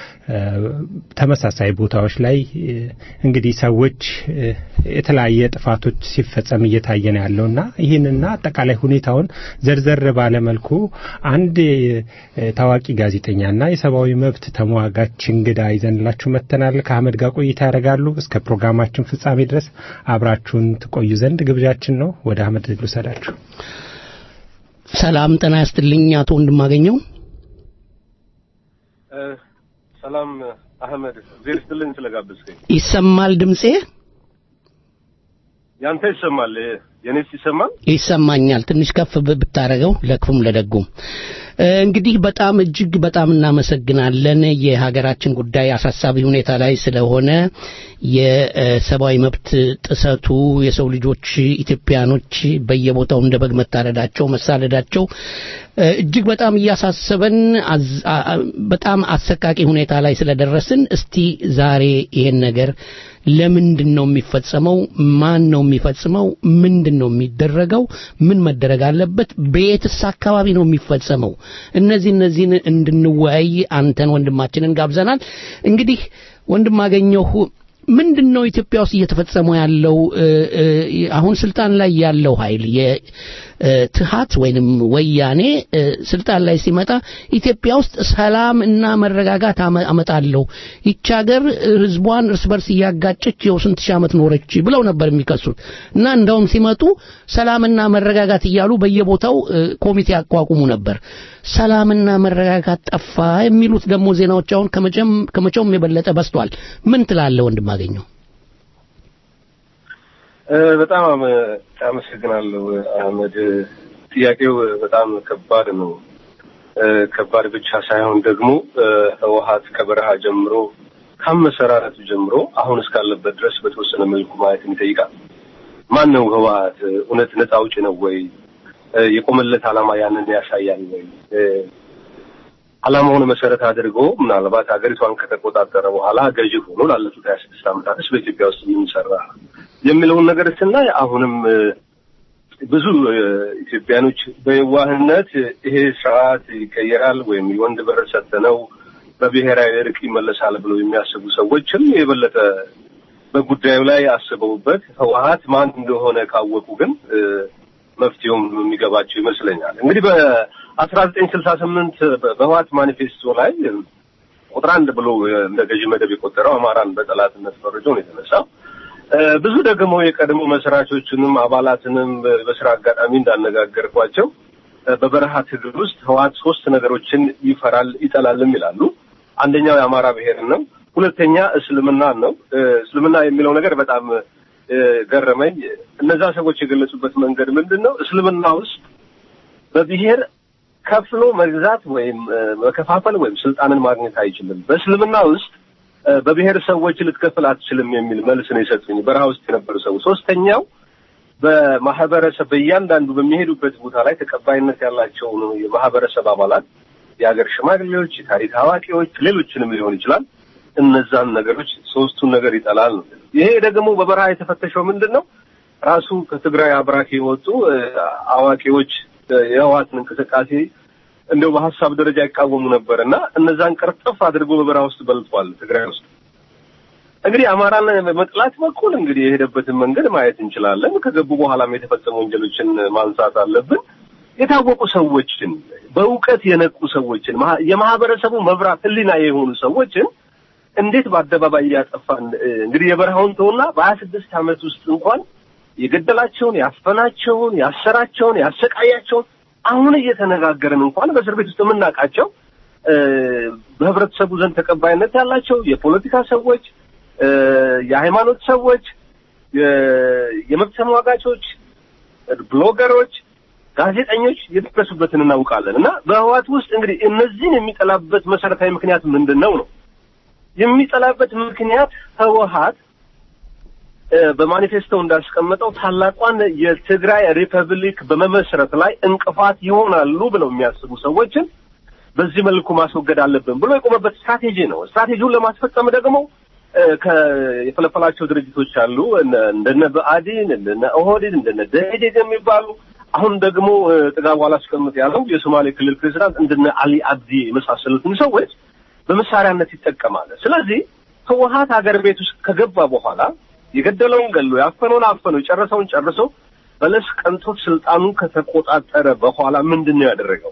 ተመሳሳይ ቦታዎች ላይ እንግዲህ ሰዎች የተለያየ ጥፋቶች ሲፈጸም እየታየ ነው ያለው እና ይህንና አጠቃላይ ሁኔታውን ዘርዘር ባለመልኩ አንድ ታዋቂ ጋዜጠኛና የሰብአዊ መብት ተሟጋች እንግዳ ይዘንላችሁ መጥተናል። ከአህመድ ጋር ቆይታ ያደርጋሉ። እስከ ፕሮግራማችን ፍጻሜ ድረስ አብራችሁን ትቆዩ ዘንድ ግብዣችን ነው። ወደ አህመድ ልውሰዳችሁ። ሰላም ጤና ያስጥልኝ አቶ ወንድማገኘው። ሰላም አህመድ፣ እግዜር ይስጥልኝ ስለጋበዝከኝ። ይሰማል ድምጼ? ያንተ ይሰማል፣ የኔስ ይሰማል? ይሰማኛል። ትንሽ ከፍ ብታረገው ለክፉም ለደጉም። እንግዲህ በጣም እጅግ በጣም እናመሰግናለን። የሀገራችን ጉዳይ አሳሳቢ ሁኔታ ላይ ስለሆነ የሰብአዊ መብት ጥሰቱ የሰው ልጆች ኢትዮጵያኖች በየቦታው እንደ በግ መታረዳቸው፣ መሳደዳቸው እጅግ በጣም እያሳሰበን በጣም አሰቃቂ ሁኔታ ላይ ስለደረስን እስቲ ዛሬ ይሄን ነገር ለምንድን ነው የሚፈጸመው? ማን ነው የሚፈጽመው? ምንድን ነው የሚደረገው? ምን መደረግ አለበት? በየትስ አካባቢ ነው የሚፈጸመው? እነዚህ እነዚህን እንድንወያይ አንተን ወንድማችንን ጋብዘናል። እንግዲህ ወንድማገኘሁ ምንድን ነው ኢትዮጵያ ውስጥ እየተፈጸመ ያለው? አሁን ስልጣን ላይ ያለው ኃይል የትሃት ወይንም ወያኔ ስልጣን ላይ ሲመጣ ኢትዮጵያ ውስጥ ሰላም እና መረጋጋት አመጣለሁ፣ ይቺ ሀገር ህዝቧን እርስ በርስ እያጋጨች የው ስንት ሺህ ዓመት ኖረች ብለው ነበር የሚከሱት እና እንደውም ሲመጡ ሰላምና መረጋጋት እያሉ በየቦታው ኮሚቴ ያቋቁሙ ነበር። ሰላምና መረጋጋት ጠፋ የሚሉት ደግሞ ዜናዎች አሁን ከመቼውም የበለጠ በስቷል። ምን ትላለህ ወንድማገኘው? በጣም አመሰግናለሁ አህመድ። ጥያቄው በጣም ከባድ ነው። ከባድ ብቻ ሳይሆን ደግሞ ህወሀት ከበረሃ ጀምሮ ከአመሰራረቱ ጀምሮ አሁን እስካለበት ድረስ በተወሰነ መልኩ ማየትን ይጠይቃል። ማን ነው ህወሀት? እውነት ነፃ አውጪ ነው ወይ? የቆመለት ዓላማ ያንን ያሳያል ወይ? ዓላማውን መሰረት አድርጎ ምናልባት ሀገሪቷን ከተቆጣጠረ በኋላ ገዢ ሆኖ ላለፉት ሀያ ስድስት ዓመታትስ በኢትዮጵያ ውስጥ የሚሰራ የሚለውን ነገር ስናይ አሁንም ብዙ ኢትዮጵያኖች በየዋህነት ይሄ ስርዓት ይቀየራል ወይም የወንድ በር ሰጥተነው በብሔራዊ እርቅ ይመለሳል ብለው የሚያስቡ ሰዎችም የበለጠ በጉዳዩ ላይ አስበውበት ህወሀት ማን እንደሆነ ካወቁ ግን መፍትሄውም የሚገባቸው ይመስለኛል። እንግዲህ በአስራ ዘጠኝ ስልሳ ስምንት በህወሀት ማኒፌስቶ ላይ ቁጥር አንድ ብሎ እንደ ገዢ መደብ የቆጠረው አማራን በጠላትነት ፈርጆ ነው የተነሳው። ብዙ ደግሞ የቀድሞ መስራቾችንም አባላትንም በስራ አጋጣሚ እንዳነጋገርኳቸው በበረሃ ትግል ውስጥ ህወሀት ሶስት ነገሮችን ይፈራል ይጠላልም ይላሉ። አንደኛው የአማራ ብሔርን ነው። ሁለተኛ እስልምናን ነው። እስልምና የሚለው ነገር በጣም ገረመኝ። እነዛ ሰዎች የገለጹበት መንገድ ምንድን ነው? እስልምና ውስጥ በብሔር ከፍሎ መግዛት ወይም መከፋፈል ወይም ስልጣንን ማግኘት አይችልም። በእስልምና ውስጥ በብሔር ሰዎች ልትከፍል አትችልም የሚል መልስ ነው የሰጡኝ በረሃ ውስጥ የነበሩ ሰዎች። ሶስተኛው በማህበረሰብ በእያንዳንዱ በሚሄዱበት ቦታ ላይ ተቀባይነት ያላቸው የማህበረሰብ አባላት፣ የሀገር ሽማግሌዎች፣ የታሪክ አዋቂዎች፣ ሌሎችንም ሊሆን ይችላል እነዛን ነገሮች ሶስቱን ነገር ይጠላል ነው። ይሄ ደግሞ በበረሃ የተፈተሸው ምንድን ነው? ራሱ ከትግራይ አብራክ የወጡ አዋቂዎች የህወሓትን እንቅስቃሴ እንደው በሀሳብ ደረጃ ይቃወሙ ነበር እና እነዛን ቅርጥፍ አድርጎ በበረሃ ውስጥ በልቷል ትግራይ ውስጥ። እንግዲህ አማራን በመጥላት በኩል እንግዲህ የሄደበትን መንገድ ማየት እንችላለን። ከገቡ በኋላም የተፈጸሙ ወንጀሎችን ማንሳት አለብን። የታወቁ ሰዎችን በእውቀት የነቁ ሰዎችን የማህበረሰቡ መብራት ህሊና የሆኑ ሰዎችን እንዴት በአደባባይ እያጠፋን እንግዲህ የበረሃውን ተውና በሀያ ስድስት ዓመት ውስጥ እንኳን የገደላቸውን፣ ያፈናቸውን፣ ያሰራቸውን፣ ያሰቃያቸውን አሁን እየተነጋገርን እንኳን በእስር ቤት ውስጥ የምናውቃቸው እ፣ በህብረተሰቡ ዘንድ ተቀባይነት ያላቸው የፖለቲካ ሰዎች፣ እ፣ የሃይማኖት ሰዎች፣ የ- የመብት ተሟጋቾች፣ ብሎገሮች፣ ጋዜጠኞች የደረሱበትን እናውቃለን እና በህዋት ውስጥ እንግዲህ እነዚህን የሚጠላበት መሰረታዊ ምክንያት ምንድን ነው ነው የሚጠላበት ምክንያት ህወሀት እ፣ በማኒፌስቶ እንዳስቀመጠው ታላቋን የትግራይ ሪፐብሊክ በመመስረት ላይ እንቅፋት ይሆናሉ ብለው የሚያስቡ ሰዎችን በዚህ መልኩ ማስወገድ አለብን ብሎ የቆመበት ስትራቴጂ ነው። ስትራቴጂውን ለማስፈጸም ደግሞ እ፣ ከ- የፈለፈላቸው ድርጅቶች አሉ እነ- እንደነ ብአዴን፣ እንደነ ኦህዴድ፣ እንደነ ደኢህዴን የሚባሉ አሁን ደግሞ እ፣ ጥጋቡ አላስቀምጥ ያለው የሶማሌ ክልል ፕሬዚዳንት እንደነ አሊ አብዲ የመሳሰሉትን ሰዎች በመሳሪያነት ይጠቀማል። ስለዚህ ህወሀት ሀገር ቤት ውስጥ ከገባ በኋላ የገደለውን ገሎ ያፈነውን አፈነው የጨረሰውን ጨርሶ በለስ ቀንቶት ስልጣኑን ከተቆጣጠረ በኋላ ምንድን ነው ያደረገው?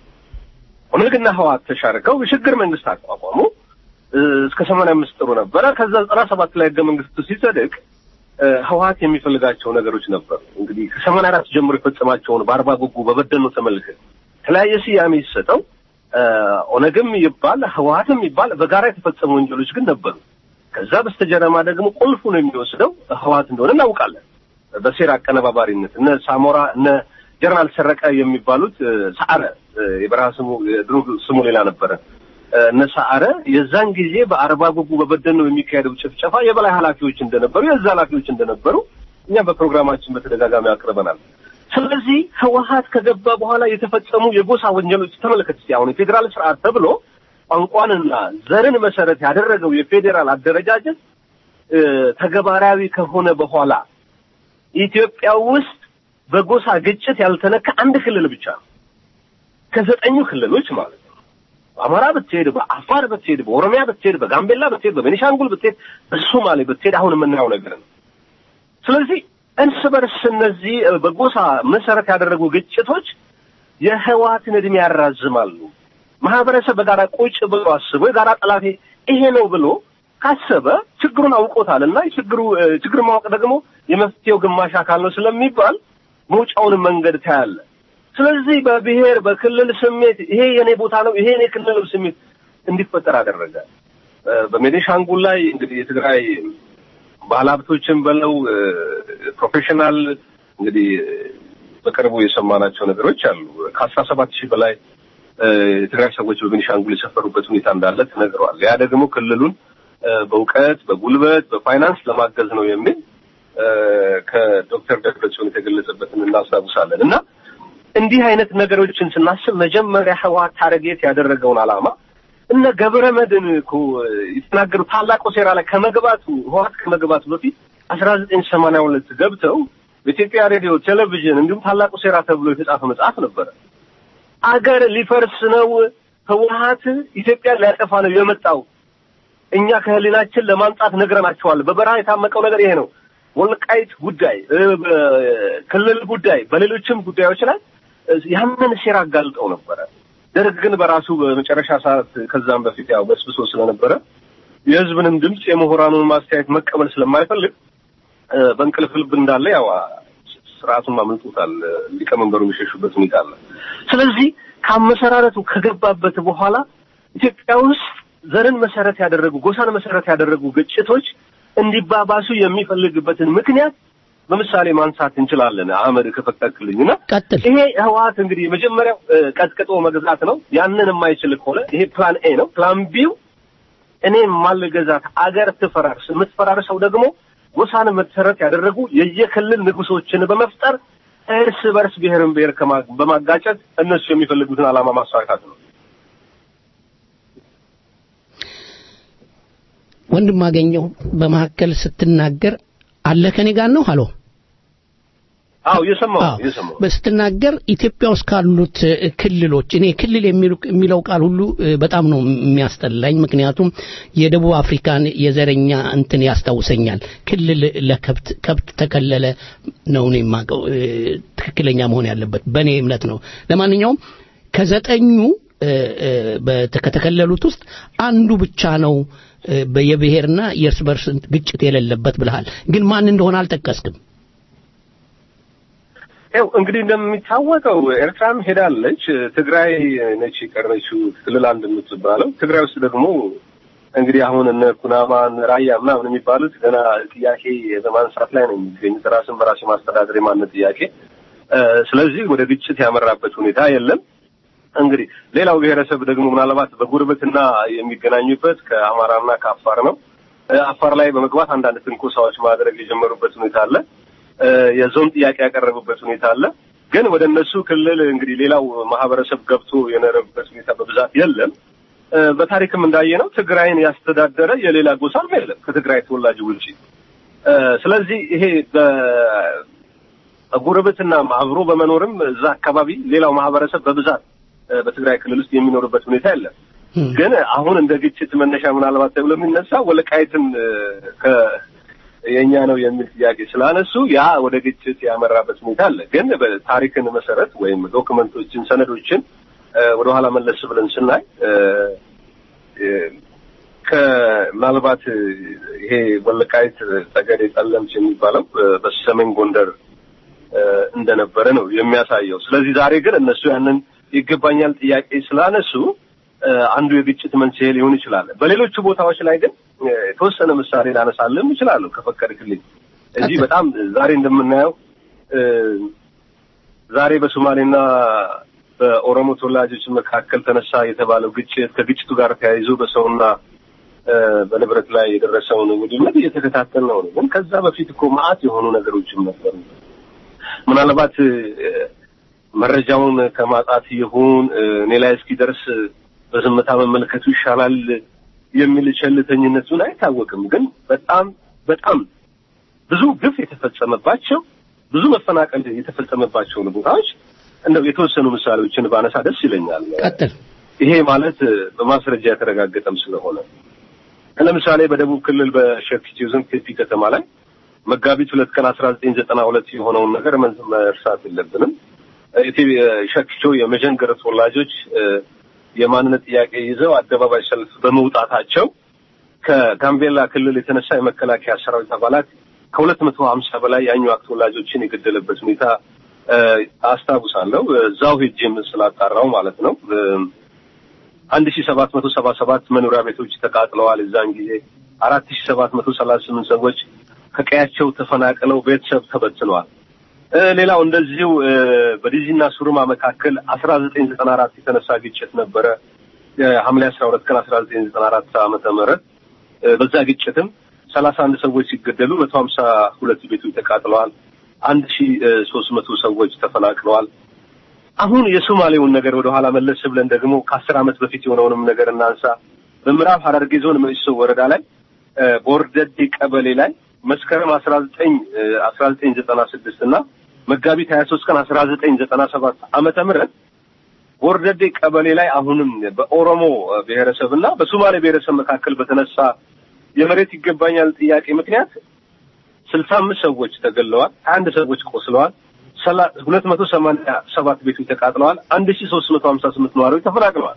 ኦነግና ህወሀት ተሻርከው የሽግግር መንግስት አቋቋሙ። እ፣ እስከ ሰማንያ አምስት ጥሩ ነበረ። ከዛ ዘጠና ሰባት ላይ ህገ መንግስቱ ሲጸድቅ እ፣ ህወሀት የሚፈልጋቸው ነገሮች ነበሩ። እንግዲህ ከሰማንያ አራት ጀምሮ የፈጸማቸውን በአርባ ጉጉ በበደኖ ተመልከት የተለያየ ስያሜ ሲሰጠው እ፣ ኦነግም ይባል ህወሀትም ይባል በጋራ የተፈጸሙ ወንጀሎች ግን ነበሩ። ከዛ በስተጀርባ ደግሞ ቁልፉን የሚወስደው ህወሀት እንደሆነ እናውቃለን። በሴራ አቀነባባሪነት እነ ሳሞራ እነ ጀነራል ሰረቀ የሚባሉት እ፣ ሰዓረ እ፣ የበረሃ ስሙ የድሮ ስሙ ሌላ ነበረ። እ፣ እነ ሰዓረ የዛን ጊዜ በአርባ ጉጉ በበደኖ የሚካሄደው ጭፍጨፋ የበላይ ኃላፊዎች እንደነበሩ የዛ ኃላፊዎች እንደነበሩ እኛም በፕሮግራማችን በተደጋጋሚ አቅርበናል። ስለዚህ ህወሀት ከገባ በኋላ የተፈጸሙ የጎሳ ወንጀሎች ተመልከት እስቲ አሁን የፌዴራል ስርዓት ተብሎ ቋንቋንና ዘርን መሰረት ያደረገው የፌዴራል አደረጃጀት እ፣ ተግባራዊ ከሆነ በኋላ ኢትዮጵያ ውስጥ በጎሳ ግጭት ያልተነካ አንድ ክልል ብቻ ነው። ከዘጠኙ ክልሎች ማለት ነው። በአማራ ብትሄድ፣ በአፋር ብትሄድ፣ በኦሮሚያ ብትሄድ፣ በጋምቤላ ብትሄድ፣ በቤኒሻንጉል ብትሄድ፣ በሶማሌ ብትሄድ አሁን የምናየው ነገር ነው። ስለዚህ እርስ በርስ እነዚህ እ፣ በጎሳ መሰረት ያደረጉ ግጭቶች የህወሓትን እድሜ ያራዝማሉ። ማህበረሰብ በጋራ ቁጭ ብሎ አስቦ የጋራ ጠላቴ ይሄ ነው ብሎ ካሰበ ችግሩን አውቆታል እና የችግሩ እ፣ ችግር ማወቅ ደግሞ የመፍትሄው ግማሽ አካል ነው ስለሚባል መውጫውን መንገድ ታያለ። ስለዚህ በብሔር በክልል ስሜት ይሄ የኔ ቦታ ነው ይሄ የኔ ክልል ነው ስሜት እንዲፈጠር አደረገ። እ፣ በቤኒሻንጉል ላይ እንግዲህ የትግራይ ባለሀብቶችን በለው እ፣ ፕሮፌሽናል እንግዲህ በቅርቡ የሰማናቸው ነገሮች አሉ። ከአስራ ሰባት ሺህ በላይ እ፣ የትግራይ ሰዎች በቤኒሻንጉል የሰፈሩበት ሁኔታ እንዳለ ተነግረዋል። ያ ደግሞ ክልሉን እ፣ በእውቀት በጉልበት በፋይናንስ ለማገዝ ነው የሚል እ፣ ከዶክተር ደብረጽዮን የተገለጸበትን እናስታውሳለን እና እንዲህ አይነት ነገሮችን ስናስብ መጀመሪያ ህወሓት ታርጌት ያደረገውን ዓላማ እነ ገብረ መድን እኮ የተናገሩ ታላቁ ሴራ ላይ ከመግባቱ ህወሓት ከመግባቱ በፊት አስራ ዘጠኝ ሰማንያ ሁለት ገብተው በኢትዮጵያ ሬዲዮ፣ ቴሌቪዥን እንዲሁም ታላቁ ሴራ ተብሎ የተጻፈ መጽሐፍ ነበረ። አገር ሊፈርስ ነው፣ ህወሓት ኢትዮጵያን ሊያጠፋ ነው የመጣው። እኛ ከህሊናችን ለማምጣት ነግረናቸዋል። በበረሃ የታመቀው ነገር ይሄ ነው። ወልቃይት ጉዳይ፣ እ፣ በክልል ጉዳይ፣ በሌሎችም ጉዳዮች ላይ እ፣ ያንን ሴራ አጋልጠው ነበረ። ደርግ ግን በራሱ በመጨረሻ ሰዓት ከዛም በፊት ያው በስብሶ ስለነበረ የህዝብንም ድምፅ የምሁራኑን ማስተያየት መቀበል ስለማይፈልግ እ፣ በእንቅልፍ ልብ እንዳለ ያው ስርዓቱን ማመልጦታል። ሊቀመንበሩ የሚሸሹበት ሁኔታ አለ። ስለዚህ ከአመሰራረቱ ከገባበት በኋላ ኢትዮጵያ ውስጥ ዘርን መሰረት ያደረጉ ጎሳን መሰረት ያደረጉ ግጭቶች እንዲባባሱ የሚፈልግበትን ምክንያት በምሳሌ ማንሳት እንችላለን። አህመድ ከፈቀድክልኝና ይሄ ህወሓት እንግዲህ የመጀመሪያው እ፣ ቀጥቅጦ መግዛት ነው። ያንን የማይችል ከሆነ ይሄ ፕላን ኤ ነው። ፕላን ቢው እኔ ማልገዛት አገር ትፈራርስ። የምትፈራርሰው ደግሞ ጎሳን መሰረት ያደረጉ የየክልል ንጉሶችን በመፍጠር እርስ በርስ ብሔርን ብሔር ከማ- በማጋጨት እነሱ የሚፈልጉትን ዓላማ ማሳካት ነው። ወንድም አገኘው በመካከል ስትናገር አለ ከኔ ጋር ነው ሀሎ አዎ እየሰማሁ ነው፣ እየሰማሁ ነው። ስትናገር ኢትዮጵያ ውስጥ ካሉት እ፣ ክልሎች እኔ ክልል የሚሉ- የሚለው ቃል ሁሉ እ፣ በጣም ነው የሚያስጠላኝ። ምክንያቱም የደቡብ አፍሪካን የዘረኛ እንትን ያስታውሰኛል። ክልል ለከብት ከብት ተከለለ ነው እኔ የማውቀው እ፣ ትክክለኛ መሆን ያለበት በእኔ እምነት ነው። ለማንኛውም ከዘጠኙ እ፣ እ፣ በተ- ከተከለሉት ውስጥ አንዱ ብቻ ነው እ፣ የብሔርና የእርስ በርስ ግጭት የሌለበት ብለሃል። ግን ማን እንደሆነ አልጠቀስክም። ያው እንግዲህ እንደሚታወቀው ኤርትራም ሄዳለች። ትግራይ ነች የቀረችው ክልል አንድ የምትባለው። ትግራይ ውስጥ ደግሞ እንግዲህ አሁን እነ ኩናማ እነ ራያ ምናምን የሚባሉት ገና ጥያቄ በማንሳት ላይ ነው የሚገኙት፣ ራስን በራስ የማስተዳደር የማንነት ጥያቄ። ስለዚህ ወደ ግጭት ያመራበት ሁኔታ የለም። እንግዲህ ሌላው ብሔረሰብ ደግሞ ምናልባት በጉርብትና የሚገናኙበት ከአማራና ከአፋር ነው። አፋር ላይ በመግባት አንዳንድ ትንኮሳዎች ማድረግ የጀመሩበት ሁኔታ አለ። የዞን ጥያቄ ያቀረቡበት ሁኔታ አለ። ግን ወደ እነሱ ክልል እንግዲህ ሌላው ማህበረሰብ ገብቶ የኖረበት ሁኔታ በብዛት የለም። በታሪክም እንዳየነው ትግራይን ያስተዳደረ የሌላ ጎሳም የለም ከትግራይ ተወላጅ ውጪ። ስለዚህ ይሄ በጉርብትና አብሮ በመኖርም እዛ አካባቢ ሌላው ማህበረሰብ በብዛት በትግራይ ክልል ውስጥ የሚኖርበት ሁኔታ የለም። ግን አሁን እንደ ግጭት መነሻ ምናልባት ተብሎ የሚነሳ ወልቃይትን የእኛ ነው የሚል ጥያቄ ስላነሱ ያ ወደ ግጭት ያመራበት ሁኔታ አለ። ግን በታሪክን መሰረት ወይም ዶክመንቶችን፣ ሰነዶችን ወደኋላ መለስ ብለን ስናይ ከምናልባት ይሄ ወልቃይት ጠገዴ፣ ጠለምት የሚባለው በሰሜን ጎንደር እንደነበረ ነው የሚያሳየው። ስለዚህ ዛሬ ግን እነሱ ያንን ይገባኛል ጥያቄ ስላነሱ አንዱ የግጭት መንስኤ ሊሆን ይችላል። በሌሎቹ ቦታዎች ላይ ግን የተወሰነ ምሳሌ ላነሳልም እችላለሁ ከፈቀድክልኝ። እዚህ በጣም ዛሬ እንደምናየው ዛሬ በሶማሌና በኦሮሞ ተወላጆች መካከል ተነሳ የተባለው ግጭት ከግጭቱ ጋር ተያይዞ በሰውና በንብረት ላይ የደረሰውን ውድመት እየተከታተል ነው። ግን ከዛ በፊት እኮ መዓት የሆኑ ነገሮችም ነበሩ። ምናልባት መረጃውን ከማጣት ይሁን እኔ ላይ እስኪደርስ በዝምታ መመልከቱ ይሻላል የሚል ቸልተኝነቱን አይታወቅም። ግን በጣም በጣም ብዙ ግፍ የተፈጸመባቸው ብዙ መፈናቀል የተፈጸመባቸውን ቦታዎች እንደው የተወሰኑ ምሳሌዎችን ባነሳ ደስ ይለኛል። ቀጥል። ይሄ ማለት በማስረጃ የተረጋገጠም ስለሆነ ለምሳሌ በደቡብ ክልል በሸክቺ ዞን ቴፒ ከተማ ላይ መጋቢት ሁለት ቀን አስራ ዘጠኝ ዘጠና ሁለት የሆነውን ነገር መርሳት የለብንም። ሸክቾ የመዠንገር ተወላጆች የማንነት ጥያቄ ይዘው አደባባይ ሰልፍ በመውጣታቸው ከጋምቤላ ክልል የተነሳ የመከላከያ ሰራዊት አባላት ከሁለት መቶ ሀምሳ በላይ የአኝዋክ ተወላጆችን የገደለበት ሁኔታ አስታውሳለሁ። እዛው ሄጄም ስላጣራው ማለት ነው። አንድ ሺ ሰባት መቶ ሰባ ሰባት መኖሪያ ቤቶች ተቃጥለዋል። እዛን ጊዜ አራት ሺ ሰባት መቶ ሰላሳ ስምንት ሰዎች ከቀያቸው ተፈናቅለው ቤተሰብ ተበትነዋል። ሌላው እንደዚሁ በዲዚና ሱሩማ መካከል አስራ ዘጠኝ ዘጠና አራት የተነሳ ግጭት ነበረ። ሐምሌ አስራ ሁለት ቀን አስራ ዘጠኝ ዘጠና አራት ዓመተ ምህረት በዛ ግጭትም ሰላሳ አንድ ሰዎች ሲገደሉ መቶ ሀምሳ ሁለት ቤቶች ተቃጥለዋል። አንድ ሺ ሶስት መቶ ሰዎች ተፈናቅለዋል። አሁን የሶማሌውን ነገር ወደ ኋላ መለስ ብለን ደግሞ ከአስር ዓመት በፊት የሆነውንም ነገር እናንሳ። በምዕራብ ሐረርጌ ዞን መኢሶ ወረዳ ላይ ቦርደዴ ቀበሌ ላይ መስከረም አስራ ዘጠኝ አስራ ዘጠኝ ዘጠና ስድስት እና መጋቢት ሀያ ሶስት ቀን አስራ ዘጠኝ ዘጠና ሰባት ዓመተ ምህረት ቦርደዴ ቀበሌ ላይ አሁንም በኦሮሞ ብሔረሰብ እና በሶማሌ ብሔረሰብ መካከል በተነሳ የመሬት ይገባኛል ጥያቄ ምክንያት ስልሳ አምስት ሰዎች ተገለዋል። ሀያ አንድ ሰዎች ቆስለዋል። ሁለት መቶ ሰማንያ ሰባት ቤቶች ተቃጥለዋል። አንድ ሺ ሶስት መቶ ሀምሳ ስምንት ነዋሪዎች ተፈናቅለዋል።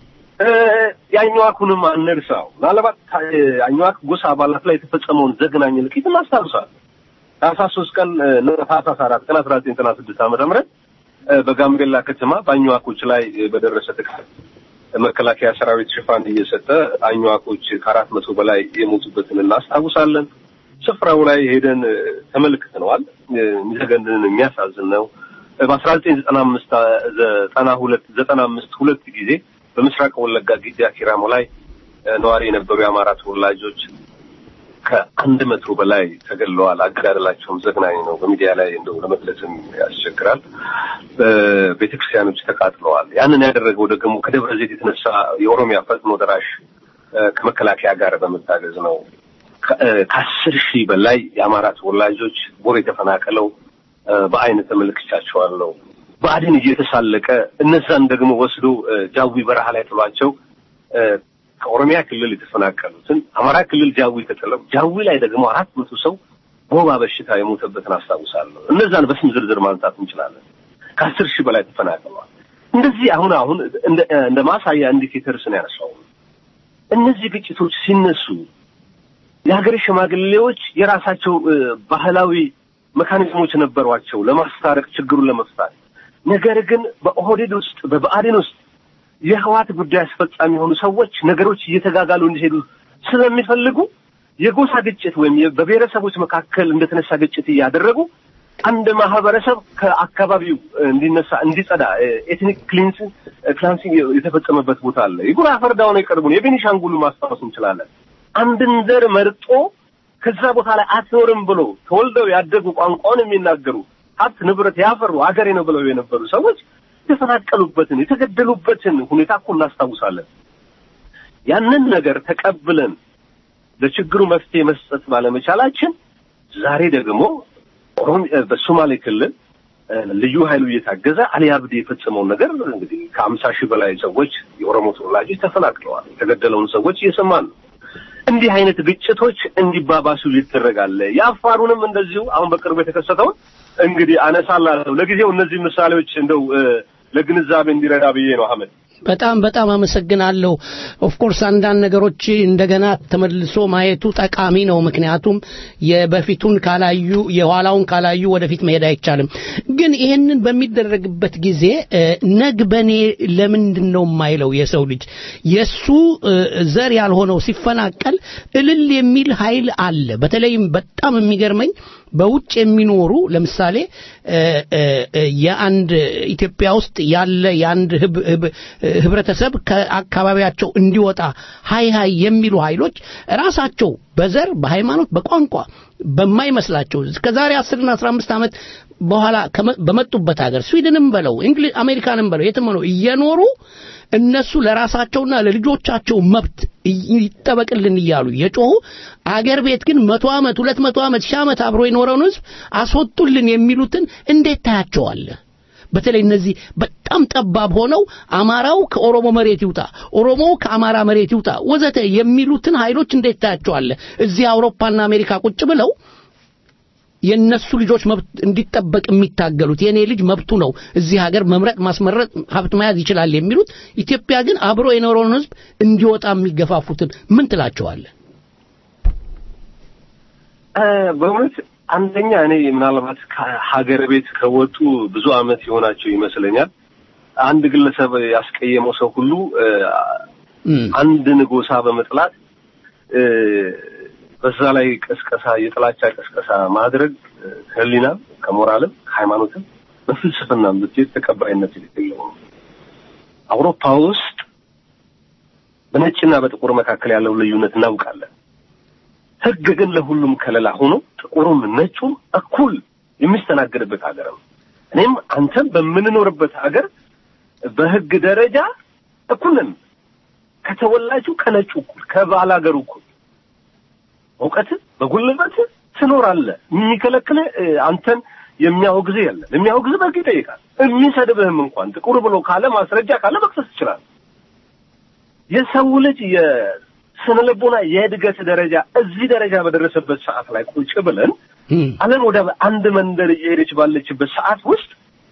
የአኝዋኩንም አንርሳው። ምናልባት አኝዋክ ጎሳ አባላት ላይ የተፈጸመውን ዘግናኝ እልቂት እናስታውሳል። ታህሳስ ሶስት ቀን ታህሳስ አራት ቀን አስራ ዘጠኝ ዘጠና ስድስት ዓመተ ምህረት በጋምቤላ ከተማ በአኝዋኮች ላይ በደረሰ ጥቃት መከላከያ ሰራዊት ሽፋን እየሰጠ አኝዋኮች ከአራት መቶ በላይ የሞቱበትን እናስታውሳለን። ስፍራው ላይ ሄደን ተመልክተነዋል። የሚዘገንን የሚያሳዝን ነው። በአስራ ዘጠኝ ዘጠና አምስት ዘጠና ሁለት ዘጠና አምስት ሁለት ጊዜ በምስራቅ ወለጋ ጊዲያ ኪራሞ ላይ ነዋሪ የነበሩ የአማራ ተወላጆች ከአንድ መቶ በላይ ተገድለዋል። አገዳደላቸውም ዘግናኝ ነው። በሚዲያ ላይ እንደው ለመግለጽም ያስቸግራል። ቤተክርስቲያኖች ተቃጥለዋል። ያንን ያደረገው ደግሞ ከደብረ ዘይት የተነሳ የኦሮሚያ ፈጥኖ ደራሽ ከመከላከያ ጋር በመታገዝ ነው። ከአስር ሺህ በላይ የአማራ ተወላጆች ቦር የተፈናቀለው በአይን ተመልክቻቸዋለሁ። ብአዴን እየተሳለቀ እነዛን ደግሞ ወስዶ ጃዊ በረሃ ላይ ጥሏቸው ከኦሮሚያ ክልል የተፈናቀሉትን አማራ ክልል ጃዊ ተጥለው ጃዊ ላይ ደግሞ አራት መቶ ሰው በወባ በሽታ የሞተበትን አስታውሳለሁ። እነዛን በስም ዝርዝር ማንሳት እንችላለን። ከአስር ሺህ በላይ ተፈናቅለዋል። እንደዚህ አሁን አሁን እንደ ማሳያ ኢንዲኬተርስ ነው ያነሳው። እነዚህ ግጭቶች ሲነሱ የሀገር ሽማግሌዎች የራሳቸው ባህላዊ መካኒዝሞች ነበሯቸው ለማስታረቅ ችግሩን ለመፍታት። ነገር ግን በኦህዴድ ውስጥ በብአዴን ውስጥ የህዋት ጉዳይ አስፈጻሚ የሆኑ ሰዎች ነገሮች እየተጋጋሉ እንዲሄዱ ስለሚፈልጉ የጎሳ ግጭት ወይም በብሔረሰቦች መካከል እንደተነሳ ግጭት እያደረጉ አንድ ማህበረሰብ ከአካባቢው እንዲነሳ እንዲጸዳ ኤትኒክ ክሊንስ ክላንሲንግ የተፈጸመበት ቦታ አለ። የጉራ ፈርዳውን የቀርቡን የቤኒሻንጉሉ ማስታወስ እንችላለን። አንድን ዘር መርጦ ከዛ ቦታ ላይ አትኖርም ብሎ ተወልደው ያደጉ ቋንቋውን የሚናገሩ ሀብት ንብረት ያፈሩ አገሬ ነው ብለው የነበሩ ሰዎች የተፈናቀሉበትን የተገደሉበትን ሁኔታ እኮ እናስታውሳለን። ያንን ነገር ተቀብለን ለችግሩ መፍትሄ መስጠት ባለመቻላችን ዛሬ ደግሞ በሶማሌ ክልል ልዩ ኃይሉ እየታገዘ አሊ አብዲ የፈጸመውን ነገር እንግዲህ ከአምሳ ሺህ በላይ ሰዎች የኦሮሞ ተወላጆች ተፈናቅለዋል። የተገደለውን ሰዎች እየሰማን ነው። እንዲህ አይነት ግጭቶች እንዲባባሱ ይደረጋል። የአፋሩንም እንደዚሁ አሁን በቅርቡ የተከሰተውን እንግዲህ አነሳላለሁ። ለጊዜው እነዚህ ምሳሌዎች እንደው ለግንዛቤ እንዲረዳ ብዬ ነው አህመድ። በጣም በጣም አመሰግናለሁ። ኦፍኮርስ አንዳንድ ነገሮች እንደገና ተመልሶ ማየቱ ጠቃሚ ነው። ምክንያቱም የበፊቱን ካላዩ የኋላውን ካላዩ ወደፊት መሄድ አይቻልም። ግን ይህንን በሚደረግበት ጊዜ ነግ በኔ ለምንድን ነው የማይለው የሰው ልጅ የሱ ዘር ያልሆነው ሲፈናቀል እልል የሚል ኃይል አለ። በተለይም በጣም የሚገርመኝ በውጭ የሚኖሩ ለምሳሌ የአንድ ኢትዮጵያ ውስጥ ያለ የአንድ ህብረተሰብ ከአካባቢያቸው እንዲወጣ ሀይ ሀይ የሚሉ ኃይሎች ራሳቸው በዘር በሃይማኖት በቋንቋ በማይመስላቸው ከዛሬ አስርና አስራ አምስት ዓመት በኋላ በመጡበት ሀገር ስዊድንም በለው እንግሊዝ አሜሪካንም በለው የትም ነው እየኖሩ እነሱ ለራሳቸውና ለልጆቻቸው መብት ይጠበቅልን እያሉ የጮሁ አገር ቤት ግን መቶ ዓመት ሁለት መቶ ዓመት ሺህ ዓመት አብሮ የኖረውን ህዝብ አስወጡልን የሚሉትን እንዴት ታያቸዋለህ? በተለይ እነዚህ በጣም ጠባብ ሆነው አማራው ከኦሮሞ መሬት ይውጣ፣ ኦሮሞ ከአማራ መሬት ይውጣ ወዘተ የሚሉትን ኃይሎች እንዴት ታያቸዋለህ? እዚህ አውሮፓና አሜሪካ ቁጭ ብለው የነሱ ልጆች መብት እንዲጠበቅ የሚታገሉት የኔ ልጅ መብቱ ነው እዚህ ሀገር መምረጥ ማስመረጥ ሀብት መያዝ ይችላል የሚሉት ኢትዮጵያ ግን አብሮ የኖረውን ህዝብ እንዲወጣ የሚገፋፉትን ምን ትላቸዋለህ? በእውነት አንደኛ እኔ ምናልባት ከሀገር ቤት ከወጡ ብዙ አመት የሆናቸው ይመስለኛል። አንድ ግለሰብ ያስቀየመው ሰው ሁሉ አንድን ጎሳ በመጥላት በዛ ላይ ቀስቀሳ የጥላቻ ቀስቀሳ ማድረግ ከህሊናም ከሞራልም ከሃይማኖትም በፍልስፍናም ብትሄድ ተቀባይነት የሌለው ነው። አውሮፓ ውስጥ በነጭና በጥቁር መካከል ያለው ልዩነት እናውቃለን። ህግ ግን ለሁሉም ከለላ ሆኖ ጥቁሩም ነጩም እኩል የሚስተናገድበት ሀገር ነው። እኔም አንተም በምንኖርበት ሀገር በህግ ደረጃ እኩል ነን። ከተወላጁ ከነጩ እኩል ከባላገሩ እኩል እውቀት በጉልበት ትኖራለህ። የሚከለክልህ አንተን የሚያወግዝ የለም። የሚያወግዝ በህግ ይጠይቃል። የሚሰድብህም እንኳን ጥቁር ብሎ ካለ ማስረጃ ካለ መክሰስ ይችላል። የሰው ልጅ የስነ ልቦና የእድገት ደረጃ እዚህ ደረጃ በደረሰበት ሰዓት ላይ ቁጭ ብለን ዓለም ወደ አንድ መንደር እየሄደች ባለችበት ሰዓት ውስጥ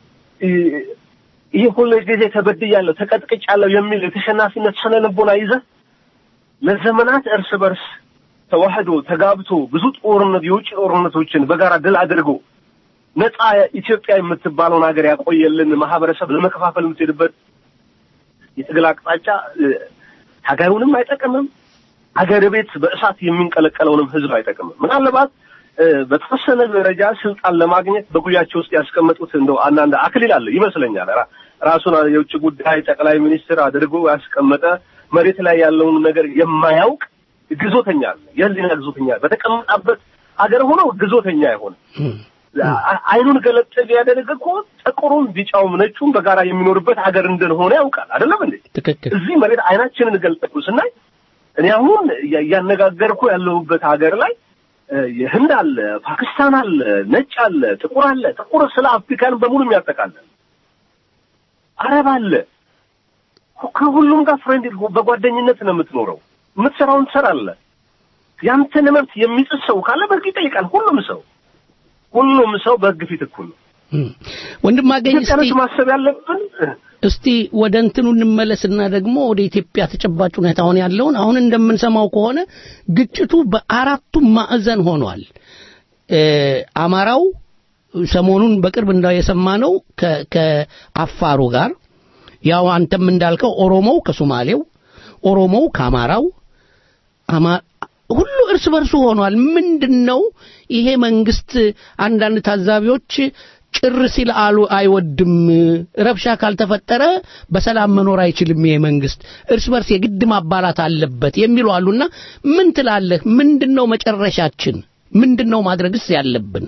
ይህ ሁሉ ጊዜ ተበድያለሁ፣ ተቀጥቅጫለሁ የሚል የተሸናፊነት ስነ ልቦና ይዘህ ለዘመናት እርስ በርስ ተዋህዶ ተጋብቶ ብዙ ጦርነት የውጭ ጦርነቶችን በጋራ ድል አድርጎ ነፃ ኢትዮጵያ የምትባለውን ሀገር ያቆየልን ማህበረሰብ ለመከፋፈል የምትሄድበት የትግል አቅጣጫ ሀገሩንም አይጠቅምም፣ ሀገር ቤት በእሳት የሚንቀለቀለውንም ህዝብ አይጠቅምም። ምናልባት በተወሰነ ደረጃ ስልጣን ለማግኘት በጉያቸው ውስጥ ያስቀመጡት እንደው አንዳንድ አክሊል አለ ይመስለኛል። ራሱን የውጭ ጉዳይ ጠቅላይ ሚኒስትር አድርጎ ያስቀመጠ መሬት ላይ ያለውን ነገር የማያውቅ ግዞተኛ አለ። የህሊና ግዞተኛ በተቀመጣበት አገር ሆኖ ግዞተኛ የሆነ አይኑን ገለጥ ቢያደርግ እኮ ጥቁሩም ቢጫውም ነጩም በጋራ የሚኖርበት ሀገር እንደሆነ ያውቃል። አይደለም እንዴ? ትክክል። እዚህ መሬት አይናችንን ገልጠቁ ስናይ እኔ አሁን እያነጋገርኩ ያለሁበት ሀገር ላይ የህንድ አለ፣ ፓኪስታን አለ፣ ነጭ አለ፣ ጥቁር አለ። ጥቁር ስለ አፍሪካን በሙሉ የሚያጠቃልል አረብ አለ። ከሁሉም ጋር ፍሬንድ በጓደኝነት ነው የምትኖረው። የምትሰራውን ትሰራለህ። ያንተን መብት የሚጥስ ሰው ካለ በህግ ይጠይቃል። ሁሉም ሰው ሁሉም ሰው በህግ ፊት እኩል ነው። ወንድማገኝ ኢትዮጵያኖች ማሰብ ያለብን እስቲ ወደ እንትኑ እንመለስና ደግሞ ወደ ኢትዮጵያ ተጨባጭ ሁኔታ አሁን ያለውን አሁን እንደምንሰማው ከሆነ ግጭቱ በአራቱም ማዕዘን ሆኗል። አማራው ሰሞኑን በቅርብ እንዳ የሰማነው ከ- ከአፋሩ ጋር ያው አንተም እንዳልከው ኦሮሞው ከሶማሌው ኦሮሞው ከአማራው አማ- ሁሉ እርስ በርሱ ሆኗል። ምንድን ነው ይሄ መንግስት? አንዳንድ ታዛቢዎች ጭር ሲል አሉ አይወድም፣ ረብሻ ካልተፈጠረ በሰላም መኖር አይችልም ይሄ መንግስት፣ እርስ በርስ የግድ ማባላት አለበት የሚሉ አሉና ምን ትላለህ? ምንድን ነው መጨረሻችን? ምንድን ነው ማድረግስ ያለብን?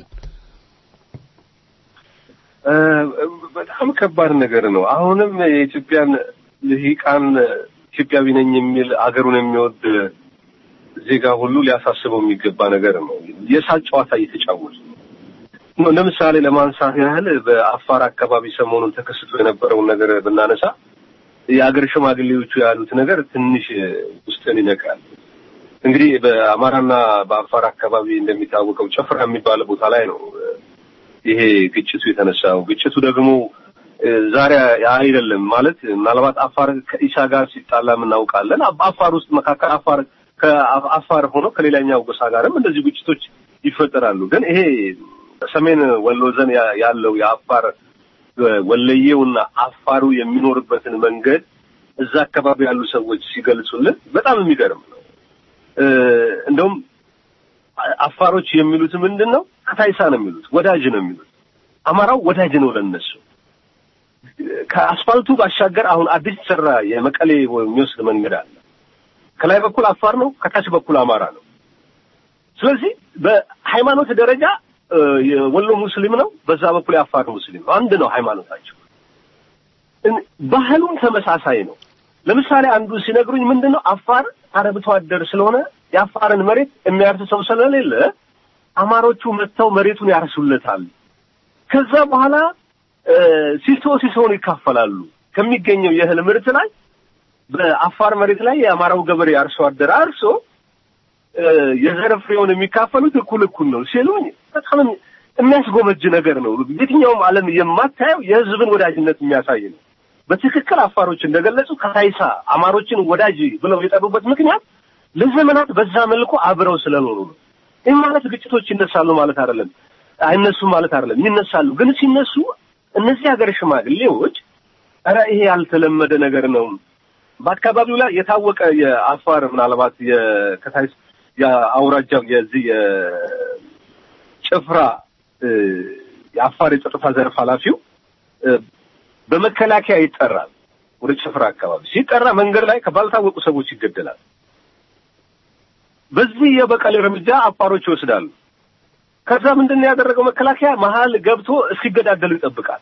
እ፣ በጣም ከባድ ነገር ነው። አሁንም የኢትዮጵያን ልሂቃን ኢትዮጵያዊ ነኝ የሚል አገሩን የሚወድ ዜጋ ሁሉ ሊያሳስበው የሚገባ ነገር ነው። የሳቅ ጨዋታ እየተጫወቱ ነው። ለምሳሌ ለማንሳት ያህል በአፋር አካባቢ ሰሞኑን ተከስቶ የነበረውን ነገር ብናነሳ የአገር ሽማግሌዎቹ ያሉት ነገር ትንሽ ውስጥን ይነካል። እንግዲህ በአማራና በአፋር አካባቢ እንደሚታወቀው ጨፍራ የሚባል ቦታ ላይ ነው ይሄ ግጭቱ የተነሳው። ግጭቱ ደግሞ እ፣ ዛሬ አይደለም ማለት ምናልባት አፋር ከኢሳ ጋር ሲጣላ እናውቃለን። አፋር ውስጥ መካከል አፋር ከአፋር ሆኖ ከሌላኛው ጎሳ ጋርም እንደዚህ ግጭቶች ይፈጠራሉ። ግን ይሄ በሰሜን ወሎ ዘን ያ- ያለው የአፋር እ፣ ወለየውና አፋሩ የሚኖርበትን መንገድ እዛ አካባቢ ያሉ ሰዎች ሲገልጹልን በጣም የሚገርም ነው። እ፣ እንደውም አ- አፋሮች የሚሉት ምንድን ነው? ከታይሳ ነው የሚሉት፣ ወዳጅ ነው የሚሉት። አማራው ወዳጅ ነው ለነሱ። ከአስፋልቱ ባሻገር አሁን አዲስ የተሰራ የመቀሌ የሚወስድ መንገድ አለ። ከላይ በኩል አፋር ነው፣ ከታች በኩል አማራ ነው። ስለዚህ በሃይማኖት ደረጃ እ፣ የወሎ ሙስሊም ነው፣ በዛ በኩል የአፋር ሙስሊም ነው። አንድ ነው ሃይማኖታቸው። እን- ባህሉም ተመሳሳይ ነው። ለምሳሌ አንዱ ሲነግሩኝ ምንድን ነው አፋር አርብቶ አደር ስለሆነ የአፋርን መሬት የሚያርስ ሰው ስለሌለ አማሮቹ መጥተው መሬቱን ያርሱለታል። ከዛ በኋላ እ፣ ሲሶ ሲሶውን ይካፈላሉ። ከሚገኘው የእህል ምርት ላይ በአፋር መሬት ላይ የአማራው ገበሬ አርሶ አደር አርሶ እ፣ የዘር ፍሬውን የሚካፈሉት እኩል እኩል ነው ሲሉኝ በጣም የሚያስጎመጅ ነገር ነው። የትኛውም ዓለም የማታየው የህዝብን ወዳጅነት የሚያሳይ ነው። በትክክል አፋሮች እንደገለጹ ከታይሳ አማሮችን ወዳጅ ብለው የጠሩበት ምክንያት ለዘመናት በዛ መልኩ አብረው ስለኖሩ ነው። ይህ ማለት ግጭቶች ይነሳሉ ማለት አይደለም፣ አይነሱም ማለት አይደለም። ይነሳሉ፣ ግን ሲነሱ እነዚህ ሀገር ሽማግሌዎች ኧረ ይሄ ያልተለመደ ነገር ነው። በአካባቢው ላይ የታወቀ የአፋር ምናልባት የከታይ የአውራጃው የዚህ የጭፍራ እ፣ የአፋር የጸጥታ ዘርፍ ኃላፊው እ፣ በመከላከያ ይጠራል። ወደ ጭፍራ አካባቢ ሲጠራ መንገድ ላይ ባልታወቁ ሰዎች ይገደላል። በዚህ የበቀል እርምጃ አፋሮች ይወስዳሉ። ከዛ ምንድን ነው ያደረገው መከላከያ መሀል ገብቶ እስኪገዳደሉ ይጠብቃል።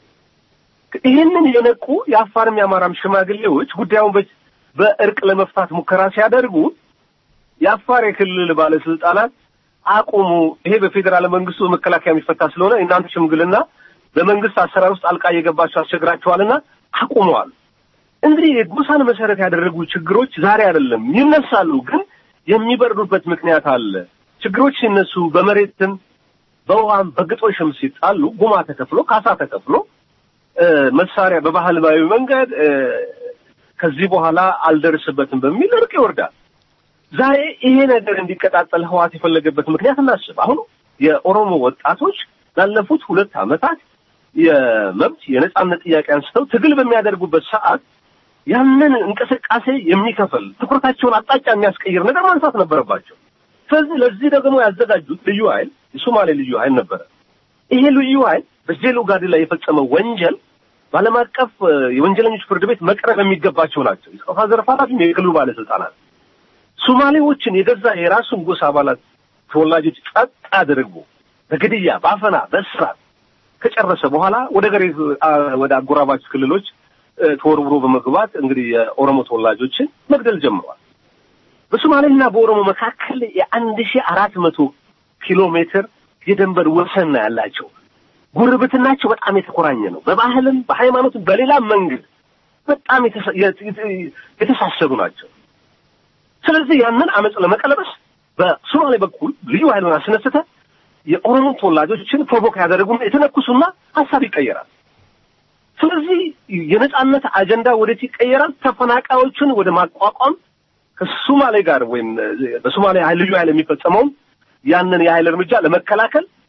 ይህንን የነቁ የአፋርም የአማራም ሽማግሌዎች ጉዳዩን በ- በእርቅ ለመፍታት ሙከራ ሲያደርጉ የአፋር የክልል ባለስልጣናት አቁሙ፣ ይሄ በፌዴራል መንግስቱ በመከላከያ የሚፈታ ስለሆነ እናንተ ሽምግልና በመንግስት አሰራር ውስጥ አልቃ እየገባችሁ አስቸግራችኋልና አቁመዋል። እንግዲህ የጎሳን መሰረት ያደረጉ ችግሮች ዛሬ አይደለም ይነሳሉ፣ ግን የሚበርዱበት ምክንያት አለ። ችግሮች ሲነሱ በመሬትም በውሃም በግጦሽም ሲጣሉ ጉማ ተከፍሎ ካሳ ተከፍሎ እ፣ መሳሪያ በባህላዊ መንገድ እ፣ ከዚህ በኋላ አልደርስበትም በሚል እርቅ ይወርዳል። ዛሬ ይሄ ነገር እንዲቀጣጠል ህዋት የፈለገበት ምክንያት እናስብ። አሁን የኦሮሞ ወጣቶች ላለፉት ሁለት ዓመታት የመብት የነጻነት ጥያቄ አንስተው ትግል በሚያደርጉበት ሰዓት ያንን እንቅስቃሴ የሚከፈል ትኩረታቸውን አቅጣጫ የሚያስቀይር ነገር ማንሳት ነበረባቸው። ስለዚህ ለዚህ ደግሞ ያዘጋጁት ልዩ ኃይል የሶማሌ ልዩ ኃይል ነበረ። ይሄ ልዩ ኃይል በጄሎ ጋዲ ላይ የፈጸመው ወንጀል በዓለም አቀፍ እ፣ የወንጀለኞች ፍርድ ቤት መቅረብ የሚገባቸው ናቸው። የጸጥታ ዘርፍ ኃላፊም የክልሉ ባለስልጣናት ሶማሌዎችን የገዛ የራሱን ጎሳ አባላት ተወላጆች ጸጥ አድርጎ በግድያ በአፈና በእስራት ከጨረሰ በኋላ ወደ ገሬ ወደ አጎራባች ክልሎች እ፣ ተወርውሮ በመግባት እንግዲህ የኦሮሞ ተወላጆችን መግደል ጀምሯል። በሶማሌና በኦሮሞ መካከል የአንድ ሺህ አራት መቶ ኪሎ ሜትር የድንበር ወሰን ነው ያላቸው። ጉርብትናቸው በጣም የተቆራኘ ነው። በባህልም በሃይማኖትም በሌላም መንገድ በጣም የተሳ- የት- የት- የተሳሰሩ ናቸው። ስለዚህ ያንን አመፅ ለመቀለበስ በሶማሌ በኩል ልዩ ኃይሉን አስነስተ የኦሮሞ ተወላጆችን ፕሮቮክ ያደረጉና የተነኩሱና ሀሳብ ይቀየራል። ስለዚህ የነጻነት አጀንዳ ወዴት ይቀየራል? ተፈናቃዮችን ወደ ማቋቋም ከሶማሌ ጋር ወይም እ፣ በሶማሌ ኃይል ልዩ ኃይል የሚፈጸመውን ያንን የኃይል እርምጃ ለመከላከል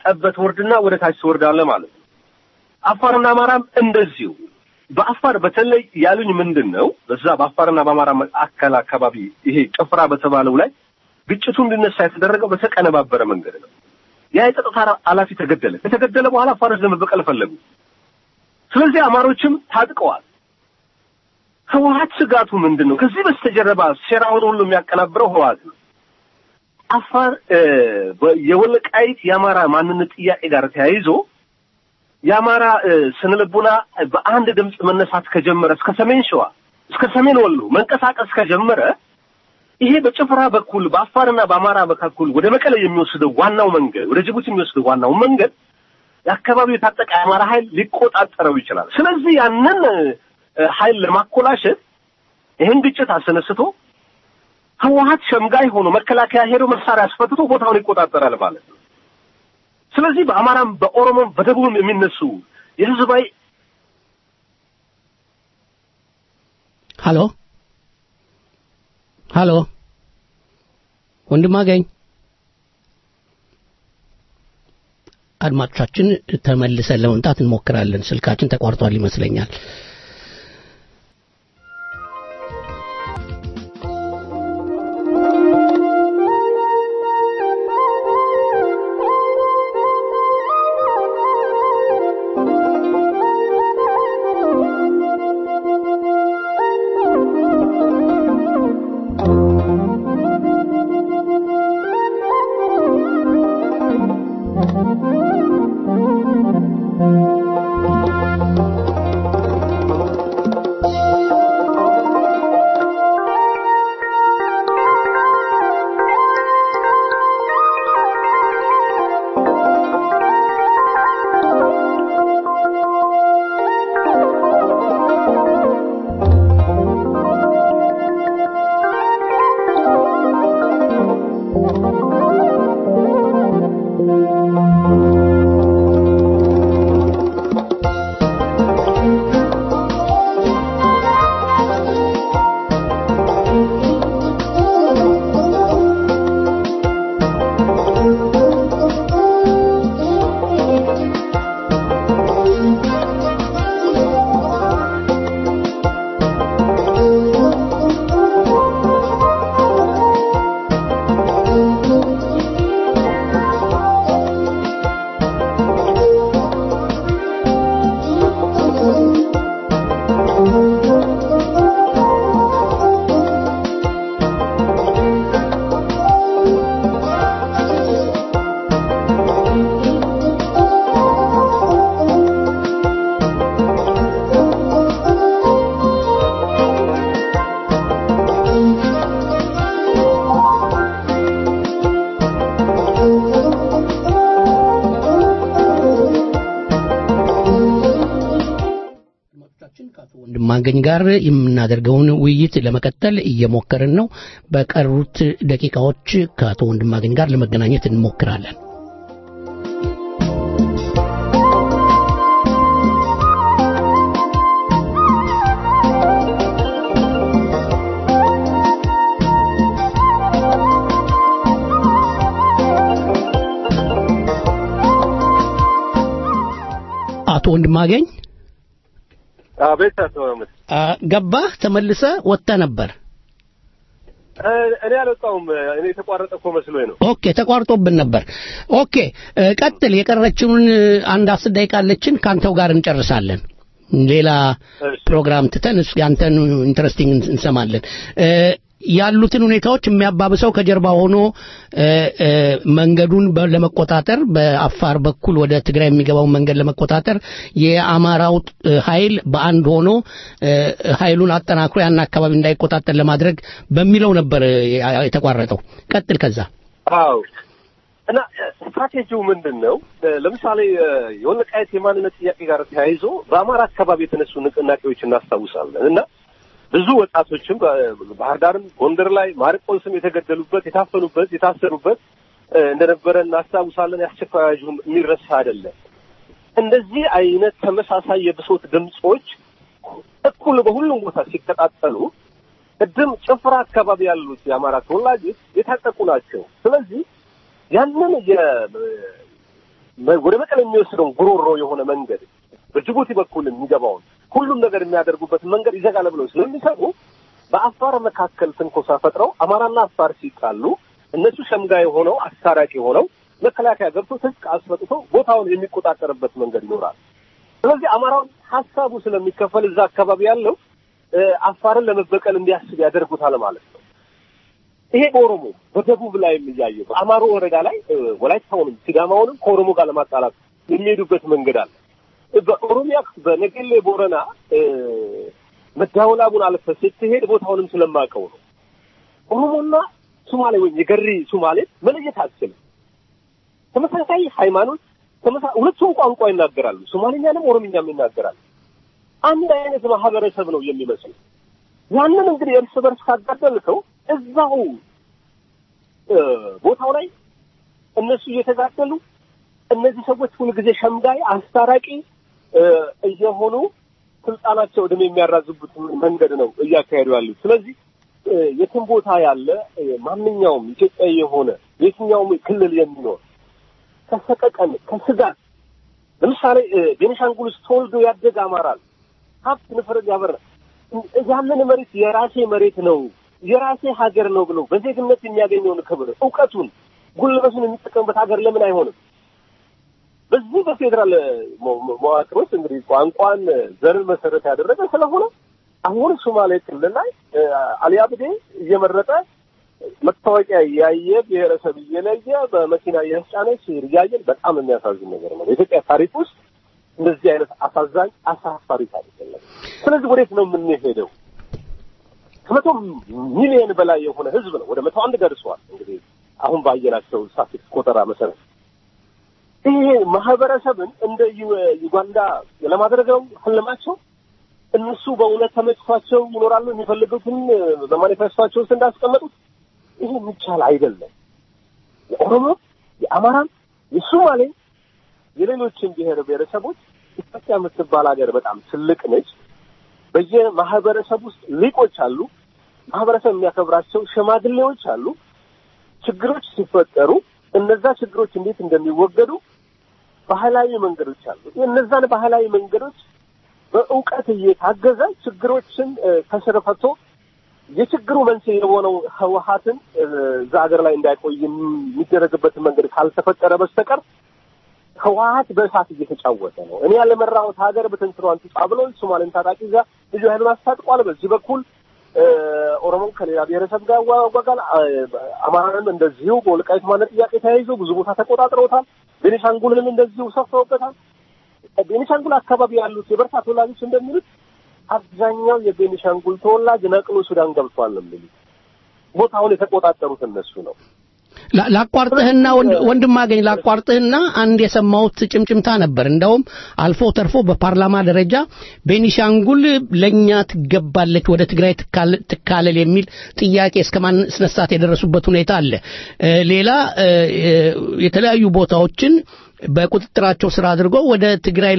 ጠበት ወርድና ወደ ታች ትወርዳለህ ማለት ነው። አፋርና አማራም እንደዚሁ። በአፋር በተለይ ያሉኝ ምንድን ነው በዛ በአፋርና በአማራ መካከል አካባቢ ይሄ ጭፍራ በተባለው ላይ ግጭቱ እንዲነሳ የተደረገው በተቀነባበረ መንገድ ነው። ያ የጸጥታ ኃላፊ ተገደለ። ከተገደለ በኋላ አፋሮች ለመበቀል ፈለጉ። ስለዚህ አማሮችም ታጥቀዋል። ህወሀት ስጋቱ ምንድን ነው? ከዚህ በስተጀርባ ሴራውን ሁሉ የሚያቀናብረው ህወሀት ነው። አፋር የወልቃይት የአማራ ማንነት ጥያቄ ጋር ተያይዞ የአማራ ስነ ልቡና በአንድ ድምፅ መነሳት ከጀመረ እስከ ሰሜን ሸዋ እስከ ሰሜን ወሎ መንቀሳቀስ ከጀመረ ይሄ በጭፍራ በኩል በአፋርና በአማራ መካከል ወደ መቀለ የሚወስደው ዋናው መንገድ ወደ ጅቡቲ የሚወስደው ዋናው መንገድ የአካባቢው የታጠቀ የአማራ ኃይል ሊቆጣጠረው ይችላል። ስለዚህ ያንን ኃይል ለማኮላሸት ይህን ግጭት አስነስቶ ህወሀት ሸምጋይ ሆኖ መከላከያ ሄዶ መሳሪያ አስፈትቶ ቦታውን ይቆጣጠራል ማለት ነው። ስለዚህ በአማራም በኦሮሞም በደቡብም የሚነሱ የህዝባዊ ሀሎ ሀሎ ወንድም አገኝ አድማጮቻችን ተመልሰን ለመምጣት እንሞክራለን። ስልካችን ተቋርጧል ይመስለኛል። ወንድማገኝ ጋር የምናደርገውን ውይይት ለመቀጠል እየሞከርን ነው። በቀሩት ደቂቃዎች ከአቶ ወንድማገኝ ጋር ለመገናኘት እንሞክራለን። አቶ ወንድማገኝ አቤት አቶ መሐመድ ገባህ? ተመልሰ ወጥተ ነበር። እኔ አልወጣሁም። እኔ የተቋረጠ እኮ መስሎኝ ነው። ኦኬ፣ ተቋርጦብን ነበር። ኦኬ፣ ቀጥል። የቀረችውን አንድ አስር ደቂቃ አለችን። ካንተው ጋር እንጨርሳለን። ሌላ ፕሮግራም ትተን ያንተን ኢንትረስቲንግ እንሰማለን። ያሉትን ሁኔታዎች የሚያባብሰው ከጀርባ ሆኖ መንገዱን ለመቆጣጠር በአፋር በኩል ወደ ትግራይ የሚገባውን መንገድ ለመቆጣጠር የአማራው ኃይል በአንድ ሆኖ ኃይሉን አጠናክሮ ያን አካባቢ እንዳይቆጣጠር ለማድረግ በሚለው ነበር የተቋረጠው። ቀጥል። ከዛ አዎ እና ስትራቴጂው ምንድን ነው? ለምሳሌ የወልቃይት የማንነት ጥያቄ ጋር ተያይዞ በአማራ አካባቢ የተነሱ ንቅናቄዎች እናስታውሳለን እና ብዙ ወጣቶችም ባህር ዳርም ጎንደር ላይ ማርቆስም የተገደሉበት የታፈኑበት የታሰሩበት እንደነበረ እናስታውሳለን። የአስቸኳይ አዋጁም የሚረሳ አይደለም። እንደዚህ አይነት ተመሳሳይ የብሶት ድምጾች እኩል በሁሉም ቦታ ሲቀጣጠሉ ቅድም ጭፍራ አካባቢ ያሉት የአማራ ተወላጆች የታጠቁ ናቸው። ስለዚህ ያንን ወደ መቀሌ የሚወስደውን ጉሮሮ የሆነ መንገድ በጅቡቲ በኩል የሚገባውን ሁሉም ነገር የሚያደርጉበትን መንገድ ይዘጋል ብለው ስለሚሰሩ በአፋር መካከል ትንኮሳ ፈጥረው አማራና አፋር ሲጣሉ እነሱ ሸምጋይ ሆነው አስታራቂ ሆነው መከላከያ ገብቶ ትጥቅ አስፈጥቶ ቦታውን የሚቆጣጠርበት መንገድ ይኖራል። ስለዚህ አማራውን ሀሳቡ ስለሚከፈል እዛ አካባቢ ያለው አፋርን ለመበቀል እንዲያስብ ያደርጉታል ማለት ነው። ይሄ በኦሮሞ በደቡብ ላይ የሚያየው በአማሮ ወረዳ ላይ ወላይታውንም ሲዳማውንም ከኦሮሞ ጋር ለማጣላት የሚሄዱበት መንገድ አለ። በኦሮሚያ በነገሌ ቦረና መዳወላቡን አልፈ ስትሄድ ቦታውንም ስለማውቀው ነው። ኦሮሞና ሱማሌ ወይም የገሪ ሱማሌ መለየት አትችልም። ተመሳሳይ ሃይማኖት፣ ሁለቱም ቋንቋ ይናገራሉ። ሶማሌኛንም ኦሮምኛም ይናገራሉ። አንድ አይነት ማህበረሰብ ነው የሚመስሉ። ያንን እንግዲህ እርስ በርስ ካጋደልከው እዛው ቦታው ላይ እነሱ እየተጋደሉ እነዚህ ሰዎች ሁልጊዜ ሸምጋይ አስታራቂ እየሆኑ ስልጣናቸው እድሜ የሚያራዝቡት መንገድ ነው እያካሄዱ ያሉት። ስለዚህ የትም ቦታ ያለ ማንኛውም ኢትዮጵያዊ የሆነ የትኛውም ክልል የሚኖር ከሰቀቀን ከስጋት ለምሳሌ ቤኒሻንጉል ውስጥ ተወልዶ ያደገ አማራል ሀብት ንፍረድ ያበራ ያንን መሬት የራሴ መሬት ነው የራሴ ሀገር ነው ብሎ በዜግነት የሚያገኘውን ክብር እውቀቱን ጉልበቱን የሚጠቀምበት ሀገር ለምን አይሆንም? በዚህ በፌዴራል መዋቅር ውስጥ እንግዲህ ቋንቋን ዘርን መሰረት ያደረገ ስለሆነ አሁን ሶማሌ ክልል ላይ አሊ አብዴ እየመረጠ መታወቂያ እያየ ብሔረሰብ እየለየ በመኪና እያስጫነ ሲሄድ እያየን በጣም የሚያሳዝን ነገር ነው። በኢትዮጵያ ታሪክ ውስጥ እንደዚህ አይነት አሳዛኝ አሳፋሪ ታሪክ የለም። ስለዚህ ወዴት ነው የምንሄደው? ከመቶ ሚሊዮን በላይ የሆነ ህዝብ ነው። ወደ መቶ አንድ ደርሰዋል። እንግዲህ አሁን ባየናቸው ስታቲስቲክስ ቆጠራ መሰረት ይሄ ማህበረሰብን እንደ ዩጋንዳ ለማድረግ ነው ህልማቸው። እነሱ በእውነት ተመችቷቸው ይኖራሉ የሚፈልጉትን በማኒፌስቷቸው ውስጥ እንዳስቀመጡት ይሄ የሚቻል አይደለም። የኦሮሞ፣ የአማራም፣ የሶማሌ የሌሎችን ብሔር ብሔረሰቦች ኢትዮጵያ የምትባል ሀገር በጣም ትልቅ ነች። በየማህበረሰብ ውስጥ ሊቆች አሉ። ማህበረሰብ የሚያከብራቸው ሽማግሌዎች አሉ። ችግሮች ሲፈጠሩ እነዛ ችግሮች እንዴት እንደሚወገዱ ባህላዊ መንገዶች አሉ። እነዛን ባህላዊ መንገዶች በእውቀት እየታገዘ ችግሮችን ከስር ፈቶ የችግሩ መንስኤ የሆነው ህወሀትን እዛ ሀገር ላይ እንዳይቆይ የሚደረግበትን መንገድ ካልተፈጠረ በስተቀር ህወሀት በእሳት እየተጫወተ ነው። እኔ ያለመራሁት ሀገር በትንትሯን ትጻ ብሎ ሶማሌን ታጣቂ እዛ ልዩ ኃይሉን አስታጥቋል። በዚህ በኩል ኦሮሞን ከሌላ ብሔረሰብ ጋር ያዋጋል። አማራንም እንደዚሁ በወልቃይት ማንነት ጥያቄ ተያይዞ ብዙ ቦታ ተቆጣጥረውታል። ቤኒሻንጉልንም እንደዚሁ ሰፍተውበታል። ቤኒሻንጉል አካባቢ ያሉት የበርታ ተወላጆች እንደሚሉት አብዛኛው የቤኒሻንጉል ተወላጅ ነቅሎ ሱዳን ገብቷል ነው የሚሉት። ቦታውን የተቆጣጠሩት እነሱ ነው። ላቋርጥህና ወንድም አገኝ ላቋርጥህና አንድ የሰማሁት ጭምጭምታ ነበር። እንደውም አልፎ ተርፎ በፓርላማ ደረጃ ቤኒሻንጉል ለኛ ትገባለች፣ ወደ ትግራይ ትካለል የሚል ጥያቄ እስከ ማስነሳት የደረሱበት ሁኔታ አለ። ሌላ የተለያዩ ቦታዎችን በቁጥጥራቸው ስር አድርገው ወደ ትግራይ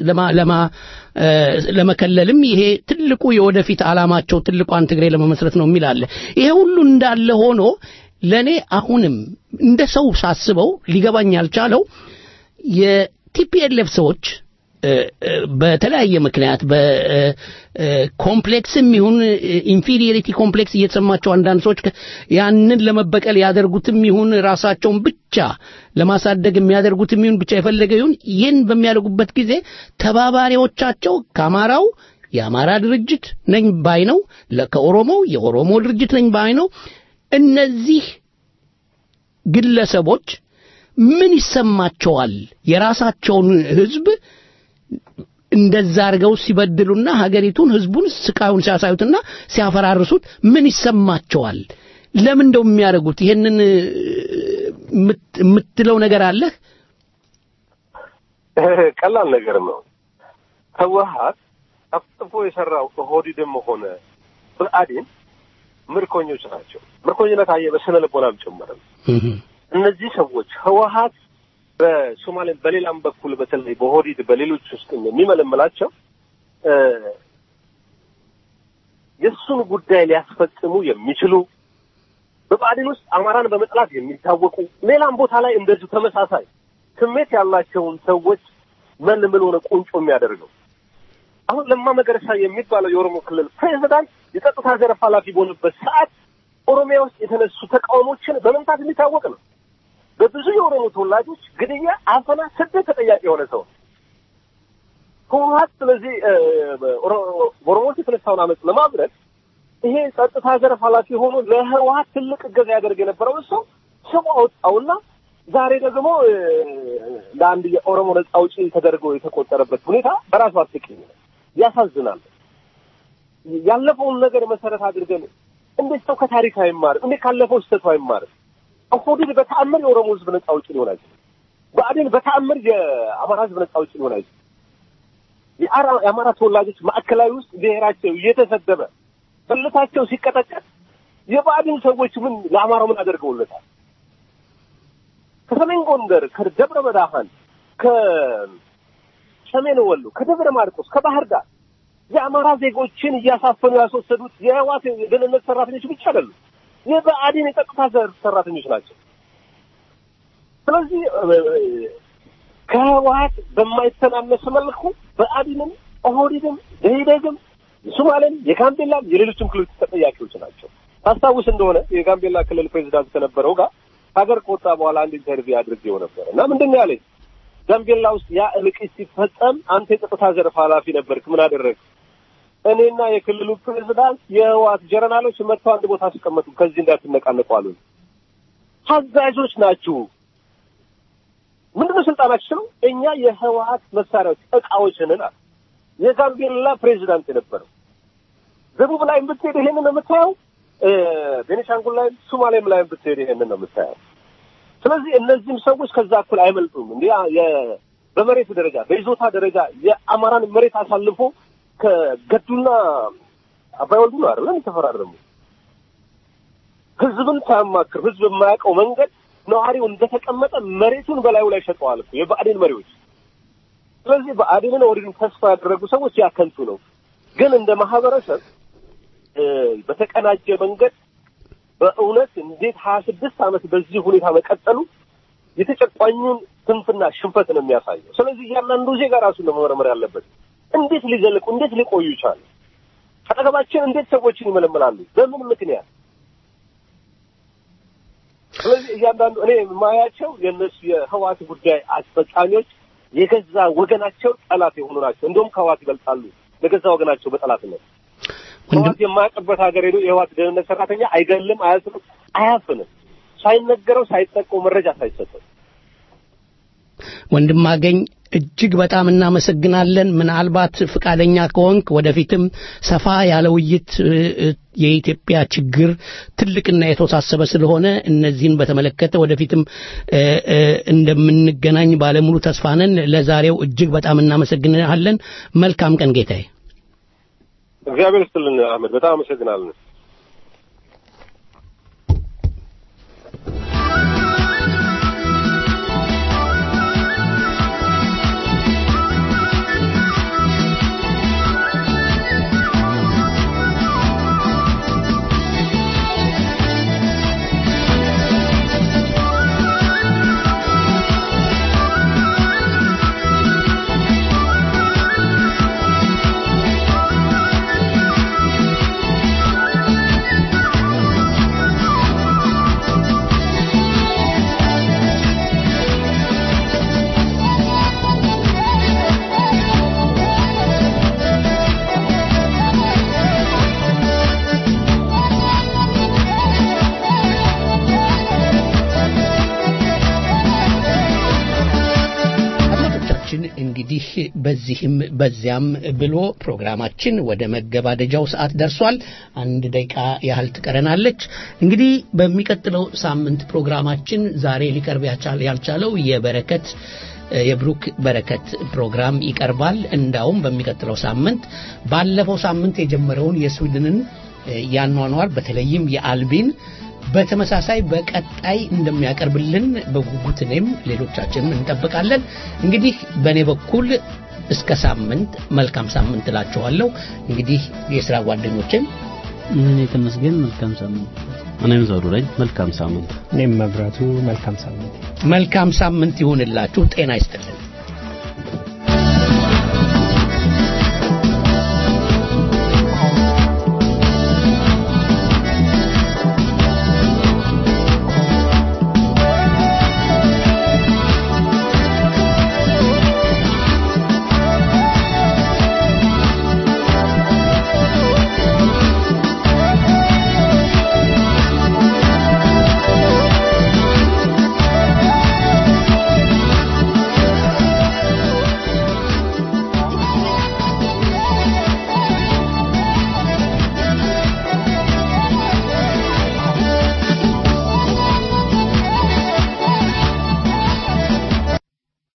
ለመከለልም ይሄ ትልቁ የወደፊት ዓላማቸው ትልቋን ትግራይ ለመመስረት ነው የሚል አለ። ይሄ ሁሉ እንዳለ ሆኖ ለእኔ አሁንም እንደ ሰው ሳስበው ሊገባኝ ያልቻለው የቲፒኤልኤፍ ሰዎች በተለያየ ምክንያት በኮምፕሌክስም ይሁን ኢንፊሪየሪቲ ኮምፕሌክስ እየተሰማቸው አንዳንድ ሰዎች ያንን ለመበቀል ያደርጉትም ይሁን ራሳቸውን ብቻ ለማሳደግ የሚያደርጉትም ይሁን ብቻ የፈለገ ይሁን ይህን በሚያደርጉበት ጊዜ ተባባሪዎቻቸው ከአማራው የአማራ ድርጅት ነኝ ባይ ነው፣ ከኦሮሞው የኦሮሞ ድርጅት ነኝ ባይ ነው። እነዚህ ግለሰቦች ምን ይሰማቸዋል? የራሳቸውን ህዝብ እንደዛ አድርገው ሲበድሉና ሀገሪቱን ህዝቡን ስቃዩን ሲያሳዩትና ሲያፈራርሱት ምን ይሰማቸዋል? ለምን እንደው የሚያደርጉት ይሄንን የምትለው ነገር አለህ? ቀላል ነገር ነው። ህወሀት አፍጥፎ የሰራው ኦህዴድም ሆነ ብአዴን ምርኮኞች ናቸው። ምርኮኝነት አየ በስነ ልቦናም ጭምር እነዚህ ሰዎች ህወሀት በሶማሌ በሌላም በኩል በተለይ በኦህዴድ በሌሎች ውስጥ የሚመለምላቸው የእሱን ጉዳይ ሊያስፈጽሙ የሚችሉ በብአዴን ውስጥ አማራን በመጥላት የሚታወቁ ሌላም ቦታ ላይ እንደዚሁ ተመሳሳይ ስሜት ያላቸውን ሰዎች መልምሎ ነው ቁንጮ የሚያደርገው። አሁን ለማ መገረሳ የሚባለው የኦሮሞ ክልል ፕሬዚዳንት የጸጥታ ዘርፍ ኃላፊ በሆነበት ሰዓት ኦሮሚያ ውስጥ የተነሱ ተቃውሞችን በመምታት የሚታወቅ ነው። በብዙ የኦሮሞ ተወላጆች ግድያ፣ አፈና፣ ስደት ተጠያቂ የሆነ ሰው ነው። ህወሀት ስለዚህ ኦሮሞዎች የተነሳውን አመፅ ለማብረድ ይሄ ጸጥታ ዘርፍ ኃላፊ ሆኖ ለህወሀት ትልቅ እገዛ ያደርግ የነበረውን ሰው ስሙ አወጣውና ዛሬ ደግሞ ለአንድ የኦሮሞ ነጻ አውጪ ተደርጎ የተቆጠረበት ሁኔታ በራሱ አስቂኝ ነው፣ ያሳዝናል። ያለፈውን ነገር መሰረት አድርገን እንዴት ሰው ከታሪክ አይማርም? እንዴት ካለፈው ስህተቱ አይማርም? ኦህዴድ በተአምር የኦሮሞ ህዝብ ነጻ አውጪ ሊሆን አይችልም። ብአዴን በተአምር የአማራ ህዝብ ነጻ አውጪ ሊሆን አይችልም። የአማራ ተወላጆች ማዕከላዊ ውስጥ ብሔራቸው እየተሰደበ ብልታቸው ሲቀጠቀጥ የብአዴን ሰዎች ምን ለአማራው ምን አደርገውለታል? ከሰሜን ጎንደር፣ ከደብረ ብርሃን፣ ከሰሜን ወሎ፣ ከደብረ ማርቆስ፣ ከባህር ዳር የአማራ ዜጎችን እያሳፈኑ ያስወሰዱት የህዋት የደህንነት ሰራተኞች ብቻ አይደሉም፣ የብአዴን የጸጥታ ዘርፍ ሰራተኞች ናቸው። ስለዚህ ከህወሀት በማይተናነስ መልኩ ብአዴንም ኦህዴድም ደኢህዴንም የሶማሌም የጋምቤላም የሌሎችም ክልሎች ተጠያቂዎች ናቸው። ታስታውስ እንደሆነ የጋምቤላ ክልል ፕሬዚዳንት ከነበረው ጋር ሀገር ከወጣ በኋላ አንድ ኢንተርቪው አድርጌው ነበር እና ምንድን ነው ያለኝ ጋምቤላ ውስጥ ያ እልቂት ሲፈጸም አንተ የጸጥታ ዘርፍ ኃላፊ ነበርክ፣ ምን አደረግ? እኔና የክልሉ ፕሬዚዳንት የህወሓት ጀነራሎች መጥተው አንድ ቦታ አስቀመጡ፣ ከዚህ እንዳትነቃነቁ አሉን። ታዛዦች ናችሁ። ምንድነው ስልጣናቸው? እኛ የህወሓት መሳሪያዎች እቃዎች ነን አሉ። የጋምቤላ ፕሬዚዳንት የነበረው ደቡብ ላይም ብትሄድ ይሄንን ነው የምታየው። ቤኒሻንጉል ላይም ሶማሌም ላይም ብትሄድ ይሄንን ነው የምታየው። ስለዚህ እነዚህም ሰዎች ከዛ እኩል አይመልጡም። እንዲ በመሬት ደረጃ በይዞታ ደረጃ የአማራን መሬት አሳልፎ ከገዱና አባይ ወልዱ ነው አይደለም የተፈራረሙ። ህዝብን ሳያማክር ህዝብ የማያውቀው መንገድ ነዋሪው እንደተቀመጠ መሬቱን በላዩ ላይ ሸጠዋል እኮ የብአዴን መሪዎች። ስለዚህ ብአዴንን ኦህዴድን ተስፋ ያደረጉ ሰዎች ያከንቱ ነው። ግን እንደ ማህበረሰብ በተቀናጀ መንገድ በእውነት እንዴት ሀያ ስድስት ዓመት በዚህ ሁኔታ መቀጠሉ የተጨቋኙን ስንፍና ሽንፈት ነው የሚያሳየው። ስለዚህ እያንዳንዱ ዜጋ ራሱን ነው መመርመር ያለበት። እንዴት ሊዘልቁ እንዴት ሊቆዩ ይቻሉ? አጠገባችን እንዴት ሰዎችን ይመለመላሉ? በምን ምክንያት? ስለዚህ እያንዳንዱ እኔ የማያቸው የእነሱ የህዋት ጉዳይ አስፈጻሚዎች የገዛ ወገናቸው ጠላት የሆኑ ናቸው። እንደውም ከህዋት ይበልጣሉ ለገዛ ወገናቸው በጠላትነት ህዋት የማያውቅበት ሀገር ሄዶ የህዋት ደህንነት ሰራተኛ አይገልም፣ አያስርም፣ አያፍንም ሳይነገረው ሳይጠቀው መረጃ ሳይሰጠው። ወንድማገኝ እጅግ በጣም እናመሰግናለን። ምናልባት ፍቃደኛ ከሆንክ ወደፊትም ሰፋ ያለ ውይይት የኢትዮጵያ ችግር ትልቅና የተወሳሰበ ስለሆነ እነዚህን በተመለከተ ወደፊትም እንደምንገናኝ ባለሙሉ ተስፋ ነን። ለዛሬው እጅግ በጣም እናመሰግናለን። መልካም ቀን ጌታዬ። እግዚአብሔር ይስጥልን አህመድ፣ በጣም አመሰግናለን። እንግዲህ በዚህም በዚያም ብሎ ፕሮግራማችን ወደ መገባደጃው ሰዓት ደርሷል። አንድ ደቂቃ ያህል ትቀረናለች። እንግዲህ በሚቀጥለው ሳምንት ፕሮግራማችን ዛሬ ሊቀርብ ያልቻለው የበረከት የብሩክ በረከት ፕሮግራም ይቀርባል። እንዳውም በሚቀጥለው ሳምንት ባለፈው ሳምንት የጀመረውን የስዊድንን ያኗኗር በተለይም የአልቢን በተመሳሳይ በቀጣይ እንደሚያቀርብልን በጉጉት እኔም ሌሎቻችንም እንጠብቃለን። እንግዲህ በእኔ በኩል እስከ ሳምንት መልካም ሳምንት እላችኋለሁ። እንግዲህ የስራ ጓደኞችን እኔ ተመስገን መልካም ሳምንት እኔም ዘውዱ ነኝ መልካም ሳምንት እኔም መብራቱ መልካም ሳምንት መልካም ሳምንት ይሁንላችሁ ጤና ይስጥልን